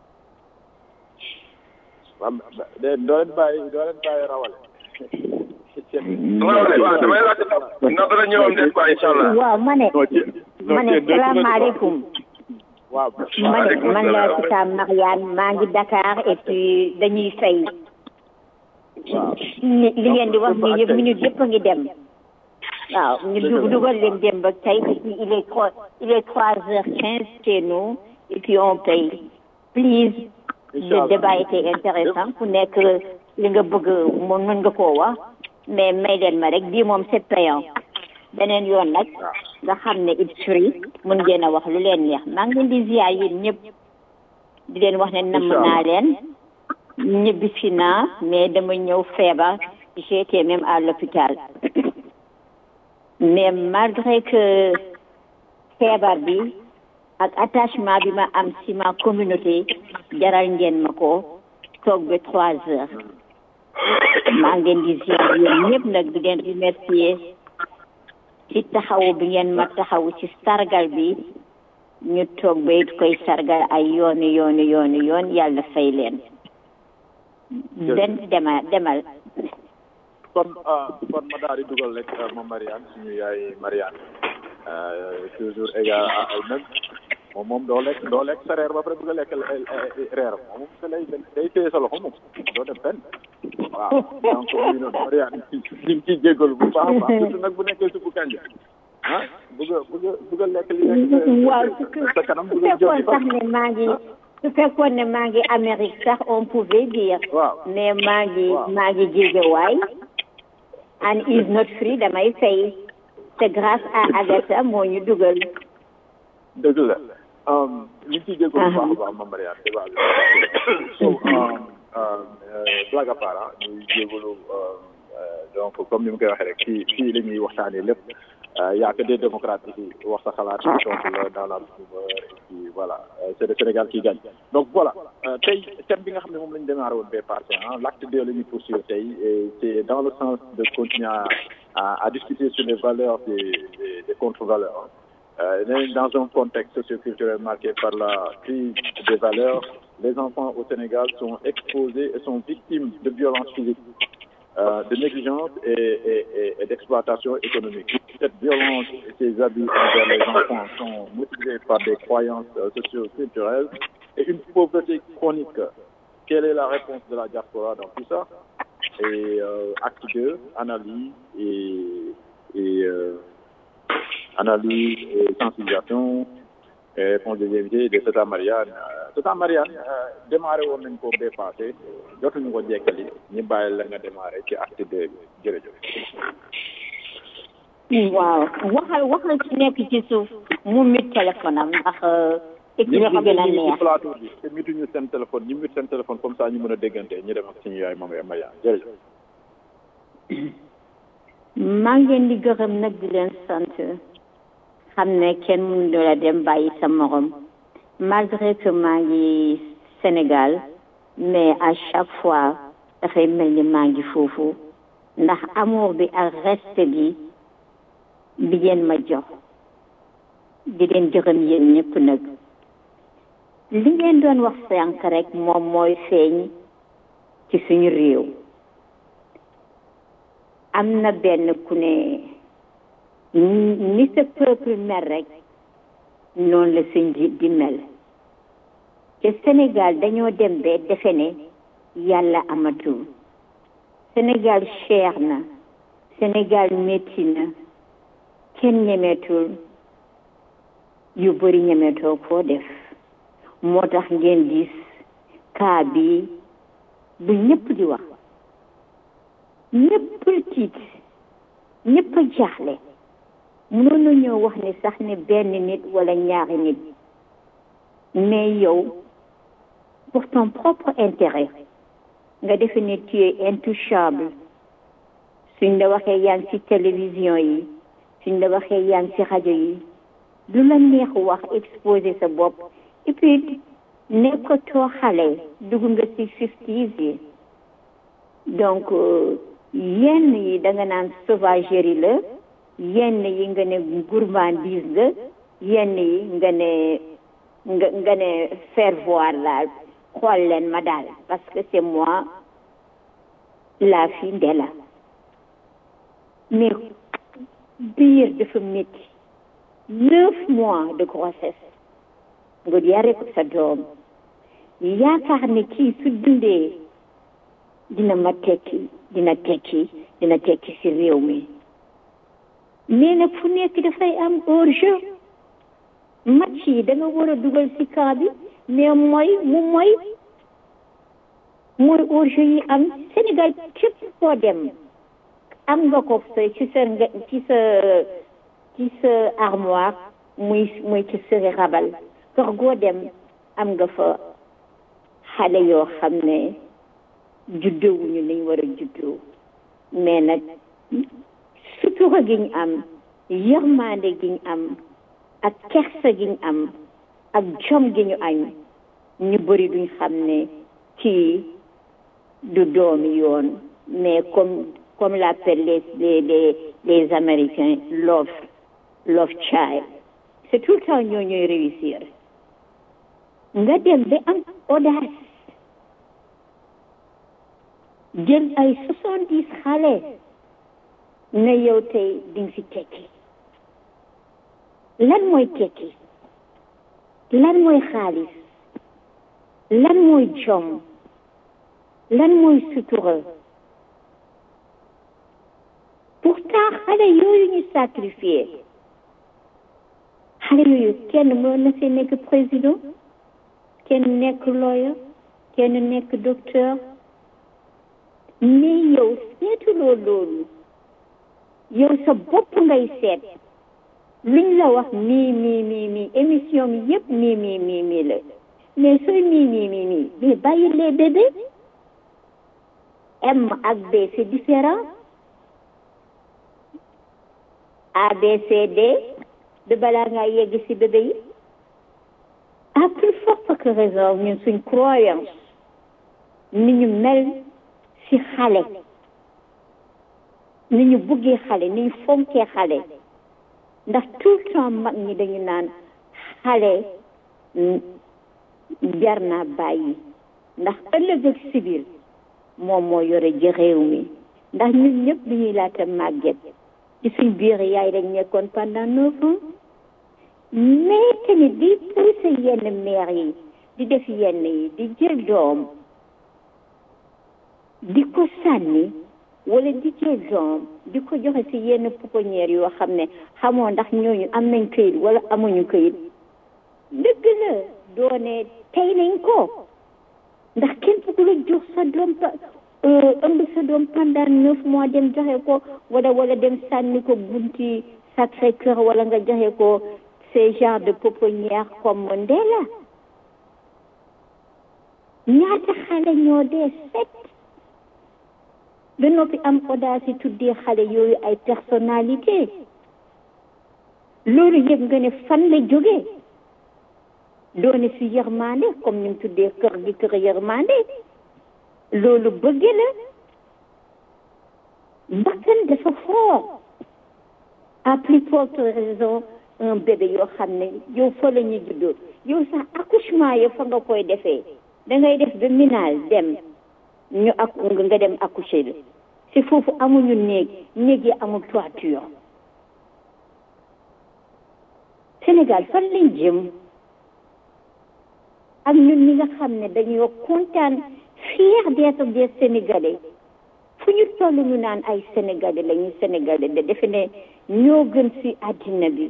waaw de doo leen bàyyi doo leen bàyyi rawale waaw waaw damay laajte ndax dana ñëwam des quoi incha allah. waaw ma ne ma ne salaamaaleykum waaw ma ne man la Tata Mariane maa ngi Dakar et puis dañuy fay li li ngeen di wax nii yëpp minute yëpp a ngi dem waaw ñu dug dugal leen dem ba tey et puis il est trois il est trois heures quinze chez nous et puis on paye please le débat était intéressant ku nekk li nga bëgg moom mën nga koo wax mais may leen ma rek bii moom c'est payant beneen yoon nag nga xam ne it's free mun ngeen a wax lu leen neex maa ngi leen di ziar yéen ñëpp di leen wax ne namm naa leen ñibbi si naa mais dama ñëw feebar j'étais même à l'hôpital mais malgré que feebar bi ak attachement bi ma am si ma communauté jaral ngeen ma ko toog ba trois heures maa ngi leen di ziar yéen ñëpp nag di leen remercier ci taxawu bi ngeen ma taxawu ci sargal bi ñu toog ba it koy sargal ay yooni yooni yooni yoon yàlla fay leen den demal demal kon kon ma daal di dugal rek ma Mariane suñu yaay Mariane toujours égal à elle-même moom moom doo lekk doo lekk sa reer ba pare bëgg a lekk reer moom moom sa lay day téye sa loxo moom doo def fenn waaw donc ñu noonu Mariane ñu ngi ciy jégalu bu baax a baax surtout nag bu nekkee suppu kanja ah bëgg a bëgg a bëgg a lekk li nekk waaw sa kanam su bëgg a fekkoon sax ne maa ngi su fekkoon ne maa ngi Amérique sax on pouvait dire mais maa ngi maa ngi Guédiawaye and is not free damay fay c'est grâce à Agatha moo ñu dugal dëgg la ñu ngi ciy jégalu bu baax a baax ma Mariane débat bi so blague à part ah ñuy jégalu donc comme ni mu koy waxee rek fii fii la ñuy waxtaanee lépp y a que des démocrates ici wax sa xalaat donc la dans la rumeur et puis voilà c'est le Sénégal qui gagne donc voilà tey thème bi nga xam ne moom la ñu démarré woon bee passé ah l'acte deux la ñuy poursuivre tey et c'est dans le sens de continuer à à, à discuter sur les valeurs des des, des contre-valeurs euh, dans un contexte socioculturel marqué par la crise des valeurs les enfants au Sénégal sont exposés et sont victimes de violences physiques euh, de négligence et, et, et, et d'exploitation économique. Cette violence et ces abus envers les enfants sont motivés par des croyances euh, socio-culturelles et une pauvreté chronique. Quelle est la réponse de la diaspora dans tout ça Et euh, acte 2, analyse et, et analyse et sensibilisation et réponse des invités de Tata Marianne. Tata Marianne, démarré woon nañ ko bee passé jotuñu ko jekkali ñu bàyyi la nga démarré ci acte deux bi jërëjëf. waaw waxal waxal ci nekk ci suuf mu mit téléphone am ndax équipe ñi nga bi xam ne gën a ñu ngi ci neex plateau bi te mituñu seen téléphone ñu mit seen téléphone comme ça ñu mën a déggante ñu dem ak suñu yaay moom Marianne jërëjëf. maa ngi leen di gërëm nag di leen sant xam ne kenn mënu la dem bàyyi sa morom malgré que maa ngi Sénégal mais à chaque fois dafay mel ni maa ngi foofu ndax amour bi ak respect bi bi ngeen ma jox di leen gërëm yéen ñëpp nag li ngeen doon wax sànq rek moom mooy feeñ ci suñu réew am na benn ku ne ni sa peuple mel rek noonu la sa njiit di mel te Sénégal dañoo dem ba defe ne yàlla amatul Sénégal cher na Sénégal métti na kenn ñemeetul yu bëri ñemeetoo koo def moo tax ngeen gis kaa bi bu ñëpp di wax ñëpp tiit ñëpp a jaaxle mënoon na ñoo wax ne sax ne benn nit wala ñaari nit mais yow pour ton propre intérêt nga defe ne tu es intouchable suñ la waxee yaa ngi ci télévision yi suñ la waxee yaa ngi ci rajo yi lu la neex wax exposer sa bopp et puis nekkatoo xale dugg nga ci fifties yi donc yenn yi da nga naan sauvagerie la yenn yi nga ne gourmandise la yenn yi nga ne nga nga ne faire voir la xool leen ma daal parce que c'est moi la fille Ndella mais biir dafa métti neuf mois de grossesse nga yare ko sa doom yaakaar ne kii su dundee dina ma tekki dina tekki dina tekki ci réew mi mais nag fu nekk dafay am hors-jeu match yi da nga war a dugal ci camp bi mais mooy mu mooy mooy hors-jeu yi am Sénégal képp koo dem am nga ko sa ci sa ci sa ci sa armoire muy muy ci sëri rabal kër goo dem am nga fa xale yoo xam ne juddoowuñu niñ war a juddoo mais nag sutura gi ñu am yërmande gi ñu am ak kersa gi ñu am ak jom gi ñu añ ñu bëri duñ xam ne kii du doomi yoon mais comme comme l'appellent les les les les américains love love child c'est tout le temps ñoo ñooy réussir nga dem ba am audace jël ay soixante dix xale ne yow tey di nga fi tekki lan mooy tekki lan mooy xaalis lan mooy jom lan mooy sutura pourtant xale yooyu ñu sacrifié xale yooyu kenn mën na see nekk président kenn nekk lawyer kenn nekk docteur mais yow seetuloo loolu yow sa bopp ngay seet luñ la wax mii mii mii mii émission mi yëpp mii mii mii mii la mais sooy mii mii mii mii mais bàyyi les bébés M ak B c'est différent A B C D de balaa ngaa yegg ci bébé yi à plus forte que raison ñun suñ croyance ni ñu mel ci xale ni ñu buggee xale ni ñu fonkee xale ndax tout le temps mag ñi dañu naan xale jar naa bàyyi ndax ëllëg ak si biir moom moo yore ji réew mi ndax ñun ñëpp bi ñuy laata màgget ci suñ biir yaay dañ nekkoon pendant neuf ans mais tamit di poussé yenn mère yi di def yenn yi di jël doom di ko sànni wala di jël doom di ko joxe ci yenn pouponnière yoo xam ne xamoo ndax ñooñu am nañ këyit wala amuñu këyit dëgg la doone tey nañ ko ndax kenn bëggu la jox sa doom ëmb sa doom pendant neuf mois dem joxe ko wala wala dem sànni ko bunti Sacré Cœur wala nga joxe ko ces genres de pouponnière comme Ndella ñaata xale ñoo dee set ba noppi am audace tuddee xale yooyu ay personnalité loolu yëpp nga ne fan la jógee doone si yërmande comme ni mu tuddee kër gi kër yërmande loolu bëgg la bakkan dafa fort à plus forte raison un bébé yoo xam ne yow fa la ñu juddoo yow sax accouchement yo fa nga koy defee da ngay def ba minal dem ñu ak nga dem accoucher la si foofu amuñu néeg néeg yi amul toiture Sénégal fan lañ jëm ak ñun ñi nga xam ne dañoo kontaan fier d'être des Sénégalais fu ñu toll ñu naan ay Sénégalais lañu Sénégalais de defe ne ñoo gën ci àddina bi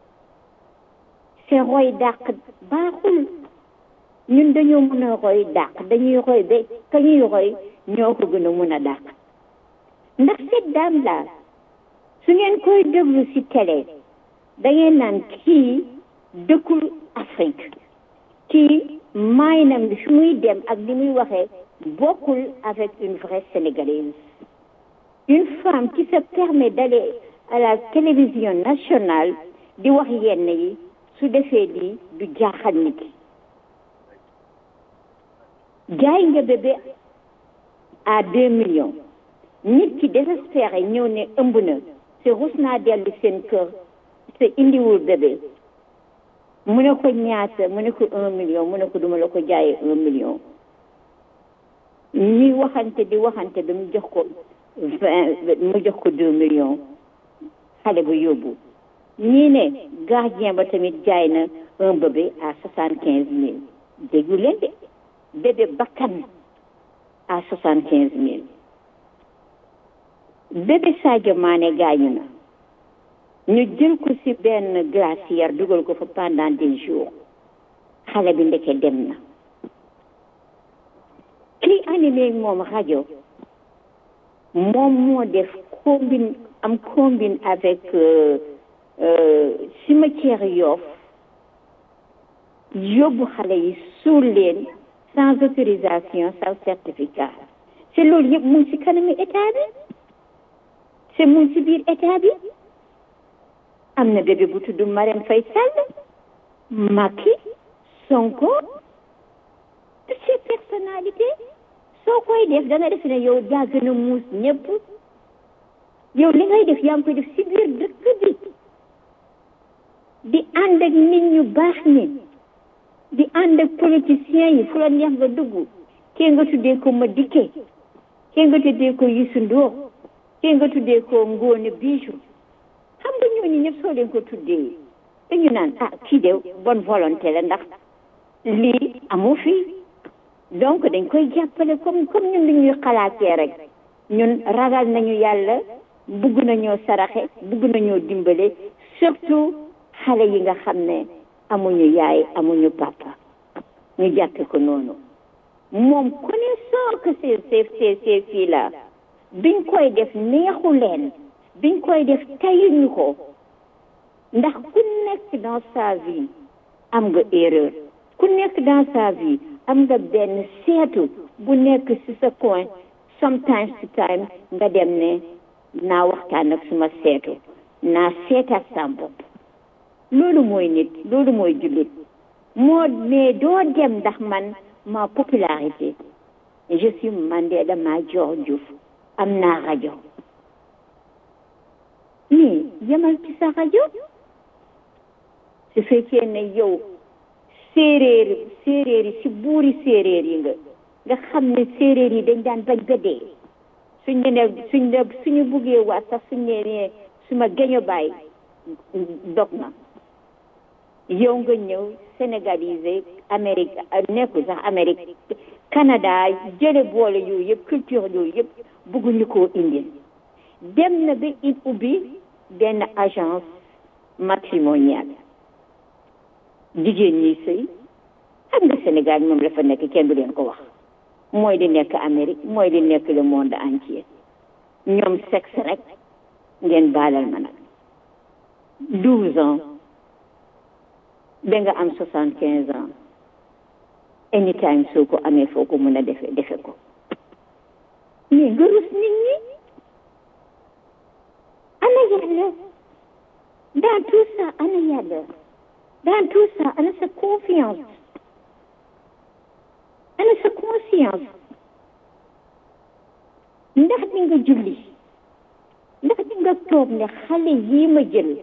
c'est roy dàq baaxul ñun dañoo mën a roy dàq dañuy roy ba ka ñuy roy ñoo ko gën a mën a dàq ndax cette dame là su ngeen koy déglu ci télé da ngeen naan kii dëkkul Afrique kii maayinam bi fi muy dem ak li muy waxee bokkul avec une vraie Sénégalaise une femme qui se permet d'aller à la télévision nationale di wax yenn yi su defee lii du jaaxal nit jaay nga bébé à deux millions nit ki désespéré ñëw ne ëmb na te rus naa dellu seen kër te indiwul bébé mu ne ko ñaata mu ne ko un million mu ne ko duma la ko jaayee un million ñuy waxante di waxante ba mu jox ko vingt mu jox ko deux millions xale bu yóbbu ñii ne gardien ba tamit jaay na un bébé à soixante quinze mille déggu leen de bébé bakkan à soixante quinze mille bébé Sadio Mané gaañu na ñu jël ko ci benn glacière dugal ko fa pendant des jours xale bi ndeke dem na kii animé moom rajo moom moo def combine am combine avec cimetière Yoff yóbbu xale yi suul leen sans autorisation sans certificat c'est loolu yëpp mu ngi ci kanami état bi c'est mu ngi ci biir état bi am na bébé bu tudd Marème Faye Sall Macky Sonko toutes ces personnalités soo koy def da nga def ne yow yaa gën a muus ñëpp yow li ngay def yaa ngi koy def ci biir dëkk bi di ànd ak nit ñu baax ñi di ànd ak politiciens yi fu la neex nga dugg kee nga tuddee ko Madické kee nga tuddee ko Youssou Ndour kee nga tuddee ko Ngone Bijou xam nga ñooñu ñëpp soo leen ko tuddee dañu naan ah kii de bonne volonté la ndax lii amu fi donc dañ koy jàppale comme comme ñun li ñuy xalaatee rek ñun ragal nañu yàlla bugg nañoo saraxe bugg nañoo dimbale surtout xale yi nga xam ne amuñu yaay amuñu papa ñu jàppe ko noonu moom connaissant que ces ces ces ces filles là biñ koy def neexu leen biñ koy def tayuñu ko ndax ku nekk dans sa vie am nga erreur ku nekk dans sa vie am nga benn seetu bu nekk ci sa coin sometimes to time nga dem ne naa waxtaan ak suma seetu naa seetaat sa bopp loolu mooy nit loolu mooy jullit moo mais doo dem ndax man ma popularité je suis Mandela Madior Diouf am naa rajo mais yemal ci sa rajo su fekkee ne yow séeréer séeréer yi si buuri séeréer yi nga nga xam ne séeréer yi dañ daan bañ ba dee suñ ne suñ ne suñu buggee waat sax suñ ne ne suma geño baay dog na yow nga ñëw sénégalisé Amérique nekkul sax Amérique Canada jële boole yooyu yëpp culture yooyu yëpp bugguñu koo indil dem na ba it ubbi benn agence matrimoniale jigéen ñi sëy xam nga Sénégal moom la fa nekk kenn du leen ko wax mooy di nekk Amérique mooy di nekk le monde entier ñoom sexe rek ngeen baalal ma nag douze ans ba nga am soixante quinze ans anytime soo ko amee foo ko mën a defe defe ko mais nga rus nit ñi ana yàlla dans tout ça ana yàlla dans tout ça ana sa confiance ana sa conscience ndax di nga julli ndax di nga toog ne xale yii ma jël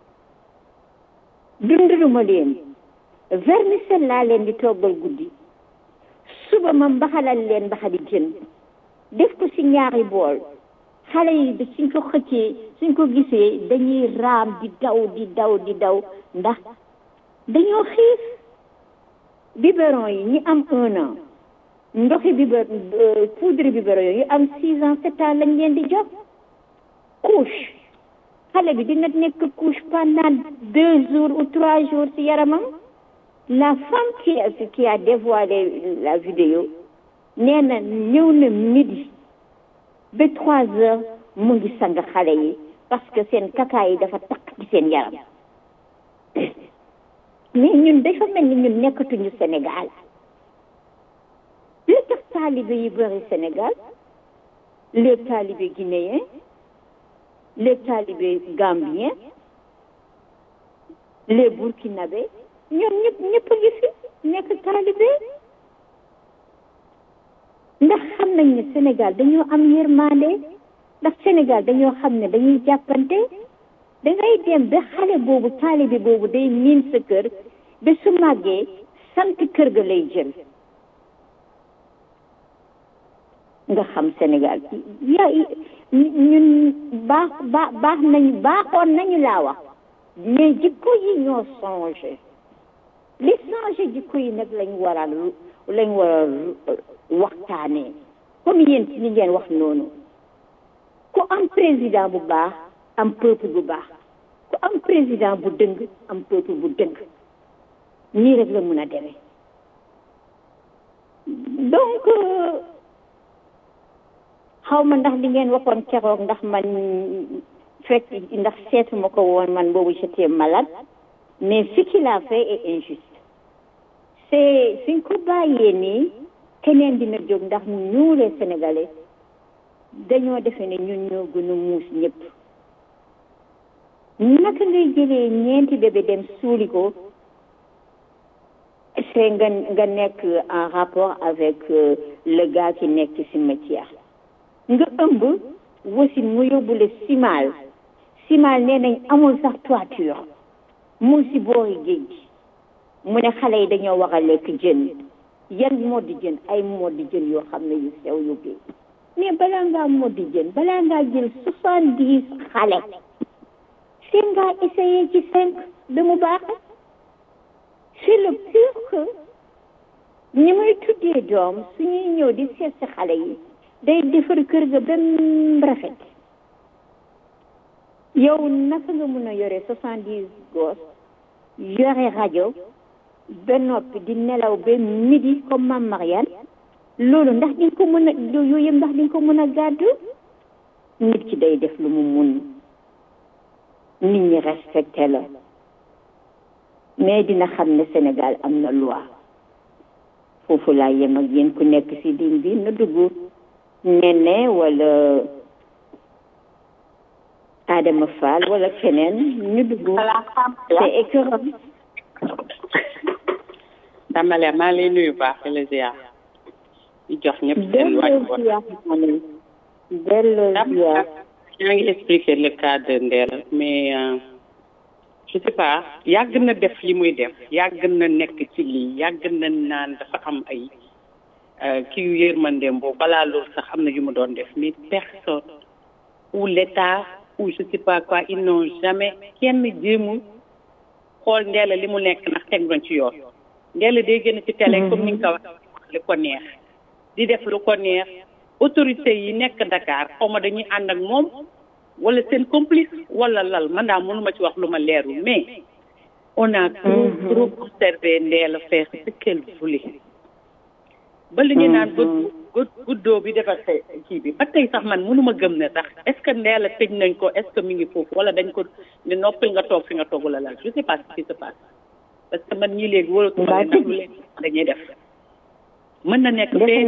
dundaluma leen vermicelle laa leen di toggal guddi suba ma mbaxalal leen mbaxali jën def ko ci ñaari bool xale yi da suñ ko xëccee suñ ko gisee dañuy raam di daw di daw di daw ndax dañoo xiif biberon yi ñi am un an ndoxi biber poudre biberon yi am six ans sept ans lañ leen di jox couche xale bi dina nekk couche pendant deux jours ou trois jours ci yaramam la femme qui a qui a dévoilé la vidéo nee na ñëw na midi ba trois heures mu ngi sang xale yi parce que seen kaka yi dafa takk ci seen yaram mais ñun dafa mel ni ñun nekkatuñu Sénégal li tax taalibe yi bëri Sénégal les talibés guinéens les talibés gambiens les burkinabés ñoom ñëpp ñëpp a ngi fi nekk talibé ndax xam nañ ne Sénégal dañoo am yërmande ndax Sénégal dañoo xam ne dañuy jàppante dangay dem ba xale boobu taalibe boobu day miin sa kër ba su màggee sant kër ga lay jël nga xam Sénégal ya ñun baax baax baax nañu baaxoon nañu laa wax mais jikko yi ñoo changé li changé jikko yi nag lañ war a lañ war a waxtaanee comme yéen ci li ngeen wax noonu ku am président bu baax am peuple bu baax ku am président bu dëng am peuple bu dëng nii rek la mun a demee donc xaw ma ndax li ngeen waxoon keroog ndax man fekk ndax seetuma ko woon man boobu j'étais malade mais ce qu'il a fait est injuste c'est suñ ko bàyyee nii keneen dina jóg ndax ñu les sénégalais dañoo defe ne ñun ñoo gën a muus ñëpp naka ngay jëlee ñeenti bébé dem suuli ko c'est nga nga nekk en rapport avec le gars qui nekk ci cimetière nga ëmb wasin mu yóbbule simal simal nee nañ amul sax toiture mu si boori géej gi mu ne xale yi dañoo war a lekk jën yan moddi jën ay moddi jën yoo xam ne yu sew yu géej mais balaa ngaa moddi jën balaa ngaa jël soixante dix xale seen ngaa essayé ci cinq ba mu baax c'est le pire que ñi muy tuddee doom suñuy ñëw di seet si xale yi day defar kër ga ba mu rafet yow naka nga mun a yore soixante dix gos yore rajo ba noppi di nelaw ba midi comme mam Mariane loolu ndax di nga ko mën a yooyu yëpp ndax di nga ko mën a gàddu nit ki day def lu mu mun nit ñi respecté la mais dina xam ne Sénégal am na loi foofu laa yem ak yéen ku nekk ci ligne bi na dugg nene wala Adama Fall wala keneen ñu dugg c'est écœurant Damale maa lay nuyu baax di la ziar di jox ñëpp seen wàcc delloo ziar yaa ngi expliquer le cas de Ndella mais je sais pas yàgg na def li muy def yàgg na nekk ci lii yàgg na naan dafa am ay kii yu yërmandeem boobu balaa loolu sax am na yu mu doon def mais personne ou l'état ou je sais pas quoi ils n'ont jamais kenn jéemul xool Ndella li mu nekk ndax teg nañ ci yoon Ndella day gën ci télé comme ni nga ko wax li ko neex di def lu ko neex autorité yi nekk Dakar xaw ma dañuy ànd ak moom wala seen complice wala lal man daal mënuma ci wax lu ma leerul mais on a trop trop observé Ndella faire ce qu'elle voulait ba li ñu naan gud guddoo bi defar sa kii bi ba tey sax man mënuma gëm ne sax est ce que Ndella tëj nañ ko est ce que mi ngi foofu wala dañ ko ne noppil nga toog fi nga toog la lal je sais pas ce qui se passe parce que man ñii léegi wóolatuma leen lu leen dañuy def mën na nekk fee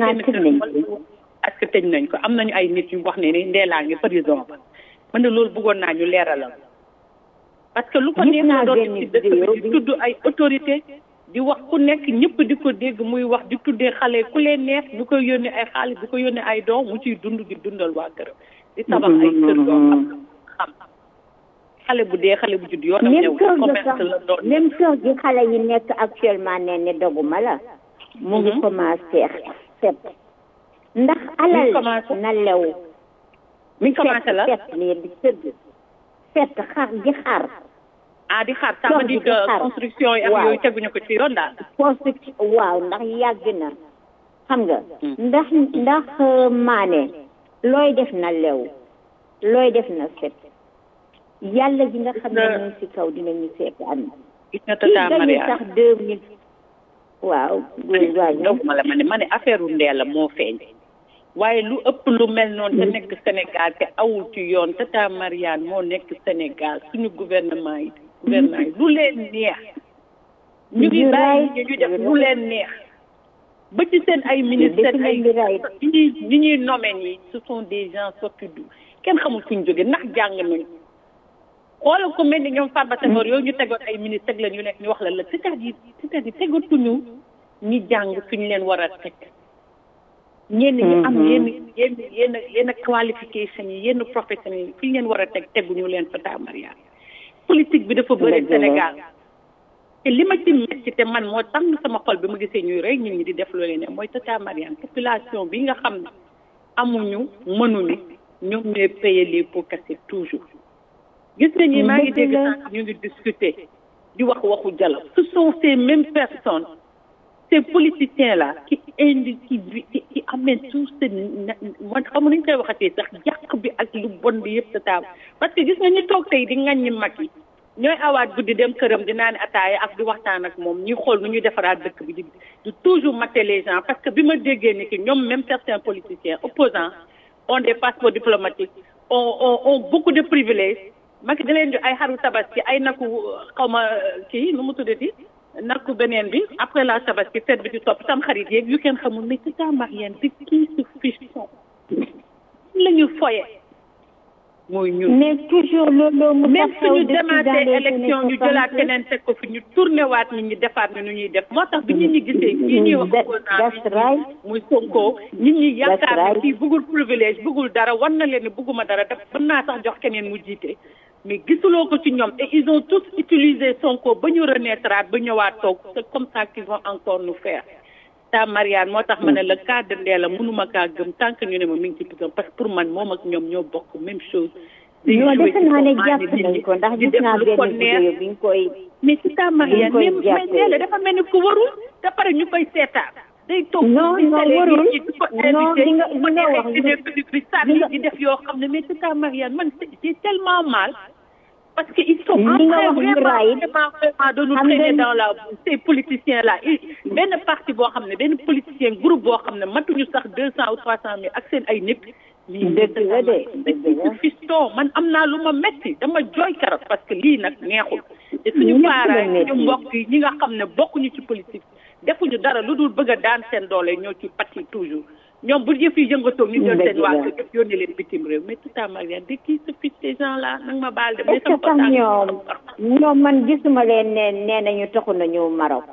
est ce que tëj nañ ko am nañu ay nit yu wax ne ni Ndella ngi prison ba man de loolu bëggoon naa ñu leeralal parce que lu ko neex na doon ci dëkk bi di tudd ay autorité di wax ku nekk ñëpp di ko dégg muy wax di tuddee xale ku leen neex ñu koy yónnee ay xaalis di ko yónnee ay doom mu ciy dund di dundal waa kër di tabax ay kër yoo xam xam xale bu dee xale bu judd yoonam ñëw commerce la doon même kër gi xale yi nekk actuellement ne ne doguma la mu ngi commencé set ndax alal na lew mi ngi commencé la set nii di tëdd set xar di xar ah di xaar ça veut dire que construction yi ak yooyu teguñu ko ci yoon daal. construction waaw ndax yàgg na xam nga. ndax ndax maane looy def na lew looy def na set yàlla ji nga xam ne moom si kaw dinañu seetaan. gis nga tata Maria sax deux mille. waaw. donc ma la ma ne ma ne affaire u Ndella moo feeñ. waaye lu ëpp lu mel noonu te nekk Sénégal te awul ci yoon tata Mariane moo nekk Sénégal suñu gouvernement yi. gouvernement yi lu leen neex ñu ngi bàyyi ñu def lu leen neex ba ci seen ay ministère ay ñi ñuy ñi ñuy nommé nii ce sont des gens sortis du kenn xamul fu ñu jóge ndax jàng nañu xoolal ko mel ni ñoom Farba Senghor yooyu ñu tegoon ay ministère la ñu nekk ñu wax la la c'est-à-dire c'est-à-dire tegatuñu ñi jàng fi ñu leen war a teg ñenn ñi am yenn yenn yenn yenn qualification yi yenn profession yi fi ñu leen war a teg teguñu leen fa taa Mariane politique bi dafa bëri Sénégal te li ma ci metti te man moo tax sama xol bi ma gisee ñuy rey nit ñi di def loolu ne mooy tata Mariane population bi nga xam ne amuñu mënuñu ñoom ñooy payer les pots cassés toujours gis nga ñi maa ngi dégg sànq ñu ngi discuter di wax waxu dialogue ce sont ces mêmes personnes ces politiciens là qui indi qui qui qui amènent tout ce man xam nañu koy waxatee sax yàq bi ak lu bon bi yëpp sa taab parce que gis nga ñu toog tey di ŋaññi mag yi ñooy awaat guddi dem këram di naan ataaya ak di waxtaan ak moom ñuy xool nu ñuy defaraat dëkk bi di di toujours mater les gens parce que bi ma déggee ni que ñoom même certains politiciens opposants ont des passeports diplomatiques ont ont ont beaucoup de privilèges Macky da leen jox ay xaru tabaski ay naku xaw ma kii nu mu tuddati nakku beneen bi après la tabaski fête bi di topp tam xarit yeeg yu kenn xamul mais c'est ça Marianne de qui se fiche son la ñu foye mooy ñun mais toujours loolu mu même suñu demaatee élection ñu jëlaat keneen teg ko fi ñu tourné waat nit ñi defaat ni nu ñuy def moo tax bi nit ñi gisee kii ñuy wax opposant muy Sonko nit ñi yaakaar ne kii bëggul privilège bëggul dara war na leen ne bëgguma dara def mën naa sax jox keneen mu jiite mais gisuloo ko ci ñoom et ils ont tous utilisé Sonko ba ñu renaître ba ñëwaat toog c'est comme ça qu'ils vont encore nous faire ta Marianne moo tax ma ne le cas de Ndella mënuma kaa gëm tant que ñu ne ma mi ngi ci prison parce que pour man moom ak ñoom ñoo bokk même chose non defe naa ne jàpp nañ ko ndax gis naa benn vidéo bi nga koy mais c'est ta Marianne mais mais Ndella dafa mel ni ku warul te pare ñu koy seetaan day toog non non warul non li nga li nga wax bi sànni di def yoo xam ne mais c'est ta Marianne man c'est tellement mal parce que ils sont en train vraiment vraiment vraiment de nous traîner dans la ces politiciens là benn parti boo xam ne benn politicien groupe boo xam ne matuñu sax deux cent ou trois cent mille ak seen ay nit lii dëgg la de fiston man am naa lu ma metti dama jooy karot parce que lii nag neexul te suñu parents ñu mbokk yi ñi nga xam ne bokkuñu ci politique defuñu dara lu dul bëgg a daan seen doole ñoo ci pati toujours ñoom bu yëf yi yëngatoo ñu jël seen waa kër yëpp yónni leen bitim réew mais tout à Marianne de qui se fiche ces gens là nag ma baal de mais sama sax ñoom ñoom man gisuma leen ne nee nañu taxu nañu Maroc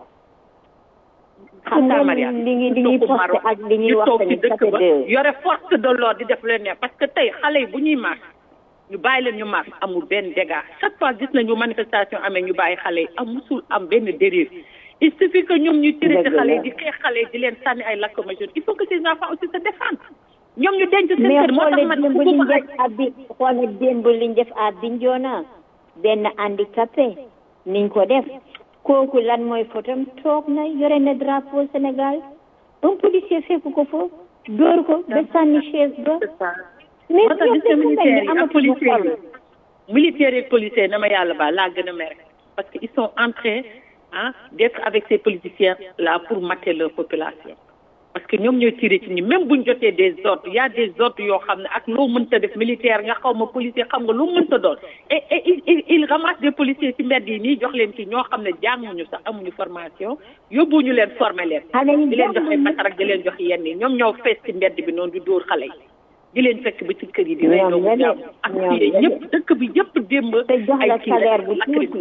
xam nga li ngi li ñuy posté ak li ñuy wax tamit dëkk ba yore force de l'ordre di def leen ne parce que tey xale yi bu ñuy marche ñu bàyyi leen ñu marche amul benn dégât chaque fois gis nañu manifestation amee ñu bàyyi xale yi am musul am benn dérive il suffit que ñoom ñuy tiré ci xale yi di xeex xale yi di leen sànni ay lacrymogène il faut que ces enfants aussi se défendent ñoom ñu denc seen kër moo tax man démb liñ def à bi xoole démb liñ def à Bignona benn handicapé niñ ko def kooku lan mooy fotom toog na yore na drapeau Sénégal un policier fekk ko foofu dóor ko ba sànni chaise ba mais moo tax gis nga militaires yi ak policiers yi militaires yi policiers na ma yàlla ba laa gën a mere parce que ils sont en train ah d'être avec ces politiciens là pour mater leur population parce que ñoom ñooy tiré ci ñi même buñ jotee des ordres y a des ordres yoo xam ne ak loo mënta def militaire nga xaw ma policier xam nga loo mënta doon et et il il ramasse des policiers ci mbedd yi nii jox leen ci ñoo xam ne jànguñu sax amuñu formation yóbbuñu leen former leen di leen jox ay masarak di leen jox yenn yi ñoom ñoo fees ci mbedd bi noonu di dóor xale yi di leen fekk ba ci kër yi di rey doomu jàmm ak fii ñëpp dëkk bi yëpp démb te jox la salaire bu tuuti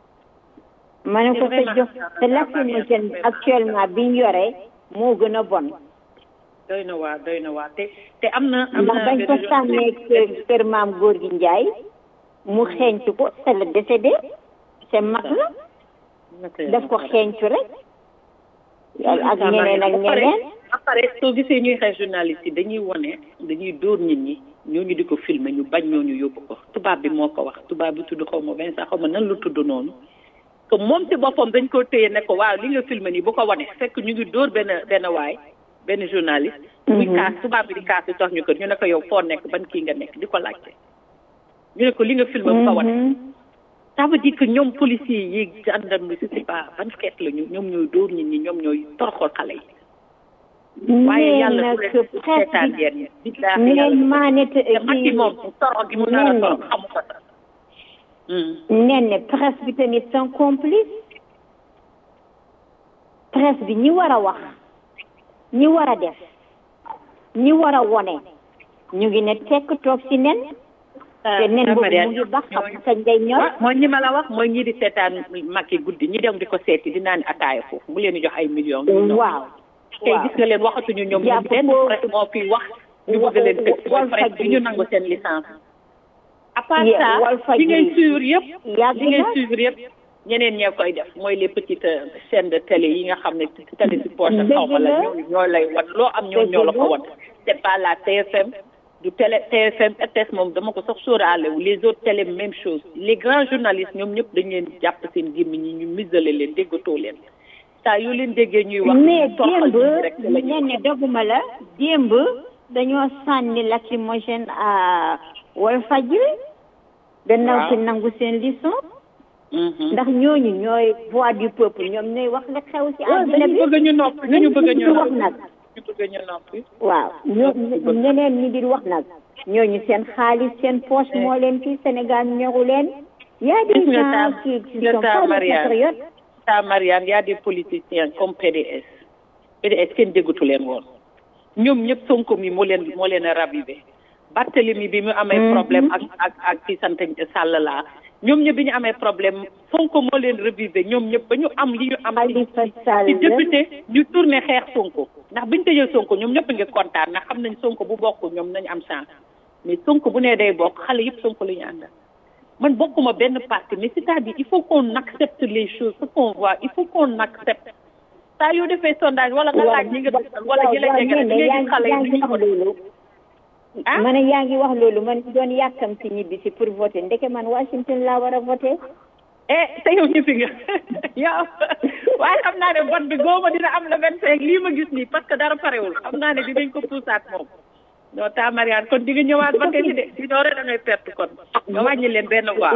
ma ne ko sa jox te lacrymogène actuellement biñ yore moo gën a bon. doy na waa doy na waa te te am na. am ndax bañ ko sànnee kër kër maam góor gi Njaay mu xeeñtu ko c'est le décédé c'est mag la daf ko xeeñtu rek. ak ñeneen ak ñeneen. après soo gisee ñuy xeex journaliste yi dañuy wone dañuy dóor nit ñi ñooñu di ko filmer ñu bañ ñooñu yóbbu ko tubaab bi moo ko wax tubaab bi tudd xaw ma Vincent xaw ma nan lu tudd noonu. que moom ci boppam dañ ko téye ne ko waaw li nga filmé nii bu ko wane fekk ñu ngi dóor benn benn waay benn journaliste. muy kaas tubaab bi di kaas di tax ñu kër ñu ne ko yow foo nekk ban kii nga nekk di ko laajte. ñu ne ko li nga filmé bu ko wane. ça veut dire que ñoom policiers yi gendarme bi c'est pas ban xeet la ñu ñoom ñooy dóor nit ñi ñoom ñooy toroxal xale yi. waaye yàlla su leen seetaan yéen. nee maa ne te te moom torox gi mu nar a torox xamu ko sax. nen ne presse bi tamit sont complices presse bi ñi war a wax ñi war a def ñi war a wone ñu ngi ne tekk toog ci nen te nen boobu mu ngi bax xam kañ day ñor mooy ñi ma la wax mooy ñi di seetaan makki guddi ñi dem di ko seeti di naan ataaya foofu mu leen di jox ay millions waaw tey gis nga leen waxatuñu ñoom ñoom benn presse moo fi wax ñu bëgg leen tëj mooy presse bi ñu nangu seen licence à part ça li ngay suivre yëpp li ngay suivre yëpp ñeneen ñee koy def mooy les petites chaînes de télé yi nga xam ne télé si poche xaw ma la ñoo ñoo lay wan loo am ñoo ñoo la ko wan c'est pas la TFM du télé TFM RTS moom dama ko sax sóoraale wu les autres télé même chose les grands journalistes ñoom ñëpp dañ leen jàpp seen gémmiñ ñi ñu misalé leen déggatoo leen saa yoo leen déggee ñuy wax mais toroxal démb nit ñi rek ci la ñuy ñenn ne doguma la démb dañoo sànni lacrymogène à Walfadjri gannaaw Waaw. ci nangu seen leçon ndax ñooñu ñooy voix du peuple ñoom ñooy wax la xew ci waaw àddina dañu bi bëgg ñu noppi dañu bëgg ñu wax noppi nag ñu bëgg ñu noppi waaw ñoo ñeneen ñi di wax nag ñooñu seen xaalis seen poche moo leen ci Sénégal ñoru leen y a des Gis nga gens ta- qui qui gis nga sont ta pas des Marianne. patriotes ta Marianne y a des politiciens comme PDS PDS kenn déggatu leen woon ñoom ñëpp Sonko mi moo leen moo leen a ravivé Barthélemy bi mu amee problème ak ak ak ci sant Sall laa ñoom ñëpp bi ñu amee problème Sonko moo leen ravivé ñoom ñëpp ba ñu am li ñu am ci ci député ñu tourné xeex Sonko ndax biñu tëjee Sonko ñoom ñëpp a ngi kontaan ndax xam nañ Sonko bu bokk ñoom nañu am chance mais Sonko bu nee day bokk xale yëpp Sonko la ñu àndal man bokkuma benn parti mais c'est-à-dire il faut qu'on accepte les choses ce qu'on voit il faut qu'on accepte saa yoo defee sondage wala nga laaj ñi nga dëkkal wala ñi la jege rek ngay gis xale yi yaa ngi wax loolu ma ne yaa ngi wax loolu man doon yàkkam si ñibbi si pour voter ndeke man Washington laa war a voter eh te yow ñibbi nga yow waaye xam naa ne vote bi góoma dina am le vingt cinq lii ma gis nii parce que dara parewul xam naa ne dinañ ko puusaat moom non ta Marianne kon di nga ñëwaat voter li de si doore da ngay perte kon nga wàññi leen benn voix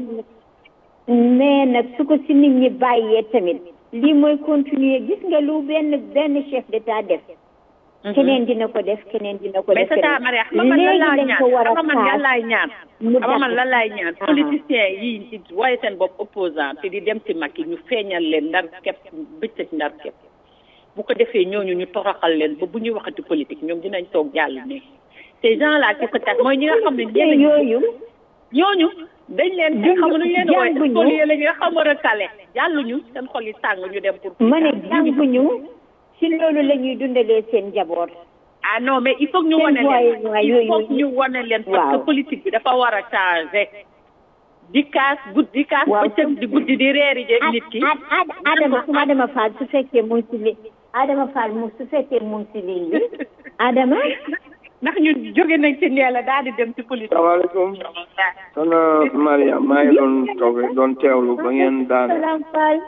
mais nag su ko si nit ñi bàyyee tamit lii mooy continuer gis nga lu benn benn chef d'état def keneen dina ko def keneen dina ko mais def c'est ça Maria xam nga man lan laay ñaan ko war a xam nga man lan laay ñaan mu xam nga man dàq. lan laay ñaan Ah. politiciens yi ci waaye seen bopp opposant te di dem ci mag yi ñu feeñal leen ndar képp bëccëg ndar képp bu ko defee ñooñu ñu toroxal leen ba bu ñuy waxati politique ñoom dinañ toog jàll ne ces gens là qui se cachent mooy ñi nga xam ne ñeneen yooyu ñooñu dañ leen Jàng- xam nu ñu leen wooye jànguñu. spolier la ñu nga xam a recalé jàlluñu seen xol yi tàng ñu dem pour ma ne jànguñu si loolu la ñuy dundalee seen njaboot ah non mais il faut que ñu Seen wane voix yi- leen voix il yooyu- faut que ñu wane leen parce que Waaw. politique bi dafa war a changer di kaas guddi di kaas bëccëg di guddi di reeri jeeg nit ki Adama su Adama Fall su fekkee mu ngi si li Adama Fall mu su fekkee mu ngi si ligne bi Adama ndax ñu jóge nañ ci ndee la daal di dem ci politique salaamaaleykum soxna Maria maa ngi doon toog doon teewlu ba ngeen daane Salam Fall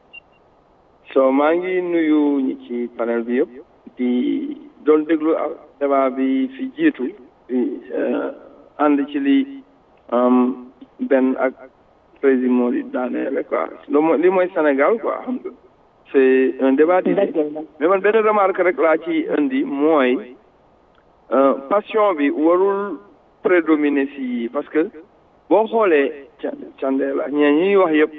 so maa ngi nuyu ñi ci panel bi yëpp di doon déglu ak débat bi fi jiitu di eh, ànd ci li am benn ak président moo di daaneel quoi lo mooy li mooy Sénégal quoi xam nga c'est un débat d'idées mais man benn remarque rek laa ci indi mooy euh, passion bi warul prédominer si yii parce que boo xoolee ca Candela ñee ñuy wax yëpp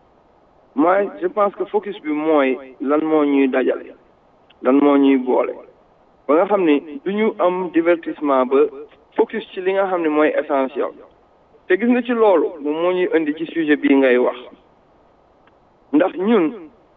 moi je pense que focus bi mooy lan moo ñuy dajale lan moo ñuy boole ba nga xam ni du ñu am divertissement ba focus ci li nga xam ne mooy essentiel te gis nga ci loolu moom moo ñuy indi ci sujet bii ngay wax ndax ñun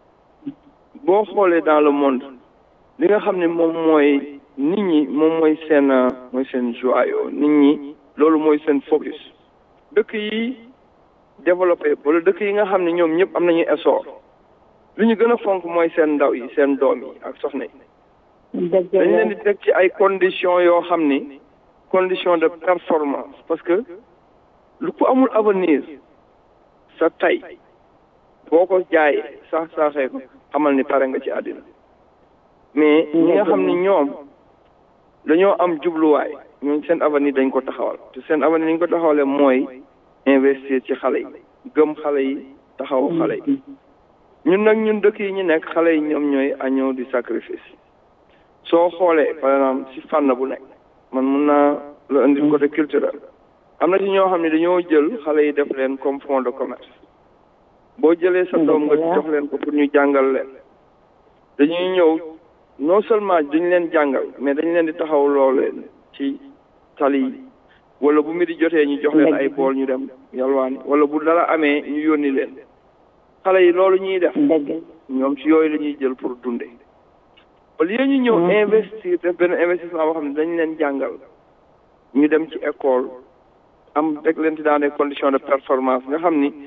boo xoolee dans le monde li nga xam ne moom mooy nit ñi moom mooy seen euh, mooy seen joyau nit ñi loolu mooy seen focus dëkk yi développé wala dëkk yi nga xam ne ñoom ñëpp am nañu essor lu ñu gën a fonk mooy seen ndaw yi seen doom yi ak soxna yi dañ leen di teg ci ay conditions yoo xam ni condition de performance parce que lu ko amul avenir sa tey boo ko jaayee sax saaxee ko xamal ni pare nga ci àddina mais ñi nga xam ni ñoom dañoo am jubluwaay ñooñ seen avenir dañ ko taxawal te seen avenir dañ ko taxawalee mooy investir ci xale yi gëm xale yi taxaw xale yi ñun nag ñun dëkk yi ñu nekk xale yi ñoom ñooy agneau du sacrifice soo xoolee par exemple si fànn bu nekk man mun naa la indi côté culturel am na ci ñoo xam ne dañoo jël xale yi def leen comme fonds de commerce boo jëlee sa doom nga jox leen ko pour ñu jàngal leen dañuy ñëw non seulement duñ leen jàngal mais dañ leen di taxaw loolu leen ci tali yi wala bu mi di jotee ñu jox leen ay bool ñu dem yalwaani wala bu dara amee ñu yónni leen xale yi loolu ñuy def ñoom ci yooyu la ñuy jël pour dunde au lieu ñu ñëw investir def benn investissement boo xam ne dañ leen jàngal ñu dem ci école am teg leen ci dans des conditions de performance nga xam ni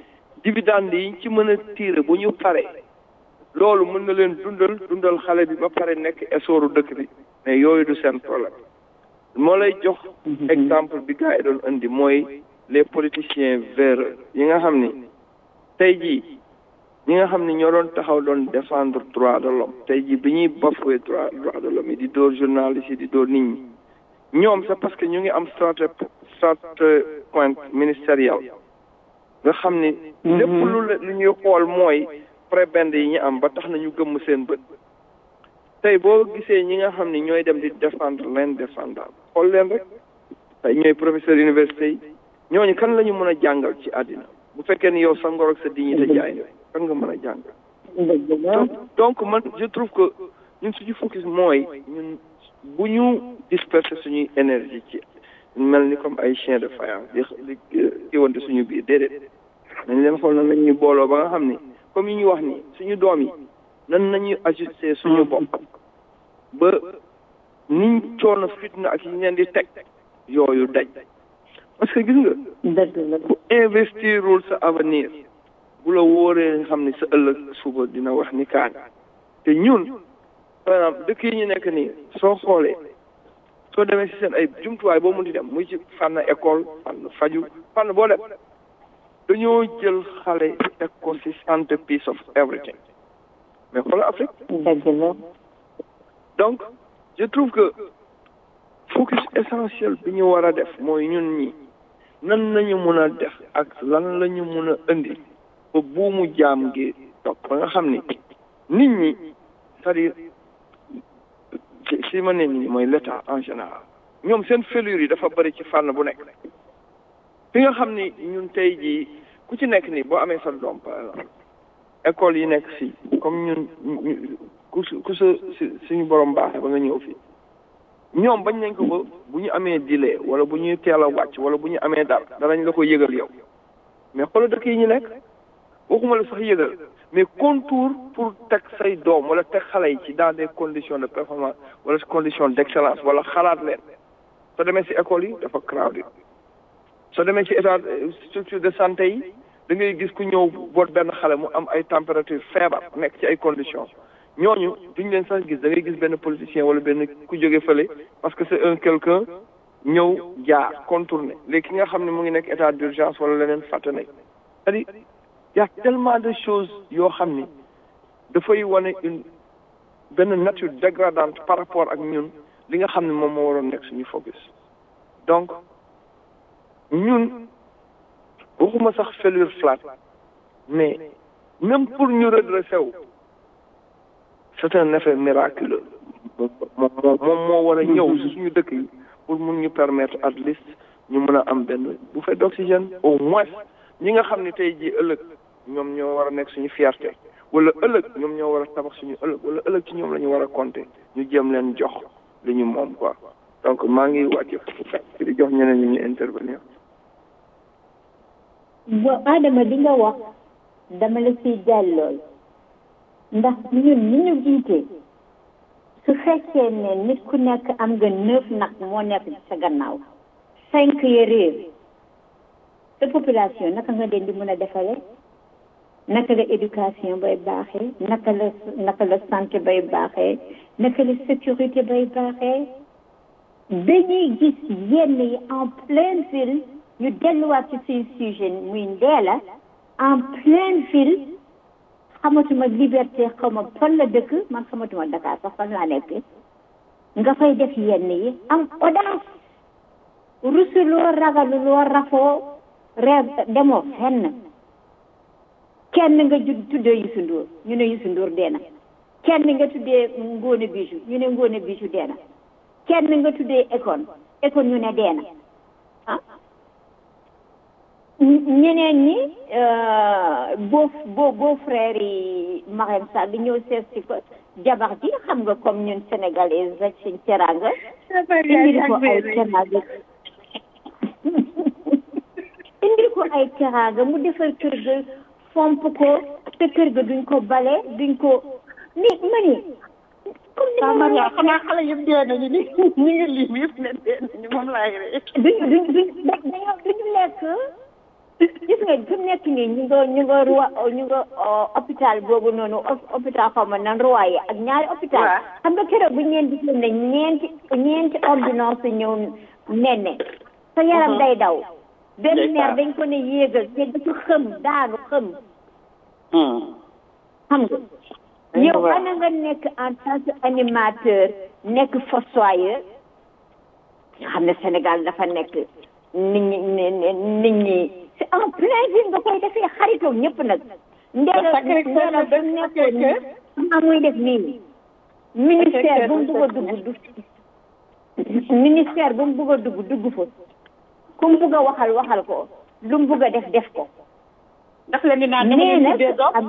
dividende yi ci mën a tiire bu ñu pare loolu mën na leen dundal dundal xale bi ba pare nekk essooru dëkk bi mais yooyu du seen problème moo lay jox exemple bi gars yi doon indi mooy les politiciens véreux yi nga xam ni tey jii ñi nga xam ni ñoo doon taxaw doon défendre droit de l'homme tey jii bi ñuy bafoué droit droit de l'homme yi di dóor journaliste yi di dóor nit ñi ñoom c'est parce que ñu ngi am strate strate point ministériel nga xam ni lépp lu lu ñuy xool mooy prébende yi ñu am ba tax na ñu gëmm seen bët tey boo gisee ñi nga xam ni ñooy dem di défendre l'indéfendable xool leen rek tey ñooy professeur université yi ñooñu kan la ñu mën a jàngal ci àddina bu fekkee ni yow sa ngor ak sa dignité jaay na kan nga mën a jàngal donc man je trouve que ñun suñu focus mooy ñun bu ñu disperser suñuy énergie ci mel ni comme ay chien de faïence di di kiwante suñu biir déedéet nañ leen xool nan lañuy booloo ba nga xam ni comme yi ñu wax ni suñu doom yi nan nañuy ajuster suñu bopp ba niñ coono fitna ak yi leen di teg yooyu daj parce que gis nga bu investirul sa avenir bu la wóoree nga xam ni sa ëllëg suba dina wax ni kaan te ñun par exemple dëkk yi ñu nekk nii soo xoolee soo demee si seen ay jumtuwaay boo mënti dem muy ci fànn école fànn faju fànn boo dem dañoo jël xale teg ko si centre piece of everything mais xoolal Afrique donc je trouve que focus essentiel bi ñu war a def mooy ñun ñi nan nañu mun a def ak lan la ñu mun a indi ba buumu jaam gi toog ba nga xam ni nit ñi c'est-à-dire si ma ne nii mooy l'état en général ñoom seen fêlure yi dafa bëri ci fànn bu nekk fi nga xam ni ñun tey jii ku ci nekk nii boo amee sa doom par exemple école yi nekk fii comme ñun ku su ku sa suñu borom baaxee ba nga ñëw fii ñoom bañ nañ ko ba bu ñu amee délai wala bu ñuy teel a wàcc wala bu ñu amee dara danañ la ko yëgal yow mais xoolal dëkk yi ñu nekk waxuma la sax yëgal mais contour pour teg say doom wala teg xale yi ci dans des conditions de performance wala conditions d'excellence wala xalaat leen soo demee ci école yi dafa crowded soo demee ci état structure de santé yi da ngay gis ku ñëw boot benn xale mu am ay température feebar nekk ci ay conditions ñooñu duñ leen sax gis da ngay gis benn politicien wala benn ku jóge fële parce que c'est un quelqu'un ñëw jaar contourné léegi ki nga xam ne mu ngi nekk état d'urgence wala leneen fàtte nañ c'est-à-dire y a tellement de choses yoo xam ni dafay wane une benn nature dégradante par rapport ak ñun li nga xam ne moom moo waroon nekk suñu focus donc ñun waxuma sax fêlure flat mais même pour ñu redresser wu c'est un effet miraculeux moom moom moo war a ñëw si suñu dëkk yi pour mun ñu permettre at least ñu mën a am benn bouffée d'oxygène au moins ñi nga xam ne tey jii ëllëg ñoom ñoo war a nekk suñu fierté wala ëllëg ñoom ñoo war a tabax suñu ëllëg wala ëllëg ci ñoom la ñu war a compter ñu jéem leen jox li ñu moom quoi donc maa ngi wàcce di jox ñeneen ñi ñu intervenir. bo Adama di nga wax dama la ciy jàllool ndax ñun ni ñu jiitee su fekkee ne nit ku nekk am nga neuf nag moo nekk ci sa gannaaw cinq ya réer sa population naka nga leen di mën a defale naka la éducation bay baaxee naka la naka la santé bay baaxee naka la sécurité bay baaxee dañuy gis yenn yi en pleine ville ñu delluwaat ci suñu sujet muy ndeela en pleine ville xamatuma liberté xaw ma fan la dëkk man xamatuma Dakar sax fan laa nekk nga fay def yenn yi am audace rusuloo ragaluloo rafoo reer demoo fenn kenn nga ju tuddee Youssou Ndour ñu ne Youssou Ndour dee na kenn nga tuddee Ngone Bijou ñu ne Ngone Bijou dee na kenn nga tuddee Ekon Ekon ñu ne dee na ah ñeneen ñi boo boo boo frère yi Marème Sall di ñëw seet si ko jabar ji xam nga comme ñun sénégalais rek suñ teraanga indi ko ay teraanga indi ko ay teraanga mu defar kër ga fomp ko te kër ga duñ ko bale duñ ko ni ma ni comme ni ma Maria xanaa xale yëpp dee nañu ni ñu ngi lim yëpp ne dee nañu moom laay ree duñ duñ duñ dañoo duñu lekk gis nga fi mu nekk nii ñu nga ñu nga roi ñu nga hôpital boobu noonu hôpital xaw ma nan roi ak ñaari hôpital xam nga keroog bu ñu leen di ne ñeenti ñeenti ordonnance ñëw nenne sa yaram day daw benn maire dañ ko ne yéegal te dafa xëm daanu xëm xam nga yow ana nga nekk en tant que animateur nekk fossoyeur nga xam ne Sénégal dafa nekk nit ñi nit ñi c'est en plein ville nga koy defee xaritoo ñëpp nag ndeela ndeela ba nekkoon ni maa muy def nii ministère bu mu bëgg a dugg du ministère bu mu bëgg a dugg dugg fa ku mu bëgg a waxal waxal ko lu mu bëgg a def def ko daf leen di naan dama leen tuddee doom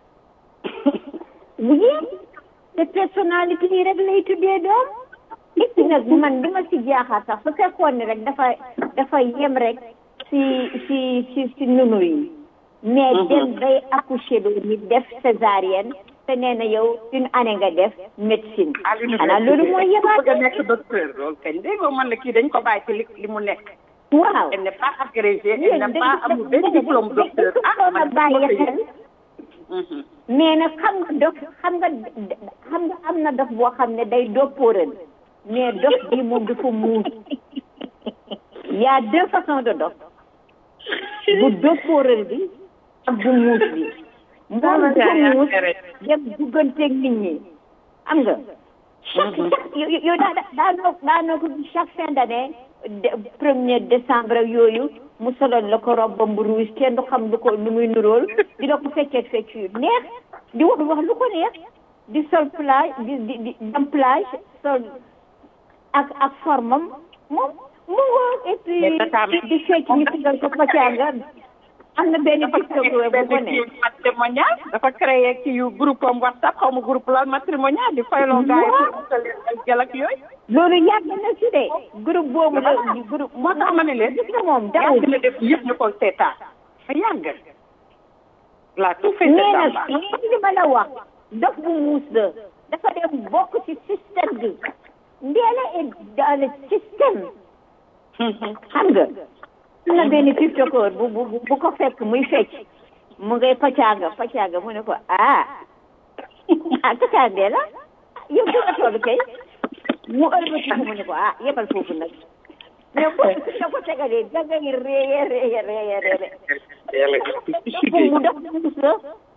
oui te personnalité yi rek lay tuddee doom et puis nag man li ma si jaaxaar sax su fekkoon ne rek dafa dafa yem rek si si si si nunu yi mais dem bay accoucher do nit def césarienne te nee na yow une année nga def médecine xanaa loolu mooy yebaat bëgg a nekk docteur loolu kañ dégg nga man la kii dañ ko bàyyi ci li li mu nekk waaw elle n'est pas agrégée elle n'est pas amul benn diplôme docteur ah man bàyyi xel mais nag xam nga dof xam nga xam nga am na dof boo xam ne day doppóoral mais dof bi moom dafa muus y a deux façons de dof bu doppóoral bi ak bu muus bi moom dafa muus dem dugganteeg nit ñi am nga chaque chaque yow daa daa noo daa noo ko chaque fin d'année premier décembre ak yooyu mu solal la ko robbam bu rouge kenn du xam lu ko lu muy nuróol di la ko feccee fecc yu neex di wax wax lu ko neex di sol plage di di di dem plage sol ak ak formam moom mu ngoog et puis di fecc ñu tegal ko pacanga am na benn tiktok bu ko ne matrimonial dafa créé ci yu groupe am whatsapp xaw ma groupe la matrimonial di fayloo gars yi pour utal leen ay gel ak yooyu loolu yàgg na si de groupe boobu la groupe moo tax ma ne leen gis nga moom daaw yàgg na def yëpp ñu ko seetaan fa yàgg la tout fait mais nag li ma la wax dof bu muus la dafa dem bokk ci système bi ndeela est dans le système xam nga am na benn tiktokeur bu bu bu ko fekk muy fecc mu ngay pacaaga pacaaga mu ne ko ah ah pacaaga dee la yow fu nga toll kay mu ëlbati mu ne ko ah yemal foofu nag mais bu la ko tegalee da ngay réye réye réye réye mu def muus la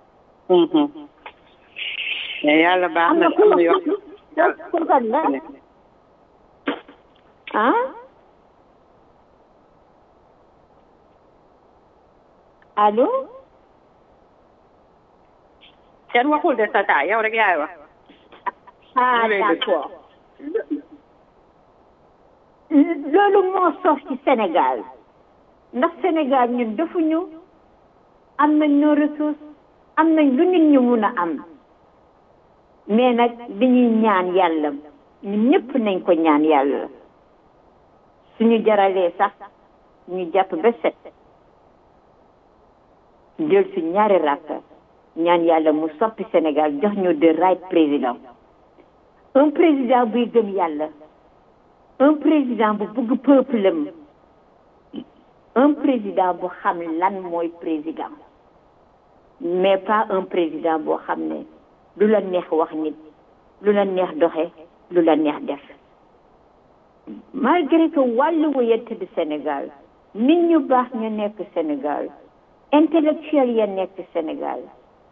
mais yàlla baax na am na yoo pour kan la ah allo kenn waxul de tata yow rek yaay wax ah d'accord loolu moo sof ci Sénégal ndax Sénégal ñun defuñu am nañ nos ressources am nañ lu nit ñu mun a am mais nag dañuy ñaan yàlla ñun ñëpp nañ ko ñaan yàlla suñu jaralee sax ñu jàpp ba set jël si ñaari rakka ñaan yàlla mu soppi Sénégal jox ñu de right président un président buy gëm yàlla un président bu bëgg peuple am un président bu xam lan mooy président mais pas un président boo xam ne lu la neex wax nit lu la neex doxe lu la neex def malgré que wàllu wëyante di Sénégal nit ñu baax ñu nekk Sénégal intellectuel ya nekk Sénégal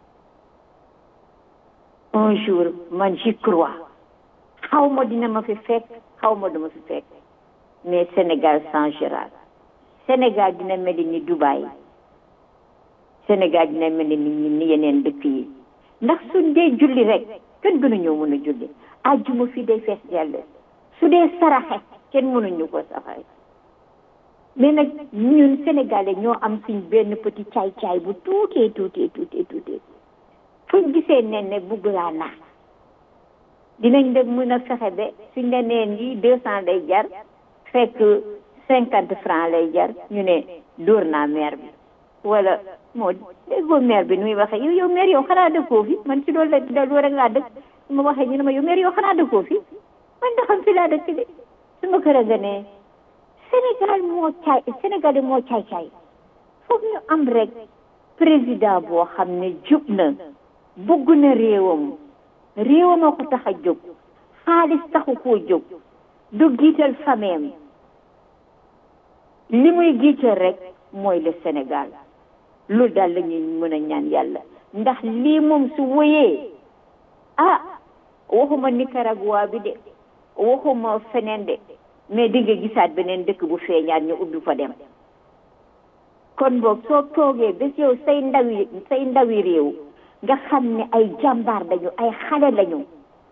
un jour man j'y crois xaw ma dina ma fi fekk xaw ma duma fi fekk mais Sénégal changera Sénégal dina mel ni Dubaï Sénégal dina mel ni ni yeneen dëkk yi ndax suñ dee julli rek kenn gënuñoo mën a julli àjjuma fii day fees yàlla su dee saraxe kenn mënuñu ko saxare mais nag ñun sénégalais ñoo am suñ benn petit caay-caay bu tuutee tuutee tuutee tuutee fuñ gisee nen ne bugg laa naax dinañ dem mën a fexe ba suñ la neen yi deux cent lay jar fekk cinquante franc lay jar ñu ne dóor naa maire bi wala moo déggoo maire bi nu muy waxee yow yow maire yow xanaa dëkkoo fi man si loolu la da loolu rek laa dëkk su ma waxee ñu ne ma yow maire yow xanaa dëkkoo fi man da xam fi laa dëkk de su ma kër a nga ne Sénégal moo caay Sénégal moo caay caay foog ñu am rek président boo xam ne jub na bëgg na réewam réewam a ko tax a jóg xaalis taxu koo jóg du giital fameem li muy giital rek mooy le Sénégal loolu daal la ñuy mën a ñaan yàlla ndax lii moom su wëyee ah waxuma Nicaragua bi de waxuma feneen de mais di nga gisaat beneen dëkk bu feeñaat ñu ubbi fa dem kon boog soo toogee bés yow say ndawi say ndawi réew nga xam ne ay jàmbaar lañu ay xale lañu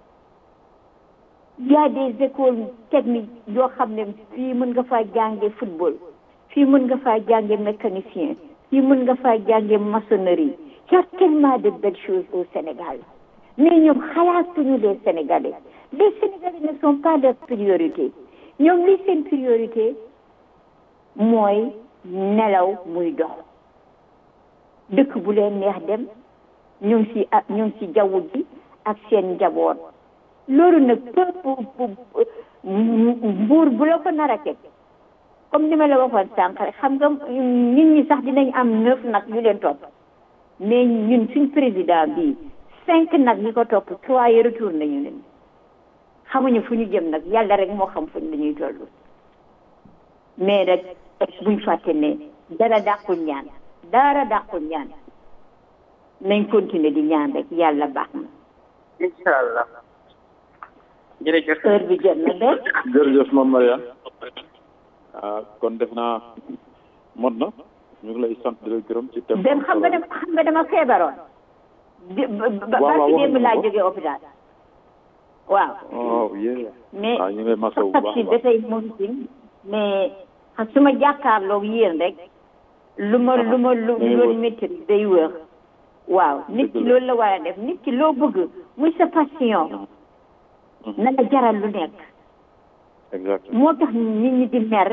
y a des écoles techniques yoo xam ne fii mën nga faa jànge football fii mën nga faa jànge mécanicien fii mën nga faa jànge maçonnerie y a tellement de belles choses au Sénégal mais ñoom xalaatuñu les Sénégalais les Sénégalais ne sont pas leur priorité ñoom li seen priorité mooy nelaw muy dox dëkk bu leen neex dem ñu ngi si ak ñu ngi si jaww ji ak seen njaboot loolu nag peuple mbuur bu la ko nar a teg comme ni ma la waxoon sànq rek xam nga nit ñi sax dinañ am neuf nag yu leen topp mais ñun suñ président bi cinq nag yi ko topp trois yi retour nañu leen xamuñu fu ñu jëm nag yàlla rek moo xam fuñ lañuy toll mais rek buñ fàtte ne dara dàqul ñaan dara dàqul ñaan nañ continuer di ñaan rek yàlla baax na incha allah jërëjëf heure bi jot na de jërëjëf Mame Mariane ah kon def naa mot na ñu ngi lay sant di la gërëm ci thème dem xam nga dem xam nga dama feebaroon di ba ba ci démb laa jógee hôpital waaw oh yéen mais waaw ñu ngi lay masawu bu sax baax si a baax dafay moom mais xam su ma jàkkaarloog yéen rek lu ma lu ma lu day loolu wër. métti day wër waaw nit ki loolu la war a def nit ki loo bëgg muy sa passion na la jaral lu nekk exact moo tax nit ñi di mer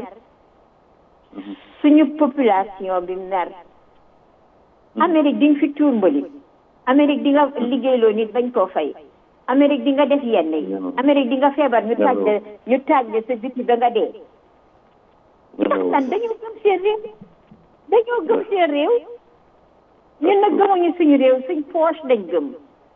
suñu population bi mer Amérique di nga fi tuur mbali Amérique di nga liggéeyloo nit bañ koo fay Amérique di nga def yenn yi Amérique di nga feebar ñu taaj la ñu taaj la sa biti ba nga dee ndax lan dañoo gëm seen réew dañoo gëm seen réew ñun nag gëmuñu suñu réew suñ poche lañ gëm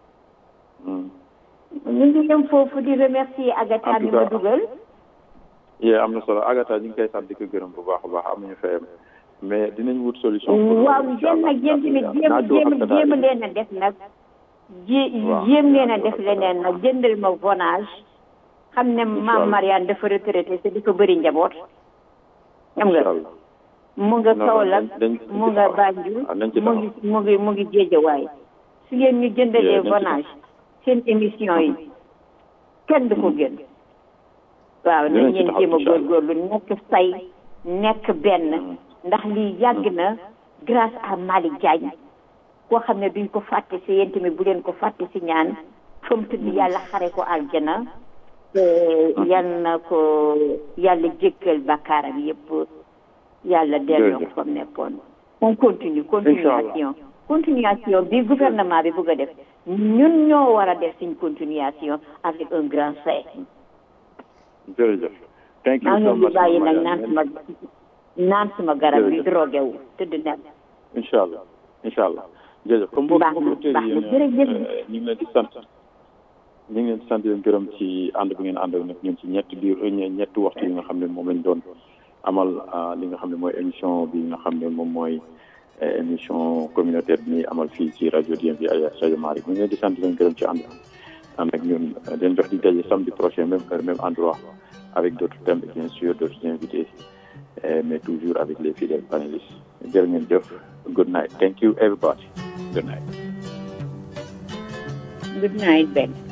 ñu ngi yem foofu di remercier Agatha mi ma dugal yee am na solo Agatha ñu ngi koy sant di ko gërëm bu baax a baax amuñu fayam mais dinañ wut solution pour waaw jéem nag jéem tamit jéem jéem jéem leen a def nag jé jéem leen a def leneen nag jëndal ma vonage xam ne maam Mariane dafa retraité te di ko bëri njaboot xam nga mu nga Kaolack mu nga Banjul mu ngi mu ngi mu ngi Géejawaay su ngeen ñu jëndalee vonage seen émission yi kenn du ko gën waaw nañ ngeen jéem a góorgóorlu nekk say nekk benn ndax lii yàgg na grâce à Malick Diagne koo xam ne duñ ko fàtte si yéen tamit bu leen ko fàtte si ñaan fa mu tëdd yàlla xare ko aljana te yal na ko yàlla jéggal bakkaaram yépp yàlla delloo ko fa mu nekkoon on continue continuation continuation bi gouvernement bi bëgg a def ñun ñoo war a def suñ continuation avec un grand C jërëjëf thank you maa so ngi leen di much bàyyi Mame nag naan Mariane. suma naan suma garab yi Jërëjëf. drogué wu tëdd nag incha allah incha allah jërëjëf comme mbokk Baax na, auditeurs baax yi na, yéen jërëjëf. euh, ñu ngi leen di sant ñu ngi leen di sant di leen gërëm ci ànd bi ngeen ànd ak nag ñun ci ñetti biir ñe- ñetti waxtu yi nga xam ne moom lañ doon amal ah, li nga xam ne mooy émission bi nga xam ne moom mooy eh, émission communautaire bi ñuy amal fii ci rajo DMV ay rajo Marie ñu ngi leen di sant di leen gërëm ci ànd ànd ak ñun eh, di leen jox di daje samedi prochain même heure même endroit avec d'autres thèmes et bien sûr d'autres invités eh, mais toujours avec les fidèles panélistes jërë ngeen jëf good night thank you everybody good night good night Ben